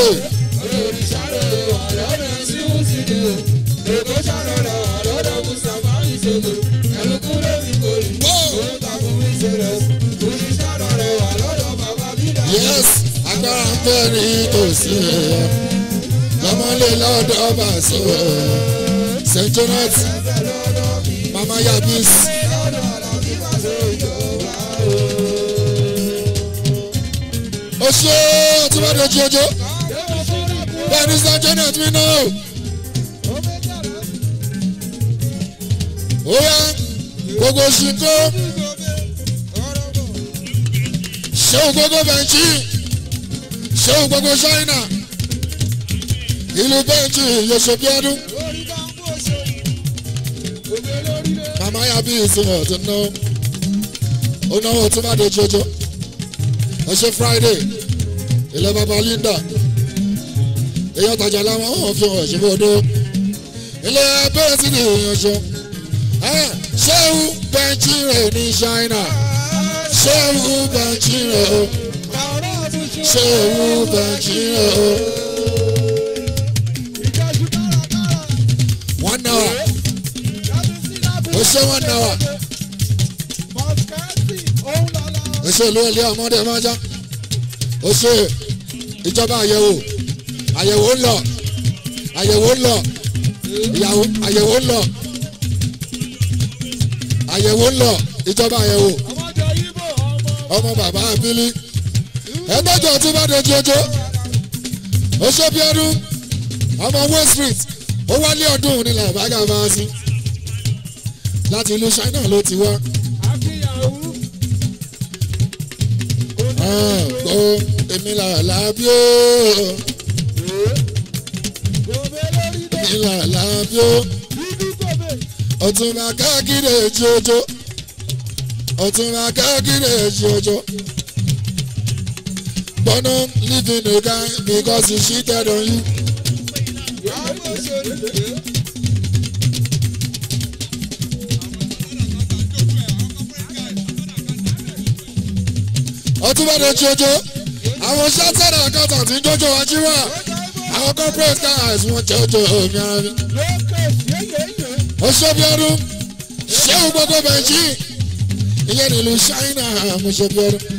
yes agbára ń bẹ ní tòsí ẹ lọmọ mọ́lẹ̀ lọ́dọ̀ ọba so st jonat mama yabis. ó ṣe ọtúbọ̀dé jọjọ bẹ́ẹ̀ ni st jonat mi náà. ó yá gbogbo ṣìkó ṣéun gbogbo bẹ̀ǹchì ṣéun gbogbo ṣáínà ìlú bẹ́ǹchì yosòbíọ́dún màmá yà bí ìsinmi ọ̀tún náà ó náwó tó má de jojo ẹ ṣe friday ilẹ̀ bàbá linda èèyàn tajà láwọn ọ̀hún fi hàn ṣe bọ́dọ̀ ilé bẹ́ẹ̀ sí ni èèyàn ṣe ṣéun bẹ́ǹchì rẹ̀ ní ṣáínà ṣéwù bẹ̀jìrò ṣéwù bẹ̀jìrò. one hour ó ṣe one hour ó ṣe olú ilé ọmọdé májá ó ṣe ìjọba àyẹ̀wò àyẹ̀wò ń lọ àyẹ̀wò ń lọ ìyàwó àyẹ̀wò ń lọ àyẹ̀wò ń lọ ìjọba àyẹ̀wò ọmọ bàbá abili ẹgbẹ́jọ tí bá de jojo ó ṣe bí ọdún ọmọ west street ó wálé ọdún nílẹ̀ àbágà máa sí láti ìlú china ló ti wá. gbọ́ èmi là lábí ó èmi là lábí ó ọtún máa káàkiri jojo ọtún máa káàkiri jojo gbọ́nà living a guy because he cheated on you. ọtún bá dé jojo àwọn sátẹ́rà àkàtà tí ń jọjọ wájú wà àwọn corporate cars wọn jọjọ omi ara mi. ó ṣe bí ọdún ṣéun gbogbo bẹ̀jì ìyẹn nílùú ṣáínà mo ṣe bí ọdún.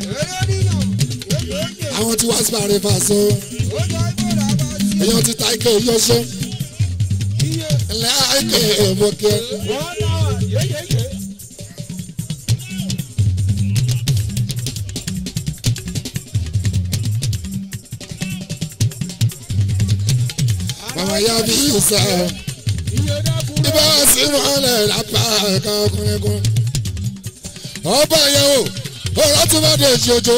àwọn tí wọ́n sáré fà so èèyàn ti ta ike yọṣọ ńlẹ́ àìkè èèmọ̀kẹ́. mama ya bí sá ibà sí mọ́lẹ̀ lápá ẹ̀ka ọkùnrin kan ọba yẹn o ọ̀rọ̀ tó bá dé ṣojo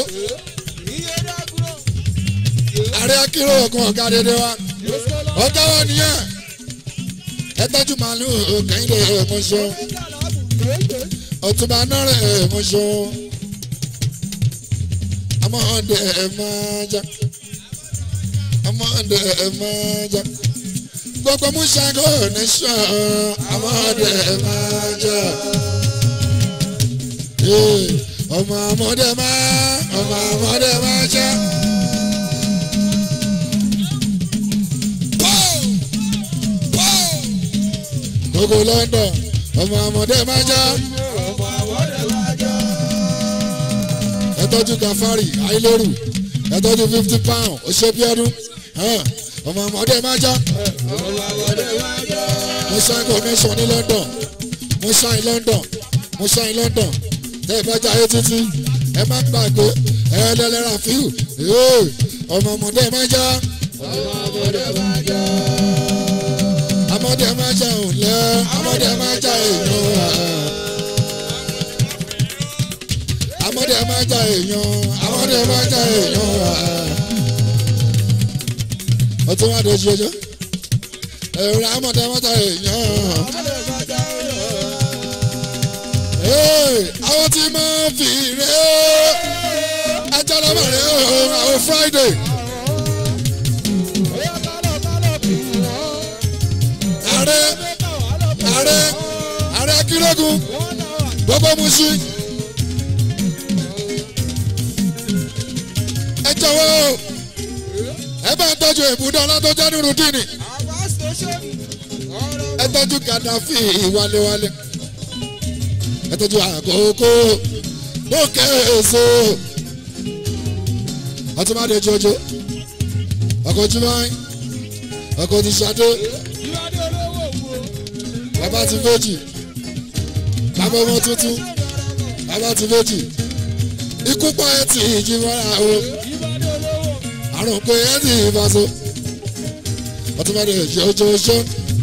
ààrẹ akérò ọkàn ọ̀gá dédé wa ọ̀gá wa nìyẹn ẹ tọ́jú màálù kẹ́hìndé mọ́ṣọ́ ọ̀túnba nọ́rẹ̀ mọ́ṣọ́ amọ̀ọ́dẹ máa já amọ̀ọ́dẹ máa já gbogbo musago nation amọ̀ọ́dẹ máa já ọmọ amọ̀ọ́dẹ máa ọmọ amọ̀ọ́dẹ máa já. gbogbo london ọmọ amọ̀dé máa já. ẹ tọ́jú gafari ayélujáru ẹ tọ́jú fifty pound oṣoobiọdún ọmọ amọ̀dé máa já. mo ṣáìn connection ní london mo ṣáìn london mo ṣáìn london tẹ́ ẹ bá jáde títí ẹ má gbàgbé ẹ lẹ́lẹ́ra fíù ọmọ amọ̀dé máa já. ọmọ amọ̀dé máa já amọ̀dé máa jẹ òun lẹ amọ̀dé máa jẹ èèyàn wa. amọ̀dé máa jẹ èèyàn amọ̀dé máa jẹ èèyàn wa. ọtún wà lójú ọjọ́ èrò amọ̀dé máa jẹ èèyàn. àwọn tí máa fi rè é ẹjọ́ lọ́wọ́ rẹ̀ àwọn friday. ààrẹ ààrẹ ààrẹ akérègùn gbogbo musi ẹ jọwọ ẹ bá ń tọjú ìbúdó ọlọ́tọ́jọ́ ní rudini ẹ tọjú gàdáfì wálewálé ẹ tọjú àkókò bókè èso ọtúmọdé jojo ọkọ jùmọ̀ ọkọ ti ṣadé bàbá ti méjì bàbá ọmọ tuntun bàbá ti méjì ikú pa ẹ ti ìjì mọ́ra o àrùn pé ẹ ti ìbáṣọ ọtún bá dé ṣe ojoojó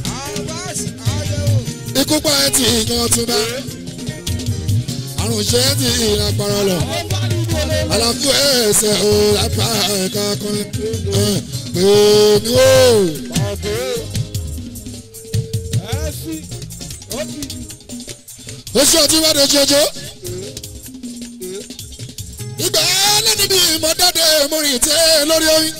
ikú pa ẹ ti ìyan ọtún bá àrùn ṣe ẹ ti ìran para lọ àlàfo ẹsẹ̀ o lápá ẹ̀ka kan pé mi ò. oṣù ọtún bá dé ṣojo ìgbà lẹ́ni bí ìmọ̀dáde mọ́rin tẹ́ lórí oyin.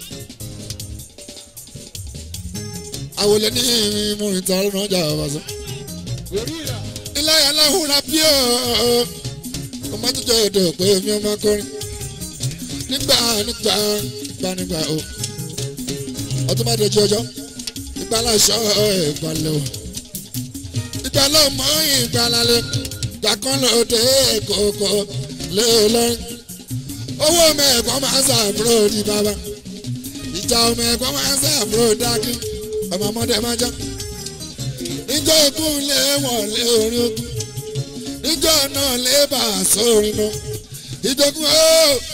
àwòlẹ̀ ní mọ́rin tẹ́ lọ́nà ọjà àbàṣọ. ilé aláhùn ra bí ọ̀ ọmọ tó jẹ́ èdè pé mi ọmọ akọrin nígbà nígbà nígbà nígbà o ọtún bá dé ọjọ́ ìgbà aláṣọ ìgbàlẹ̀ o ìgbà lọ́mọ ìgbàlálẹ̀ gbàkan lóde kòkó lé lọ́rin owó mẹ́ẹ̀kọ́ máa ń sàbúrò di bàbá ìjà mẹ́ẹ̀kọ́ máa ń sàbúrò dákí ọmọ ọmọdé máa já níjọ́ ogún lé wọ̀n lé orí ogún níjọ́ náà lé bà sórin náà ìjogún ó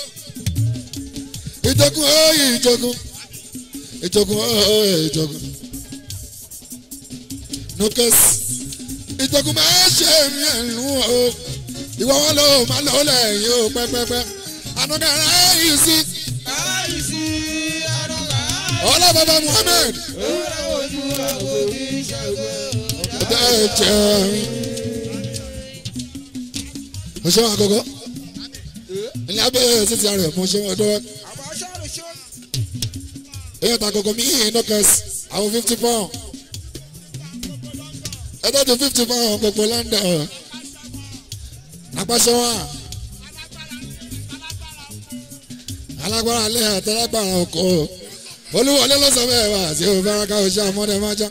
ìjogún ó ìjogún ìjogún ó ìjogún nukes ìjogún máa ṣe mí ẹ̀lú o ìwọ wọn ló máa lọ lẹ́yìn o pẹ́pẹ́pẹ́ anagara yìí sí. ọlá bàbá muhammed. ọ̀dà ẹ̀jẹ̀ mo ṣe wọn àkọ́kọ́ ilé abẹ́ títí ara ẹ̀ mo ṣe wọn dọ́wọ́. èèyàn ta àkọ́kọ́ mi yìí nọ́kẹ́sì àwọn fifty pound ẹ̀dọ́ tó fifty pound gbogbo london apàṣẹ wa alágbára alẹ́ àtàlágbára ọkọ̀ olúwọlé ló sọ bẹ́ẹ̀ wá sí òbáraka oṣù àmọ́dé májá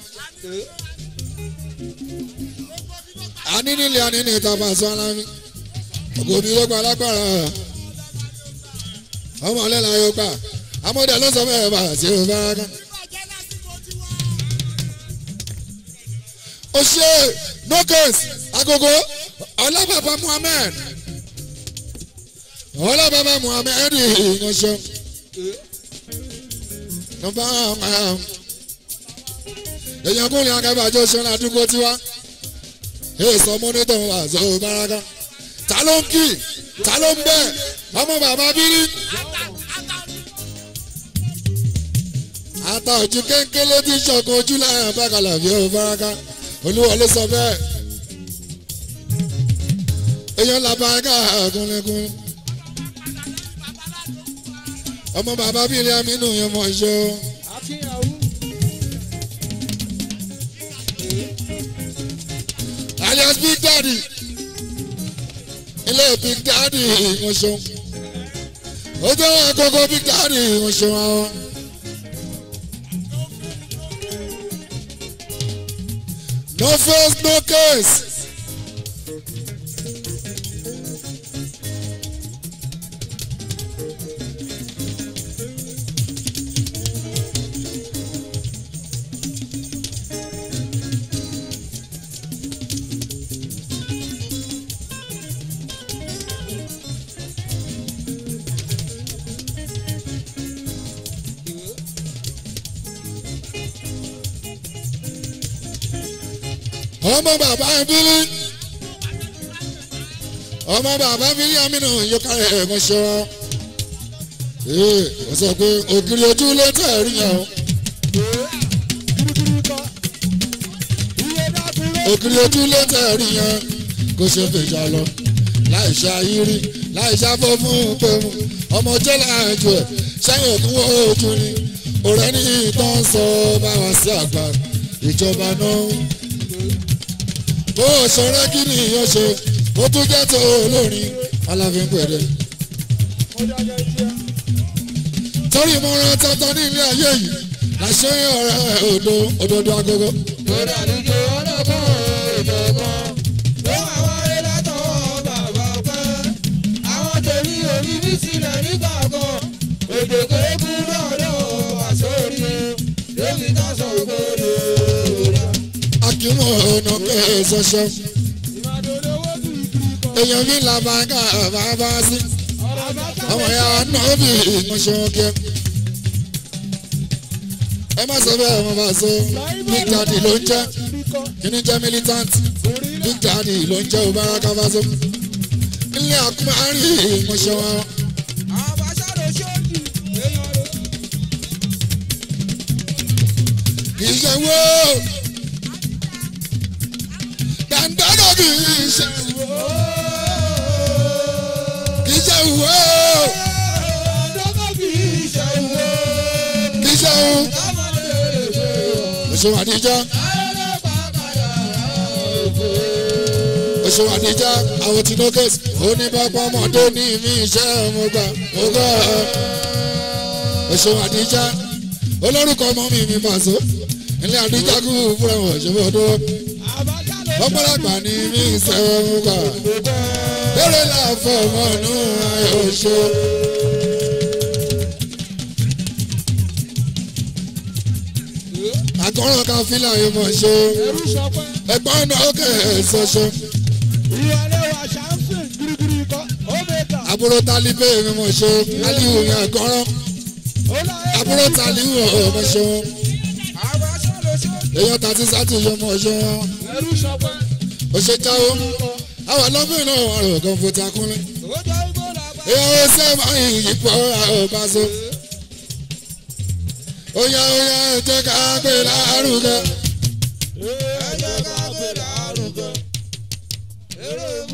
àní nílé àní ní ìta pàṣẹ alámi ògùn omi ló gba alágbára ọmọ ọlẹ́la yóò gbà àmọ́dé ló sọ bẹ́ẹ̀ wá sí òbáraka. ó ṣe no case agogo ọlọ́bàbà muhammed ọlọ́bàbà muhammed ìyànṣẹ́ nọmba èèyàn kúnlẹ̀ akẹ́bàjọ́ ṣẹlẹ̀ àdúgbò tiwa èso mọ́nítọ̀ wà zọ baraka ta ló ń kì ta ló ń bẹ̀ ọmọ bàbá bírí. ata ojú kéńkélé tí sọ̀kan ojú láyà bákàlà fi ó baraka olúwọlé sọ bẹ́ẹ̀ èèyàn làbáyé kúnlẹ̀kún ọmọ bàbá bíi ilé amínú yẹn mọ̀ ṣe o. alias big daddy ilé big daddy wọ́n ṣeun ó jẹ́ wọn àkókò big daddy wọ́n ṣeun àwọn. no face no case. ọmọ bàbá bílí ọmọ bàbá bílí amínú yóká ẹ̀gbọ́n ṣe wọn ee ó sọ pé ògiri ojú ló tẹ̀ rí yẹn o ògiri ojú ló tẹ̀ rí yẹn kó ṣe fèjà lọ láì ṣe ayírí láì ṣàfọ́ fún pẹ̀mú ọmọ jẹ́ láàjọ ẹ̀ sẹ́yìn òkú ojú ni ọ̀rẹ́ ní ìtàn sọ báwa sí àgbà ìjọba náà bó o ṣọrẹ́ kí ni ìyẹn ṣe ó tún jẹ́ tó olórin aláfin pẹ̀lẹ́. torí mo ran tọ́tọ́ ní ilé ayé yìí làṣẹ ọ̀rẹ́ òdo òdodo agogo. lórí àlejò ọlọ́kọ̀ ìjọ̀gbọ́n ló wà wáyé látọwọ́ bàbá pẹ́ àwọn tèmi òní bí sílẹ̀ nígbà kan èdè kéékù náà lọ́wọ́ àsórí lóbi ká mọ̀ ọ̀nà kẹsọ̀ṣọ́ èèyàn mi là bá ká bàbá sí ọmọ ya náà bí ìmọ̀ṣọ́ kẹ́ ẹ má sọ bẹ́ẹ̀ mo bá so big daddy ló ń jẹ́ kíní jẹ́ militant big daddy ló ń jẹ́ òbára faso ilé àkúmárì ìmọ̀ṣọ́ wọn. ìṣèwò dandana kì í ṣe kì í ṣe wò kì í ṣe wò oṣù àdìjọ oṣù àdìjọ àwọn tí lókèsì oníbàbà ọmọdé ní mi iṣẹ́ mo gbà mo gbà oṣù àdìjọ olórúkọ ọmọ mi mi pàṣẹ ilé àdìjọ kú fúnra wọn ṣòwò dúró ọ̀pọ̀lọpọ̀ ní mi ìṣẹ́wọ́ mú gbà lórí láàfọ̀ mọ́nú ayọ̀ ṣe. àkọ́rọ̀ kan fílà yìí mọ̀ ṣe ẹgbọ́n náà ó kẹ̀ ẹ́ ṣoṣo. àbúrò tálíbé mi mọ̀ ṣe aliwu mi àkọ́rọ̀ àbúrò tálíwù ọmọ ṣe wọn èèyàn tàti sátì yọ mọ̀ ṣe wọn òṣè jáwó àwọn ọlọ́gbìn náà wà rò kan fòtà kúnlẹ̀ èèyàn ó sẹ́ẹ̀ yìí pọ̀ ọba so oya oya ẹ jẹ́ ká gbé lárugẹ. ẹ jẹ́ ká gbé lárugẹ. eré